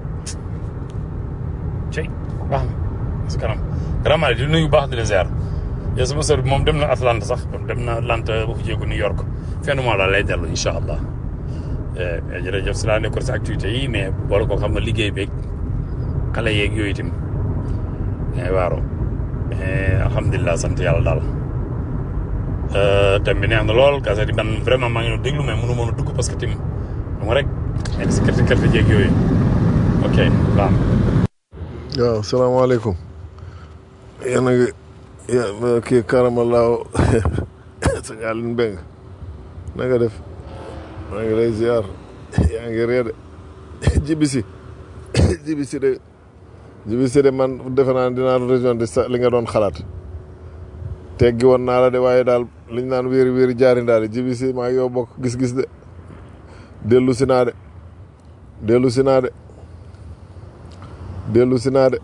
Speaker 1: cey baax na parce que kanam vraiment di nuyu baax di la ziar yow sama sœur bi moom dem na Atlanta sax dem na Atlanta ba fu jéegu New York fin du mois la lay dellu incha allah jërëjëf si laa nekkoon si activité yi mais boole ko xam nga liggéey beeg xale yeeg yooyu itam mais waaroo mais alhamdulilah sant yàlla daal thème bi neex na lool kase di man vraiment maa ngi doon déglu mais mënu mën a dugg parce que tim xam nga rek nekk si kerte kerte jéeg yooyu ok baax
Speaker 7: waaw salaamaaleykum yéen a ngi yéen kii karamalaaw sëñ Aline Mbeng na nga def maa ngi lay ziar yaa ngi ree de jibisi jibisi de jibisi de man defe naa dinaa région de sa li nga doon xalaat teggi woon naa la de waaye daal liñ naan wéeri wéeri jaari ndaa de jibisi maa ngi yow bokk gis-gis de dellu si naa de dellu si naa de dellu si naa de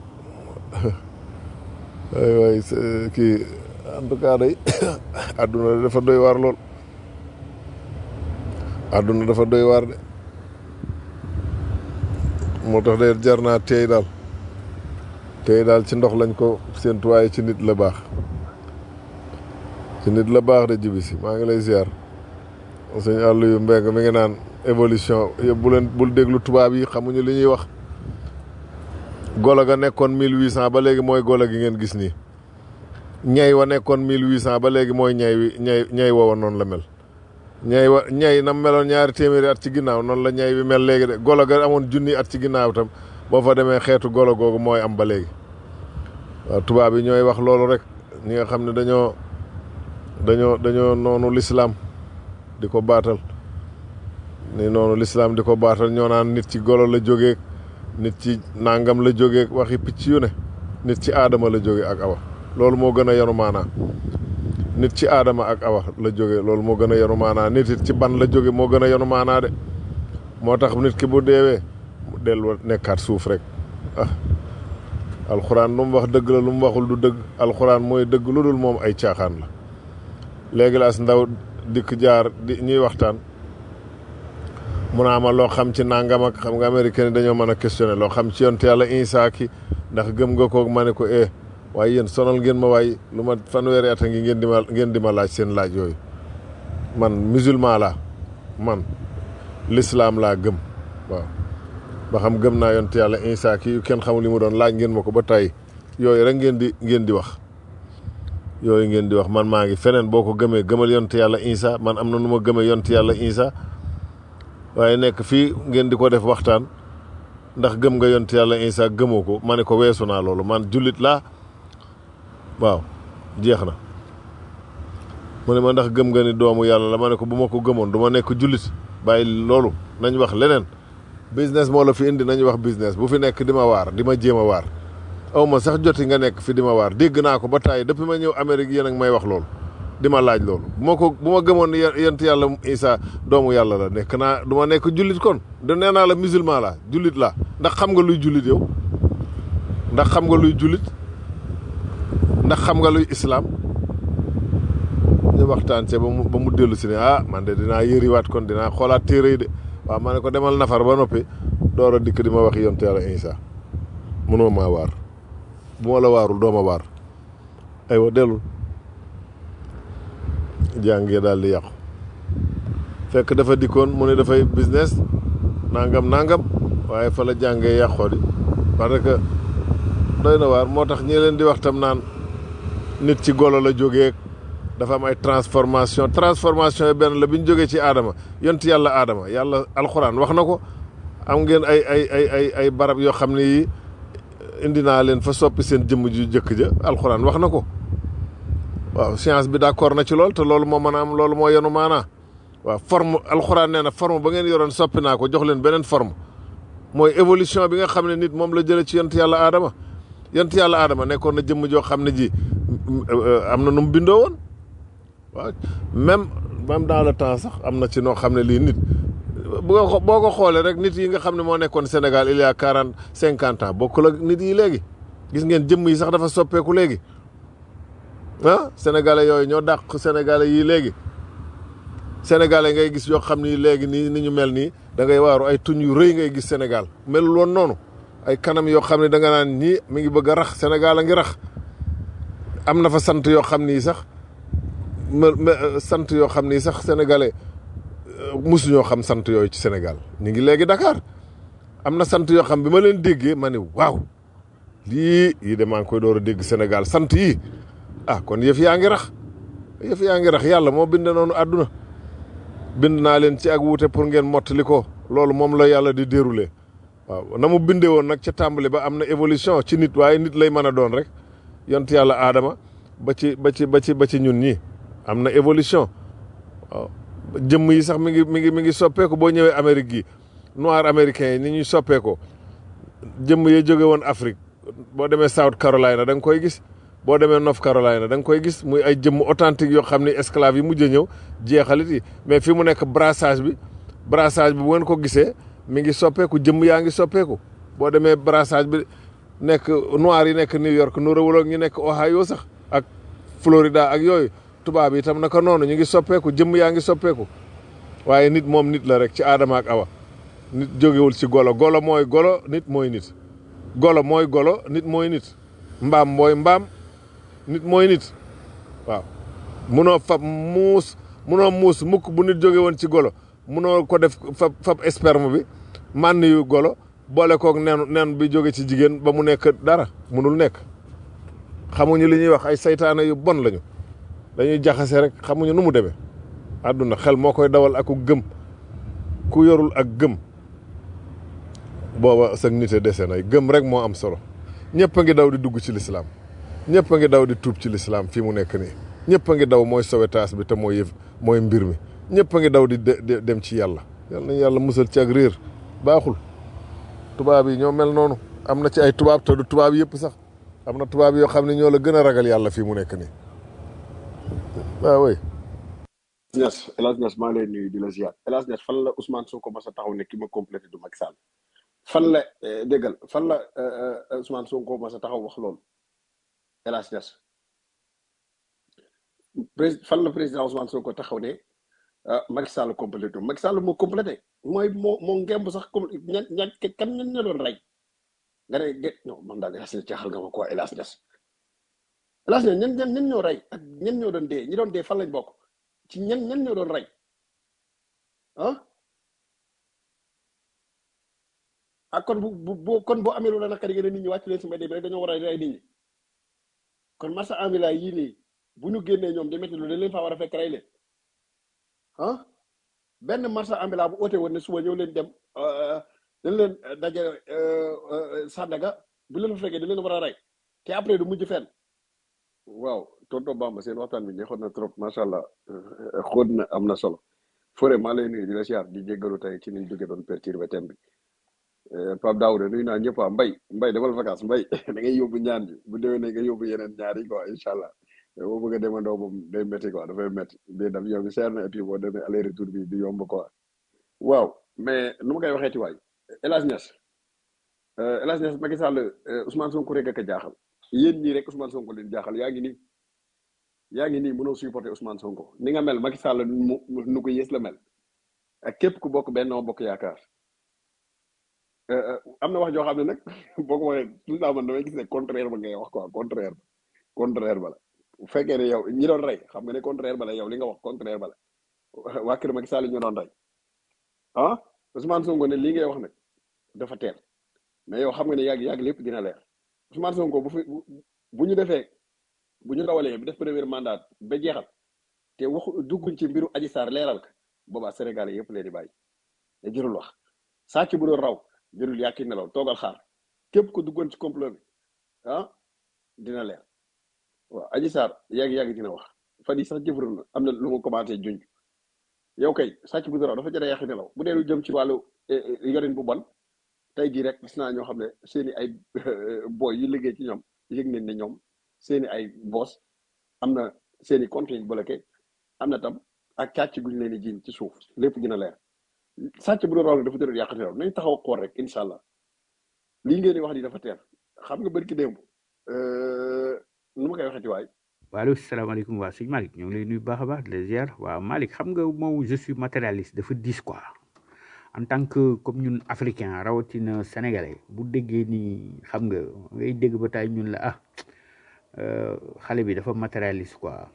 Speaker 7: waay waay kii en tout cas day àdduna dafa doy waar lool àdduna dafa doy waar de moo tax de jar naa teey daal teey daal ci ndox lañ ko séentu waaye ci nit la baax ci nit la baax de jibi si maa ngi lay ziar sëñ àll yu mbeng mi ngi naan évolution bu leen bul déglu tubaab yi xamuñu li ñuy wax golo ga nekkoon mille huit cent ba léegi mooy golo gi ngeen gis nii ñay wa nekkoon mille huit cent ba léegi mooy ñay wi ñay ñay woowa noonu la mel ñay wa ñay na meloon ñaari téeméeri at ci ginnaaw noonu la ñay wi mel léegi de golo ga amoon junni at ci ginnaaw tam boo fa demee xeetu golo googu mooy am ba léegi waaw tubaab yi ñooy wax loolu rek ñi nga xam ne dañoo dañoo dañoo noonu lislaam di ko baatal ni noonu lislaam di ko baatal ñoo naan nit ci golo la jógee nit ci nangam la jógee waxi picc yu ne nit ci aadama la jóge ak awa loolu moo gën a yanu maanaa nit ci aadama ak awa la jóge loolu moo gën a yanu maanaa nit it ci ban la jóge moo gën a yanu maanaa de moo tax nit ki bu deewee mu dellu nekkaat suuf rek ah alxuraan lu mu wax dëgg la lu mu waxul du dëgg alxuraan mooy dëgg lu dul moom ay caaxaan la léegi laas ndaw dikk jaar di ñuy waxtaan mu naa ma loo xam ci nangam ak xam nga américain dañoo mën a questionné loo xam ci yonte yàlla Isaa ki ndax gëm nga koog ma ne ko eh waaye yéen sonal ngeen ma waaye lu ma fanweeri at a ngi ngeen di ma ngeen di ma laaj seen laaj yooyu man musulman laa man l'islam laa gëm waaw ba xam gëm naa yonte yàlla Isaa ki yu kenn xamul li mu doon laaj ngeen ma ko ba tey yooyu rek ngeen di ngeen di wax yooyu ngeen di wax man maa ngi feneen boo ko gëmee gëmal yonte yàlla Isaa man am na nu ma gëmee yonte yàlla Isaa waaye nekk fii ngeen di ko def waxtaan ndax gëm nga yont yàlla Isa gëmoo ko ma ne ko weesu naa loolu man jullit laa waaw jeex na mu ne ma ndax gëm nga ni doomu yàlla la ma ne ko bu ma ko gëmoon du ma nekk jullit bàyyi loolu nañ wax leneen business moo la fi indi nañ wax business bu fi nekk di ma waar di ma jéem a waar aw ma sax joti nga nekk fi di ma waar dégg naa ko ba tàyyi depuis ma ñëw Amérique yéen ak may wax loolu di ma laaj loolu bu ma ko bu ma gëmoon yent yàlla Isa doomu yàlla la nekk naa du ma nekk jullit kon de nee naa la musulman la jullit la ndax xam nga luy jullit yow ndax xam nga luy jullit ndax xam nga luy islaam ñu waxtaan ce ba mu ba mu dellu si ne ah man de dinaa yëriwaat kon dinaa xoolaat téere yi de waaw ma ne ko demal nafar ba noppi door a dikk di ma wax yent yàlla Isa mënoo maa waar bu ma la waarul doo ma waar aywa dellul jàngee daal di yàqu fekk dafa dikkoon mu ne dafay business nangam nangam waaye fa la jàngee yàqoo di parce que doy na waar moo tax ñi leen di wax tam naan nit ci golo la jógee dafa am ay transformation transformation yi benn la bi ñu jógee ci aadama yont yàlla aadama yàlla alxuraan wax na ko am ngeen ay ay ay ay ay barab yoo xam ne yi indi naa leen fa soppi seen jëmm ju jëkk ja alxuraan wax na ko waaw science bi d'accord na ci lool te loolu moo mën a am loolu moo yenu maanaa waaw forme alxuraan nee na forme ba ngeen yoroon soppi naa ko jox leen beneen forme mooy évolution bi nga xam ne nit moom la jëlee ci yont yàlla aadama yont yàlla aadama nekkoon na jëmm joo xam ne ji am na nu mu bindoo woon waaw même même dans le temps sax am na ci noo xam ne lii nit boo ko boo ko xoolee rek nit yi nga xam ne moo nekkoon Sénégal il y a quarante cinquante ans bokkul ak nit yi léegi gis ngeen jëmm yi sax dafa soppeeku léegi ah sénégalais yooyu ñoo dàq sénégalais yii léegi sénégalais ngay gis yoo xam ni léegi nii ni ñu mel nii da ngay waaru ay tuñ yu rëy ngay gis Sénégal melul woon noonu ay kanam yoo xam ne da nga naan ñii mi ngi bëgg a rax Sénégal a ngi rax am na fa sant yoo xam ni sax sant yoo xam ni sax sénégalais musu ñoo xam sant yooyu ci Sénégal ñu ngi léegi Dakar am na sant yoo xam bi ma leen déggee ma ne waaw lii yii de maa ngi koy door a dégg Sénégal sant yii ah kon yëf yaa ngi rax yëf yaa ngi rax yàlla moo bind noonu àdduna bind naa leen ci ak wuute pour ngeen mottali ko loolu moom la yàlla di dérouler waaw na mu bindee woon nag ca tàmbali ba am na évolution ci nit waaye nit lay mën a doon rek yont yàlla aadama ba ci ba ci ba ci ba ci ñun ñii am na évolution waaw jëmm yi sax mi ngi mi ngi mi ngi soppeeku boo ñëwee Amérique gi noir américain yi ni ñuy soppeekoo jëmm yi jóge woon Afrique boo demee South Carolina da nga koy gis boo demee North Carolina da nga koy gis muy ay jëmm authentique yoo xam ne esclave yi mujj a ñëw jeexalit yi mais fi mu nekk brassage bi brassage bi bu ngeen ko gisee mi ngi soppeeku jëmm yaa ngi soppeeku boo demee brassage bi nekk noir yi nekk New York nu rawul ak ñu nekk Ohio sax ak Florida ak yooyu tubaab yi itam naka noonu ñu ngi soppeeku jëmm yaa ngi soppeeku waaye nit moom nit la rek ci aadama ak awa nit jógewul ci golo golo mooy golo nit mooy nit golo mooy golo nit mooy nit mbaam mooy mbaam nit mooy nit waaw munoo fab muus munoo muus mukk bu nit jóge woon ci golo munoo ko def fab fab sperme bi mànn yu golo boole koog nen nen bi jóge ci jigéen ba mu nekk dara munul nekk xamuñu li ñuy wax ay saytaane yu bon lañu dañuy jaxase rek xamuñu nu mu demee àdduna xel moo koy dawal aku gëm ku yorul ak gëm booba sag nite dese nay gëm rek moo am solo ñëpp a ngi daw di dugg ci lislaam ñëpp a ngi daw di tuub ci lislaam fii mu nekk nii ñëpp a ngi daw mooy sowetaas bi te mooy yëf mooy mbir mi ñëpp a ngi daw di dem ci yàlla yal nañu yàlla musal ci ak réer baaxul tubaab yi ñoo mel noonu am na ci ay tubaab te du tubaab yëpp sax am na tubaab yoo xam ne ñoo la gën a ragal yàlla fii mu nekk nii waaw way
Speaker 6: Niass El Hadj Niass maa ngi lay nuyu di la ziar El Hadj Niass fan la Ousmane Sonko mas a taxaw ne ki ma complété du Macky Sall fan la déggal fan la Ousmane Sonko mas a taxaw wax loolu El Hadj Niass prés fan la président Ousmane Sonko taxaw ne Macky Sall complété Macky Sall moo complété mooy moo moo ngemb sax comme ña ña kan ñan ña doon rey nga ne de non man daal El Hadj Niass jaaxal nga ma quoi El Hadj Niass El Hadj Niass ñan ñan ñan ñoo rey ak ñan ñoo doon dee ñi doon dee fan lañ bokk ci ñan ñan ñoo doon rey ah ak kon bu bu bu kon boo amee lu la naqari ngeen nit ñi wàcc leen si mbedd bi rek dañoo war a rey nit ñi kon marsa ambila yii nii bu ñu génnee ñoom di métti lu dañ leen faa war a fekk rey leen ah benn marsa ambila bu oote woon ne suba ñëw leen dem dañ leen daje Sandaga bu leen fa fekkee dañ leen war a rey te après du mujj fenn waaw tonton Bamba seen waxtaan bi neexoon na trop macha allah xóot na am na solo Fore maa lay nuyu di la siyaar di jéggalu tey ci niñ jóge doon perturbé thème bi Pape Daouda nuyu naa ñëpp ah Mbay Mbay demal vacance Mbay da ngay yóbbu ñaan bi bu déwee ne nga yóbbu yeneen ñaar yi quoi incha allah boo bëgg a demandoo moom day métti quoi dafay métti bii daf yow bi seer na et puis boo demee aller retour bi du yomb quoi waaw mais nu ma koy waxee ci waay El Hadj Niass El Hadj Niass Macky Sall Ousmane Sonko rek ak a jaaxal yéen ñii rek Ousmane Sonko leen jaaxal yaa ngi nii yaa ngi nii mënoo supporter Ousmane Sonko ni nga mel Macky Sall mu nu ko yées la mel ak képp ku bokk Benno Bokk Yaakaar am na wax joo xam ne nag boo ko waxee tout le temps man damay gis ne contraire ba ngay wax quoi contraire ba contraire ba la bu fekkee ne yow ñi doon rey xam nga ne contraire ba la yow li nga wax contraire ba la waa kër Macky Sall ñu doon rey ah Ousmane Sonko ne lii ngay wax nag dafa teel mais yow xam nga ne yàgg yàgg lépp dina leer Ousmane Sonko bu fi bu ñu defee bu ñu rawalee bi def premier mandat ba jeexal te waxu dugguñ ci mbiru Adji Sarr leeral ka boobaa Sénégal yëpp leen di bàyyi te jërul wax sàcc bu doon raw jërul yàkki nelaw toogal xaar képp ko duggoon ci complot bi ah dina leer waaw Adji Sarr yàgg yàgg dina wax fan yii sax jëfandikoo na am na lu mu commencé junj yow kay sàcc bu dara dafa jëlee yàq nelaw bu dee lu jëm ci wàllu eh, eh, yorin bu bon tey jii rek gis naa ñoo xam ne seeni ay boy yu liggéey ci ñoom yëg nañ ne ñoom seeni ay boss am na seeni compte yi bloqué am na tam ak càcc guñ leen di jiiñ ci suuf lépp gën a leer sàcc bu doon raw dafa jëlee yàq nelaw nañ taxaw xool rek incha allah lii ngeen di wax ni dafa teer xam nga bërki démb euh, nu ma koy waxee ci waay
Speaker 5: waaleykum salaamaaleykum waa sëñ Malick ñoo ngi lay nuyu bu baax a baax de ziar waaw Malick xam nga moom je suis matérialiste dafa diis quoi en tant que comme ñun africain rawatina sénégalais bu déggee ni xam nga ngay dégg ba tay ñun la ah euh, xale bi dafa matérialiste quoi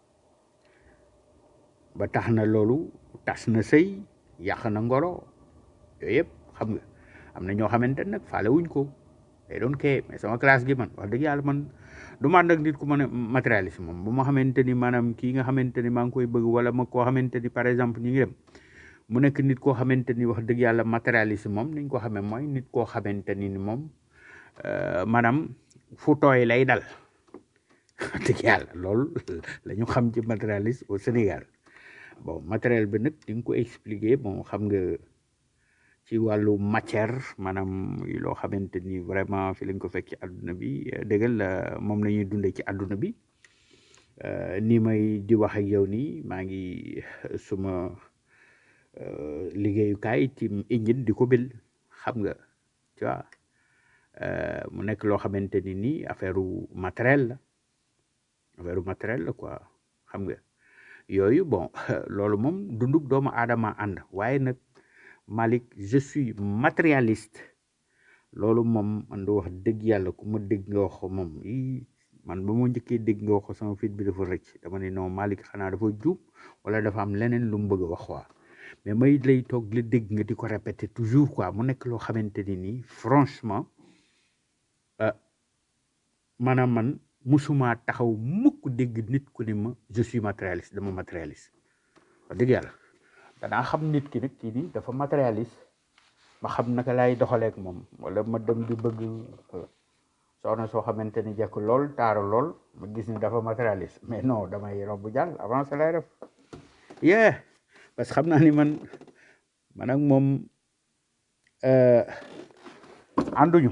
Speaker 5: ba tax na loolu tas na sëy yàq na ngoro yooyu yëpp xam nga am na ñoo xamante ne nag faale wuñ ko day doon kee mais sama classe gi man wax dëgg yàlla man du ma ànd ak nit ku mën a matérialiste moom bu ma xamante ni maanaam kii nga xamante ni maa ngi koy bëgg wala ma koo xamante ni par exemple ñu ngi dem mu nekk nit koo xamante ni wax dëgg yàlla matérialiste moom niñ ko xamee mooy nit koo xamante ni ni moom euh, maanaam fu tooy lay dal wax dëgg yàlla loolu la ñu xam ci matérialiste au Sénégal bon matériel bi nag di nga ko expliquer bon xam nga ci wàllu matière maanaam loo xamante ni vraiment fi lañ ko fekk ci àdduna bi eh, dëggal la moom la ñuy dundee ci àdduna bi Euh, ni may di wax ak yow nii maa ngi suma euh, liggéeyukaay ci engine di ko bil xam nga tu vois euh, mu nekk loo xamante ni nii affaire matériel la affaire matériel la quoi xam nga yooyu bon loolu moom dunduk doomu aadama ànd waaye nag Malick je suis matérialiste loolu moom man du wax dëgg yàlla ku ma dégg nga wax ko moom ii man ba ma njëkkee dégg nga wax ko sama fit bi dafa rëcc dama ne non Malick xanaa dafa juub wala dafa am leneen lu mu bëgg a wax quoi mais may lay toog la dégg nga di ko répéter toujours quoi mu nekk loo xamante ni nii franchement euh, maanaam man musuma taxaw mukk dégg nit ku ni ma je suis matérialiste dama matérialiste wax dëgg yàlla danaa xam nit ki nag kii nii dafa matérialiste ma xam naka laay doxaleek moom wala ma dem di bëgg euh, soxna soo xamante ni jekk lool taaru lool ma gis ni dafa matérialiste mais non damay romb jàll avancé lay def yee parce que xam naa ni man man ak moom euh, ànduñu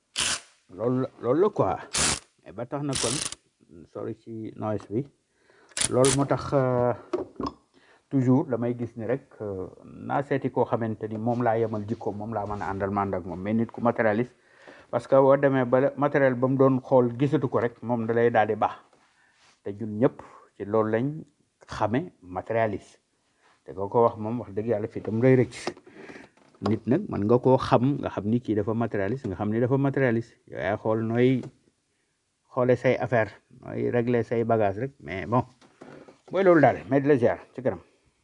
Speaker 5: loolu la loolu la quoi mais ba tax na kon sori ci noise bi loolu moo tax euh, toujours damay gis ni rek euh, naa seeti koo xamante ni moom laa yemal jikko moom laa mën a àndal ma ànd ak moom mais nit ku matérialiste parce que boo demee ba matériel ba mu doon xool gisatu ko rek moom da lay daal di baax te ñun ñëpp ci loolu lañ xame matérialiste te koo ko wax moom wax dëgg yàlla fii tam rëy rëcc nit nag man nga koo xam nga xam ni kii dafa matérialiste nga xam ni dafa matérialiste yow yaay xool nooy xoole say affaire nooy régler say bagage rek mais bon mooy loolu daal mais di la ziar ci kanam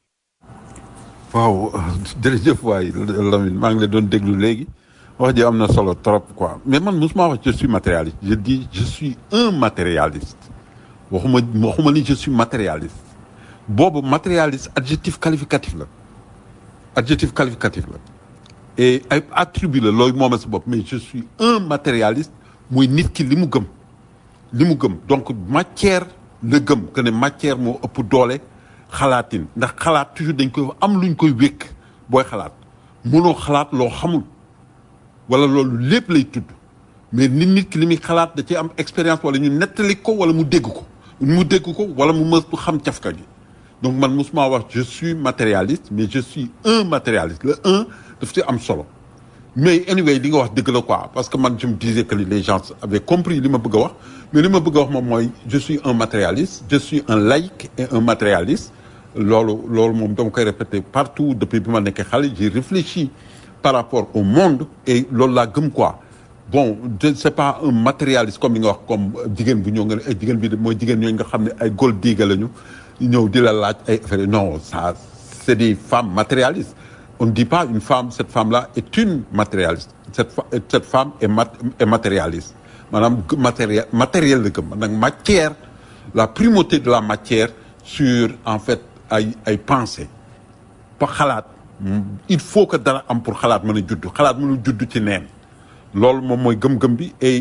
Speaker 2: waaw jërëjëf waay Lamine maa ngi la doon déglu léegi wax ji am na solo trop quoi mais man mosuma wax je suis matérialiste je dis je suis un matérialiste waxuma waxuma ni je suis matérialiste boobu matérialiste adjectif qualificatif la adjectif qualificatif la et ay attribut la looy mooma sa bopp mais je suis un matérialiste muy nit ki li mu gëm li mu gëm donc matière la gëm que ne matière moo ëpp doole xalaatin ndax xalaat toujours dañ koy am luñ koy wékk booy xalaat mënoo xalaat loo xamul wala loolu lépp lay tudd mais nit nit ki li muy xalaat da ci am expérience wala ñu nettali ko wala mu dégg ko mu dégg ko wala mu mës bu xam cafka gi donc man mosuma wax je suis matérialiste mais je suis un matérialiste le un daf ci am solo mais anyway li nga wax dëgg la quoi parce que man je me disais que les gens avaient compris li ma bëgg a wax mais li ma bëgg a wax moom mooy je suis un matérialiste je suis un laïc et un matérialiste loolu loolu moom dama koy répéter partout depuis bi ma nekkee xale j'ai réfléchi par rapport au monde et loolu laa gëm quoi bon je c'est pas un matérialiste comme li nga wax comme jigéen bu ñëw nga ne ay jigéen bi de mooy jigéen ñooñu nga xam ne ay gold digger lañu ñëw di la laaj ay affaire non ça c'est des femmes matérialistes on ne dit pas une femme cette femme-là est une matérialiste cette fa- cette femme est mat est matérialiste maanaam matériel matériel la gëm nag matière la primauté de la matière sur en fait ay ay pensées pa xalaat il faut que dara am pour xalaat mën a judd xalaat mënul judd ci neen loolu moom mooy gëm-gëm bi et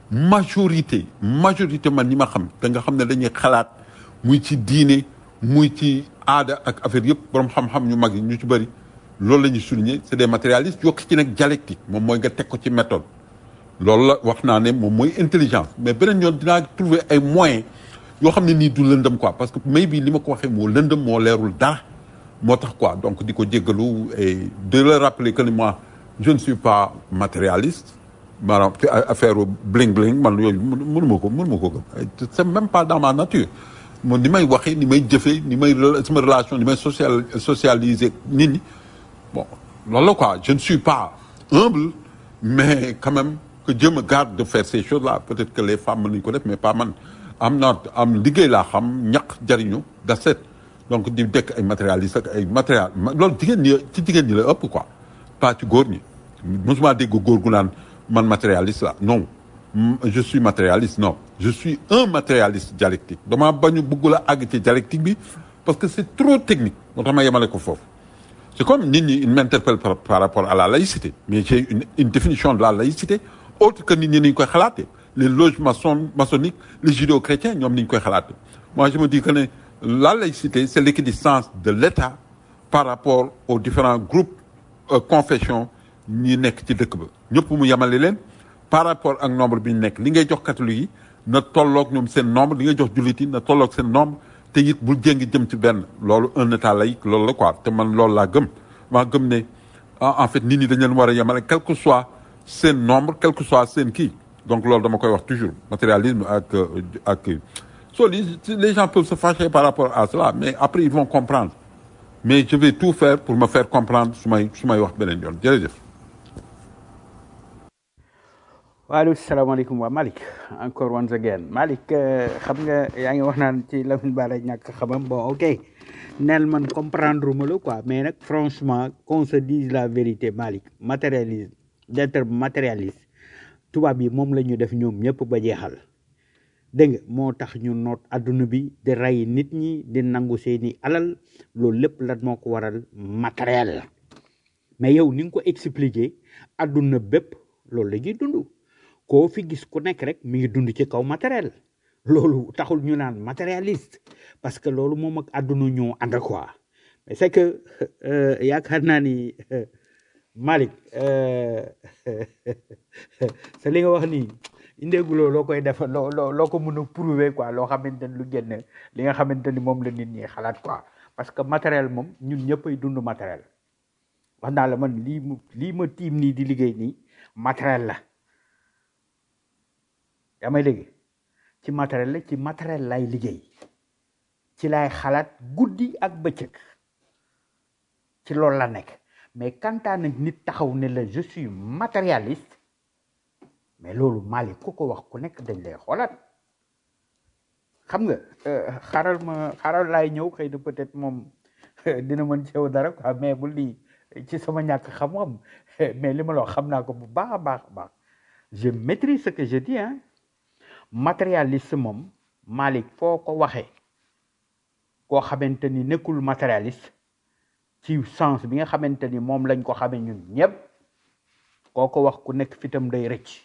Speaker 2: majorité majorité man ñi ma xam te nga xam ne dañuy xalaat muy ci diine muy ci aada ak affaire yëpp borom xam-xam ñu mag yi ñu ci bëri loolu la ñuy souligner c'est des matérialistes yokk ci nag dialectique moom mooy nga teg ko ci méthode loolu la wax naa ne moom mooy intelligence mais beneen yoon dinaa trouver ay moyens yoo xam ne nii du lëndëm quoi parce que may bi li ma ko waxee moo lëndëm moo leerul dara moo tax quoi donc di ko jéggalu et de le rappeler que ni moi je ne suis pas matérialiste maanaam ci affaire bling bling man yooyu mënuma ko mënuma ko gëm c'est même pas dans ma nature moom ni may waxee ni may jëfee ni may sama relation ni may social socialiser nit ñi bon loolu la quoi je ne suis pas humble mais quand même que Dieu me garde de faire ces choses là peut-être que les femmes mën nañu ko def mais pas man am naa am liggéey laa xam ñaq jariñu da set donc di dekk ay matérialistes ak ay matériel loolu jigéen ñi ci jigéen ñi la ëpp quoi pas ci góor ñi mosuma dégg góor gu naan man matérialiste la non je suis matérialiste non je suis un matérialiste dialectique dama bañu bëgg la àgg ci dialectique bi parce que c'est trop technique moo tax ma yemale ko foofu c'est comme nit ñi ils m'interpellent par, par rapport à la laïcité mais j'ai une, une définition de la laïcité autre que nit ñi ni ñu koy xalaatee les loges maçon maçonniques les judéo-chrétiens ñoom ni ñu koy xalaatee moi je me dis que ne la laïcité c'est l'équidistance de l'État par rapport aux différents groupes euh, confessions ñi nekk ci dëkk ba ñëpp mu yemale leen par rapport ak nombre bi ñu nekk li ngay jox catholique yi na tolloog ñoom seen nombre li ngay jox jullit yi na tolloog seen nombre te it bul jéngi jëm ci benn loolu un état laïque loolu la quoi te man loolu laa gëm maa gëm ne en fait nit ñi dañ leen war a yemale quel que soit seen nombre quel que soit seen kii donc loolu dama koy wax toujours matérialisme ak ak so les gens peuvent se fâcher par rapport à cela mais après ils vont comprendre mais je vais tout faire pour me faire comprendre su may su may wax beneen yoon jërëjëf
Speaker 5: waaleykum salaamaaleykum waa Malick encore once again Malick xam nga yaa ngi wax naan ci Lamine Bara ñàkk xamam bon ok neel man comprendre ma la quoi mais nag franchement qu'on se dise la vérité Malick matérialiste d'être matérialiste tubaab yi moom la ñu def ñoom ñëpp ba jeexal dégg nga moo tax ñu noot adduna bi di rey nit ñi di nangu seeni alal loolu lépp lan moo ko waral matériel mais yow ni nga ko expliquer adduna bépp loolu la ñuy dund koo fi gis ku nekk rek mi ngi dund ci kaw matériel loolu taxul ñu naan matérialiste parce que loolu moom ak àdduna ñoo ànd quoi mais c'est que yaakaar naa ni Malick c'est li nga wax nii indéeguloo loo koy def loo loo loo ko mën a prouver quoi loo xamante ni lu génn li nga xamante ni moom la nit ñi xalaat quoi parce que matériel moom ñun ñëppay dund matériel wax naa la man lii mu lii ma tiim nii di liggéey nii matériel la yaa may dégg ci matériel la ci matériel lay liggéey ci lay xalaat guddi ak bëccëg ci loolu la nekk mais kantaa nag nit taxaw ne la je suis matérialiste mais loolu Malick ku ko wax ku nekk dañ lay xoolaat xam nga xaaral ma xaaral laay ñëw xëy na peut-être moom dina mën ceew dara quoi mais bu lii ci sama ñàkk xam-xam mais li ma la wax xam naa ko bu baax a baax a baax je maîtrise ce que je dis hein matérialiste moom Malick foo ko waxee koo xamante ni nekkul matérialiste ci sens bi nga xamante ni moom lañ ko xamee ñun ñëpp koo ko wax ku nekk fitam day rëcc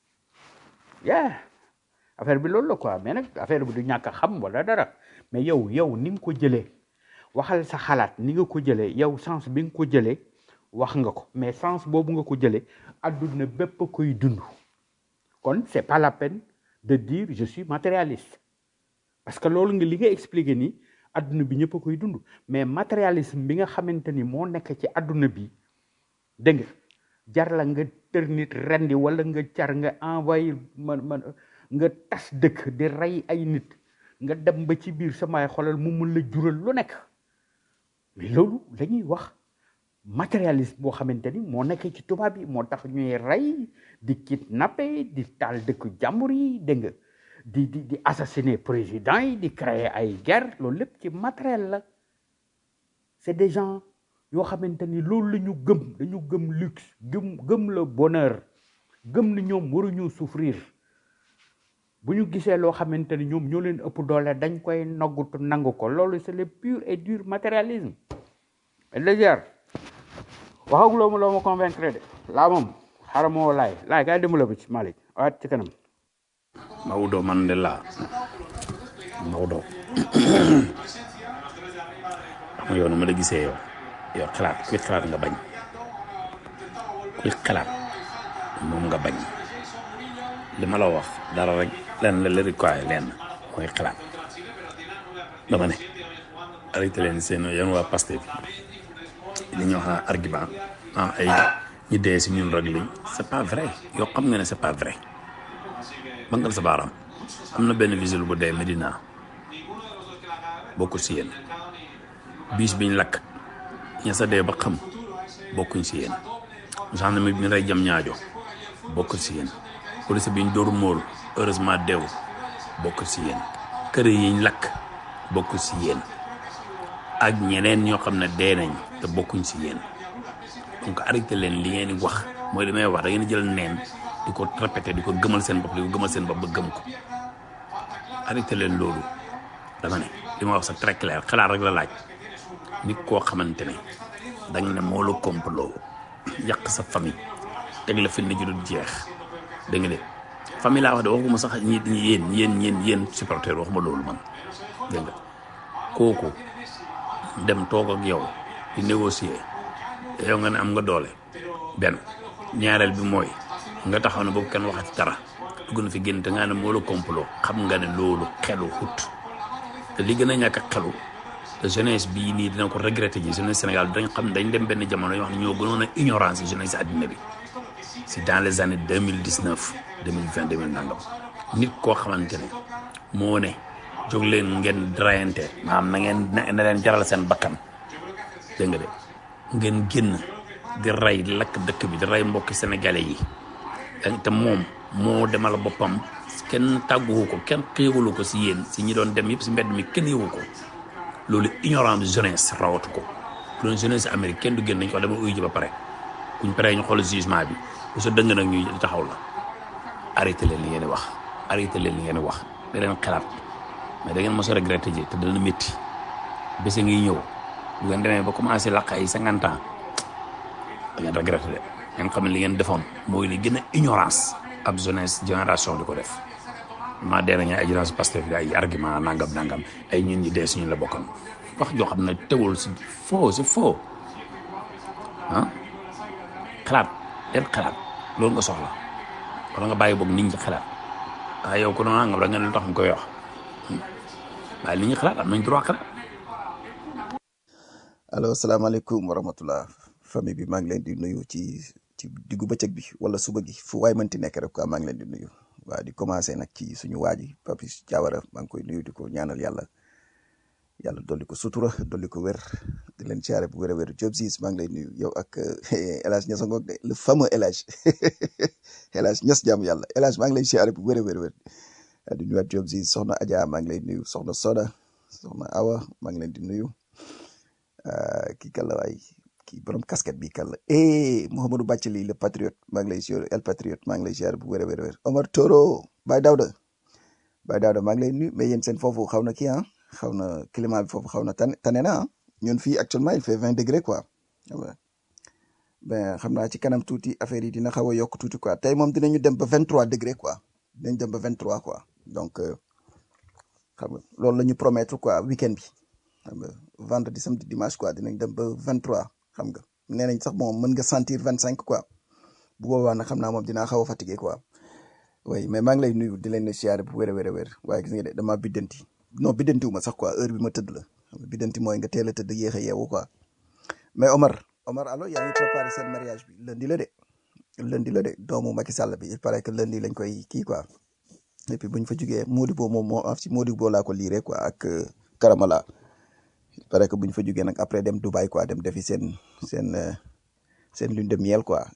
Speaker 5: yeah affaire bi loolu la quoi mais nag affaire bi du ñàkk a xam wala dara mais yow yow ni nga ko jëlee waxal sa xalaat ni nga ko jëlee yow sens bi nga ko jëlee wax nga ko mais sens boobu nga ko jëlee adduna bépp a koy dund kon c'est pas la peine de dire je suis matérialiste parce que loolu nga li nga expliqué nii adduna bi ñëpp a koy dund mais matérialisme bi nga xamante ni moo nekk ci adduna bi dégg nga jar la nga tër nit rendi wala nga car nga envoyé man man nga tas dëkk di rey ay nit nga dem ba ci biir samay xolal mu mun la jural lu nekk mais loolu dañuy wax matérialisme boo xamante ni moo nekk ci tubaab yi moo tax ñuy rey di kidnapper di taal dëkk jàmbur yi dégg nga di di di assassiner président yi di créer ay guerre loolu lépp ci matériel la c'est des gens yoo xamante ni loolu la ñu gëm dañu gëm luxe gëm gëm le bonheur gëm ni ñoom waruñu souffrir bu ñu gisee loo xamante ni ñoom ñoo leen ëpp doole dañ koy noggutu nangu ko loolu c'est le pur et dur matérialisme légère waxaguloo ma loo ma convaincre de laa moom xaaral ma woo laay laay kaay dimbala ba ci Malick waat ci kanam
Speaker 1: Maodo Mandela Maodo xam nga yow nu ma la gisee yow yow xalaat kuy xalaat nga bañ kuy xalaat moom nga bañ li ma la wax dara rek lenn la la require lenn mooy xalaat dama ne arrêté leen seen yéen waa Pastef li ñuy wax argument ah ay ñi dee si ñun rek lañ c'est pas vrai yow xam nga ne c'est pas vrai bangal sa baaraam am na benn visile bu dee Medina bokkul si yéen biis biñ lakk ña sa dee ba xam bokkuñ si yéen gendarme bi ñu rey jam ñaajo bokkul si yéen police bi ñu dóor móol heureusement deew bokkul si yéen kër yiñ lakk bokkul si yéen ak ñeneen ñoo xam ne dee nañ te bokkuñ si yéen donc arrêté leen li ngeen di wax mooy li may wax da ngeen di jël neen di ko répété di ko gëmal seen bopp di ko gëmal seen bopp ba gëm ko arrêté leen loolu dama ne li ma wax c'est très clair xalaat rek la laaj nit koo xamante ne dañ ne moo la complot yàq sa famille teg la fil ni ju dul jeex dégg nga de famille laa wax de waxuma sax ñi ñi yéen yéen yéen yéen supporter waxuma loolu man dégg nga kooku dem toog ak yow di négocier yow nga ne am nga doole benn ñaareel bi mooy nga taxaw ne boobu kenn waxati dara dugg na fi génn te nga ne moo la complot xam nga ne loolu xelu xut te li gën a ñàkk a xelu te jeunesse bii nii dina ko regretter ji jeunesse Sénégal dañ xam dañ dem benn jamono yoo xam ne ñoo gënoon a ignorance yi jeunesse àddina bi si dans les années deux mille dix neuf deux mille vingt deux mille nangam nit koo xamante ne moo ne jóg leen ngeen drayante maanaam na ngeen na leen jaral seen bakkan dégg nga de ngeen génn di rey di lakk dëkk bi di rey mbokki sénégalais yi te moom moo demal boppam kenn tàgguwu ko kenn xéewalu ko si yéen si ñi doon dem yëpp si mbedd mi kenn yëwu ko loolu ignorance jeunesse rawatu ko bu doon jeunesse Amérique kenn du génn nañ ko dama uyu ji ba pare buñ paree ñu xool jugement bi bu sa dëng nag ñu taxaw la arrêté leen li ngeen di wax arrêté leen li ngeen di wax da leen xalaat mais da ngeen mos a regretté ji te dana métti bés ngi ñëw bu ngeen demee ba commencé laq ay cinquante ans da ngeen regretté de ngeen xam ne li ngeen defoon mooy li gën a ignorance ab jeunesse génération di ko def maa dee nañu ay jeunesse Pastef ay argument nangam nangam ay ñun ñi dee suñu la bokkoon wax joo xam ne teewul si faux si faux ah xalaat leen xalaat loolu nga soxla wala nga bàyyi boog nit ñi xalaat waaye yow ko noonu nangam da nga ne lu tax nga koy wax waaye nit ñi xalaat am nañ droit xalaat
Speaker 8: allo salaamaaleykum wa rahmatullah famille bi maa ngi leen di nuyu ci ci diggu bëccëg bi wala suba gi fu waay mënti nekk rek quoi maa ngi leen di nuyu waaw di commencé nag ci suñu waa ji Papis Diawara maa ngi koy nuyu di ko ñaanal yàlla yàlla dolli ko sutura dolli ko wér di leen siyaare bu wér a wér Diop Ziz maa ngi lay nuyu yow ak El Hadj Niass ngoog de le fameux El Hadj El Hadj Niass jàmm yàlla El Hadj maa ngi lay siyaare bu wér a wér wér di nuyuwaat Diop Ziz soxna Adja maa ngi lay nuyu soxna Soda soxna Awa maa ngi leen di nuyu kii kan la waay kii borom casquette bi kan la eh Mouhamadou Bathily le patriote maa ngi lay siyaare El patriote maa ngi lay siyaare bu wér a wér wér Omar Toro Baye Daouda Baye Daouda maa ngi lay nuyu mais yéen seen foofu xaw na kii ah xaw na climat bi foofu xaw na tane tane na ah ñun fii actuellement il fait vingt degré quoi ben xam naa ci kanam tuuti affaire yi dina xaw a yokk tuuti quoi tey moom dinañu dem ba vingt trois degré quoi dinañ dem ba vingt trois quoi donc xam nga loolu la ñu promettre quoi week-end bi xam nga vendredi samedi dimanche quoi dinañ dem ba vingt trois xam nga nee nañ sax moom mën nga sentir vingt cinq quoi bu boobaa nag xam naa moom dinaa xaw a fatigué quoi oui mais maa ngi lay nuyu di leen siyaare bu wér a wér a wér waaye gis nga de damaa biddanti non biddantiwu ma sax quoi heure bi ma tëdd la xam nga biddanti mooy nga teel a tëdd yéex a yeewu quoi mais Omar Omar allo yaa ngi préparé seen mariage bi lundi la de lundi la de doomu Macky Sall bi il paraît que lundi lañ koy kii quoi et puis buñ fa jugee Modibo moom moo am si Modibo laa ko liiree quoi ak Karamala il paraît que buñ fa jugee nag après dem Dubaï quoi dem defi seen seen seen lune de miel quoi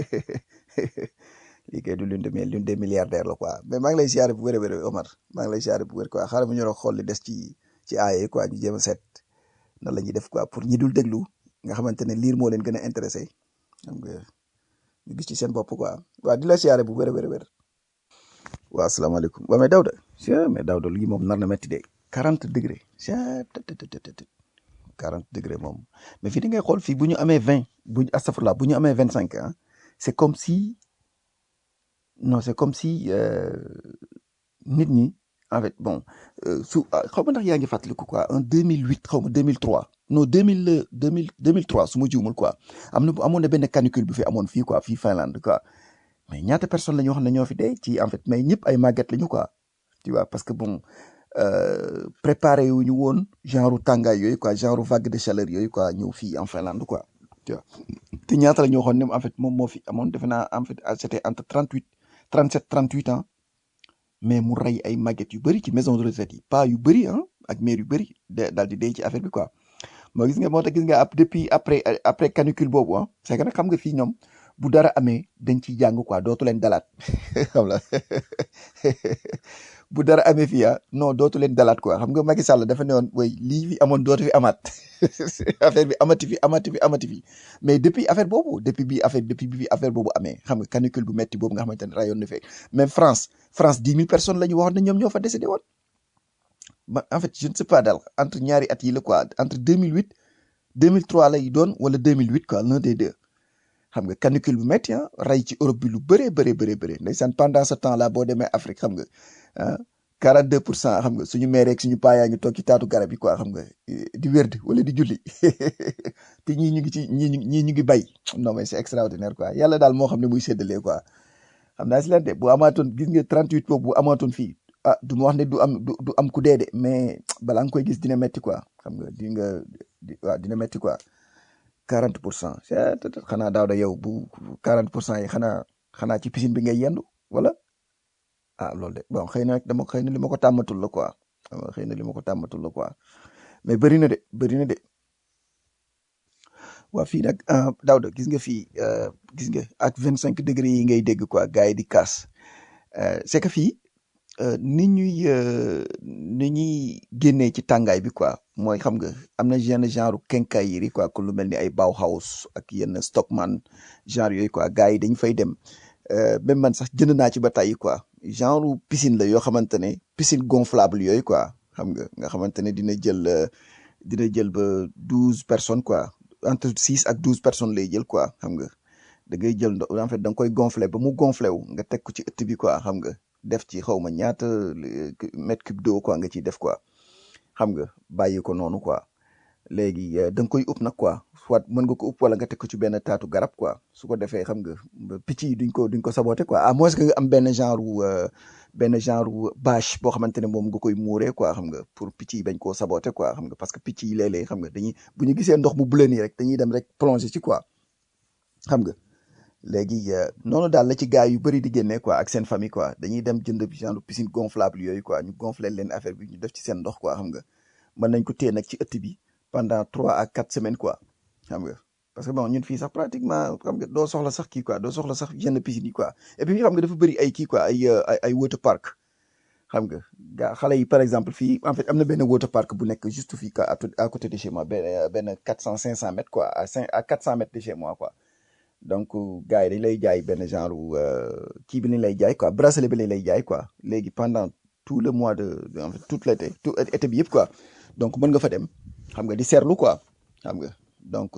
Speaker 8: lii kay du lune de miel lune des milliardaires la quoi mais maa ngi lay siyaare bu wér a wér Omar maa ngi lay siyaare bu wér quoi xaaral ma ñu doon xool li des ci ci aaye quoi ñu jéem a seet nan la ñuy def quoi pour ñi dul déglu nga xamante ne liir moo leen gën a intéressé xam nga ñu gis ci seen bopp quoi waaw di la siyaare bu wér a wér a wér waaw asalaamaaleykum waaw mais Daouda mais Daouda lii moom nar na métti de quarante degré quarante degré moom mais fii da ngay xool fii bu ñu amee vingt bu ñu astafurlah bu ñu amee vingt cinq ah c'est comme si non c'est comme si nit ñi en fait bon euh, su ah, xaw ma ndax yaa ngi fàttaliku quoi en 2008 xaw ma 2003 non 2000 2000 2003 su ma jiwmul quoi am na amoon na benn canicule bu fi amoon fii quoi fii Finlande quoi mais ñaata personnes la ñu wax ne ñoo fi dee ci en fait mais ñëpp ay màgget lañu quoi tu vois parce que bon euh, préparé wu ñu woon genre tàngaay yooyu quoi genre vague de chaleur yooyu quoi ñëw fii en Finlande quoi tu vois te ñaata la ñu waxoon ne en fait moom moo fi amoon defe naa en fait c'était entre 38 37 38 ans mais mu rey ay màgget yu bëri ci maison de retraite yi pas yu bëri ah ak mère yu bëri de daal di dee ci affaire bi quoi moo gis nga moo tax gis nga ap depuis après après canicule boobu ah c'est que nag xam nga fii ñoom bu dara amee dañ ciy jàng quoi dootu leen dalaat xam la bu dara amee fii ah non dootu leen dalaat quoi xam nga Macky Sall dafa ne woon way lii fi amoon dootu fi amaat affaire bi amati fi amati fi amati fi mais depuis affaire boobu depuis bi affaire depuis bi affaire boobu amee xam nga canicule bu metti boobu nga xamante ne rayoon na fee même France France dix mille personnes la ñu waxoon ne ñoom ñoo fa décédé woon ba en fait je ne sais pas daal entre ñaari at yi la quoi entre 2008 2003 lay doon wala 2008 quoi l'un des deux xam nga canicule bu métti ah rey ci Europe bi lu bëree bëree bëree bëree ndeysaan pendant ce temps là boo demee Afrique xam nga ah 42 pour cent xam nga suñu maire ak suñu paa yaa ngi toog ci taatu garab yi quoi xam nga eh, di wérd wala di julli te ñii ñu ngi ci ñii ñu ñii ñu ngi bay non mais c'est extraordinaire quoi yàlla daal moo xam ne muy séddalee quoi xam naa si leen de bu amaatoon gis nga 38 boobu bu amaatoon fii ah du ma wax ne du am du du am ku dee de mais balaa nga koy gis dina metti quoi xam nga di nga di waaw dina metti quoi 40 pour cent xanaa daaw da yow bu 40 pour cent yi xanaa xanaa ci piscine bi ngay yendu wala ah loolu de bon xëy na nag dama xëy na li ma ko tàmmatul la quoi xëy na li ma ko tàmmatul la quoi mais bëri na de bëri na de waa fii nag ah, Daouda gis nga fii euh, gis nga ak 25 degré yi ngay dégg quoi gars yi di kaas Euh, c'est que fii euh, ni ñuy euh, ni ñuy génnee ci tàngaay bi quoi mooy xam nga am na yenn genre quincaillerie quoi ku lu mel ni ay Bauhaus ak yenn Stockmann genre yooyu quoi gars yi dañ fay dem euh, même man sax jënd naa ci ba tàyyi quoi genre piscine la yoo xamante ne piscine gonflable yooyu quoi xam nga nga xamante ne dina jël euh, dina jël ba douze personnes quoi entre six ak douze personnes lay jël quoi xam nga da ngay jël ndox en fait da nga koy gonfler ba mu gonfler wu nga teg ko ci ëtt bi quoi xam nga def ci xaw ma ñaata euh, mètre cube d'eau quoi nga ciy def quoi xam nga bàyyi ko noonu quoi léegi euh, da nga koy upp nag quoi soit mën nga ko upp wala nga teg ko ci benn taatu garab quoi su ko defee xam nga ba picc yi duñ ko duñ ko saboter quoi à moins que nga am benn genre wu, euh, benn genre wu bâche boo xamante ne moom nga koy muuree quoi xam nga pour picc yi bañ koo saboter quoi xam nga parce que picc yi léeg-léeg xam nga dañuy bu ñu gisee ndox bu bleu nii rek dañuy dem rek plonger ci quoi xam nga léegi euh, noonu daal la ci gars yu bëri di génnee quoi ak seen famille quoi dañuy dem jënd genre piscine gonflable yooyu quoi ñu gonfler leen affaire bi ñu def ci seen ndox quoi xam nga mën nañ ko téye nag ci ëtt bi pendant trois à quatre semaines quoi xam nga parce que bon ñun fii sax pratiquement xam nga doo soxla sax kii quoi doo soxla sax yenn piscine yi quoi et puis fii xam nga dafa bëri ay kii quoi ay euh, ay ay water park xam nga gaa xale yi par exemple fii en fait am na benn water park bu nekk juste fii quoi à tout- à côté de chez moi benn benn quatre cent cinq cent mètres quoi à cinq à quatre cent mètres de chez moi quoi donc gars yi dañ lay jaay benn genre euh, kii bi lañ lay jaay quoi bracelet bi lañ lay jaay quoi léegi pendant tout le mois de de- en fait toute l'été tout été bi yëpp quoi donc mën nga fa dem xam nga di seerlu quoi xam nga donc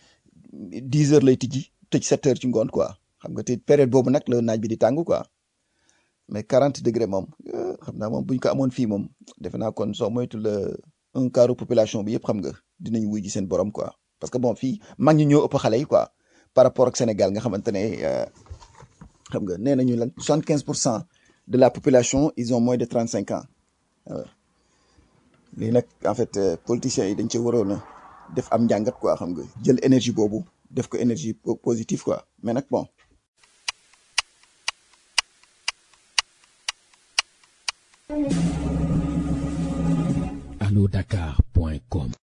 Speaker 8: dix heures lay tijji tëj sept heures ci ngoon quoi xam nga te période boobu nag la naaj bi di tàng quoi mais quarante degré moom euh, xam naa moom buñ ko amoon fii moom defe naa kon soo moytu la un quart population bi yëpp xam nga dinañ wuy ji seen borom quoi parce que bon fii mag ñi ñoo ëpp xale yi quoi par rapport ak Sénégal nga xamante ne euh, xam nga nee nañu lan soixante quinze pour cent de la population ils ont moins de trente cinq ans waaw lii nag en fait euh, politiciens yi dañ ci waroon a def am njàngat quoi xam nga jël énergie boobu def ko énergie po- positive quoi mais nag bon
Speaker 9: allodakar.com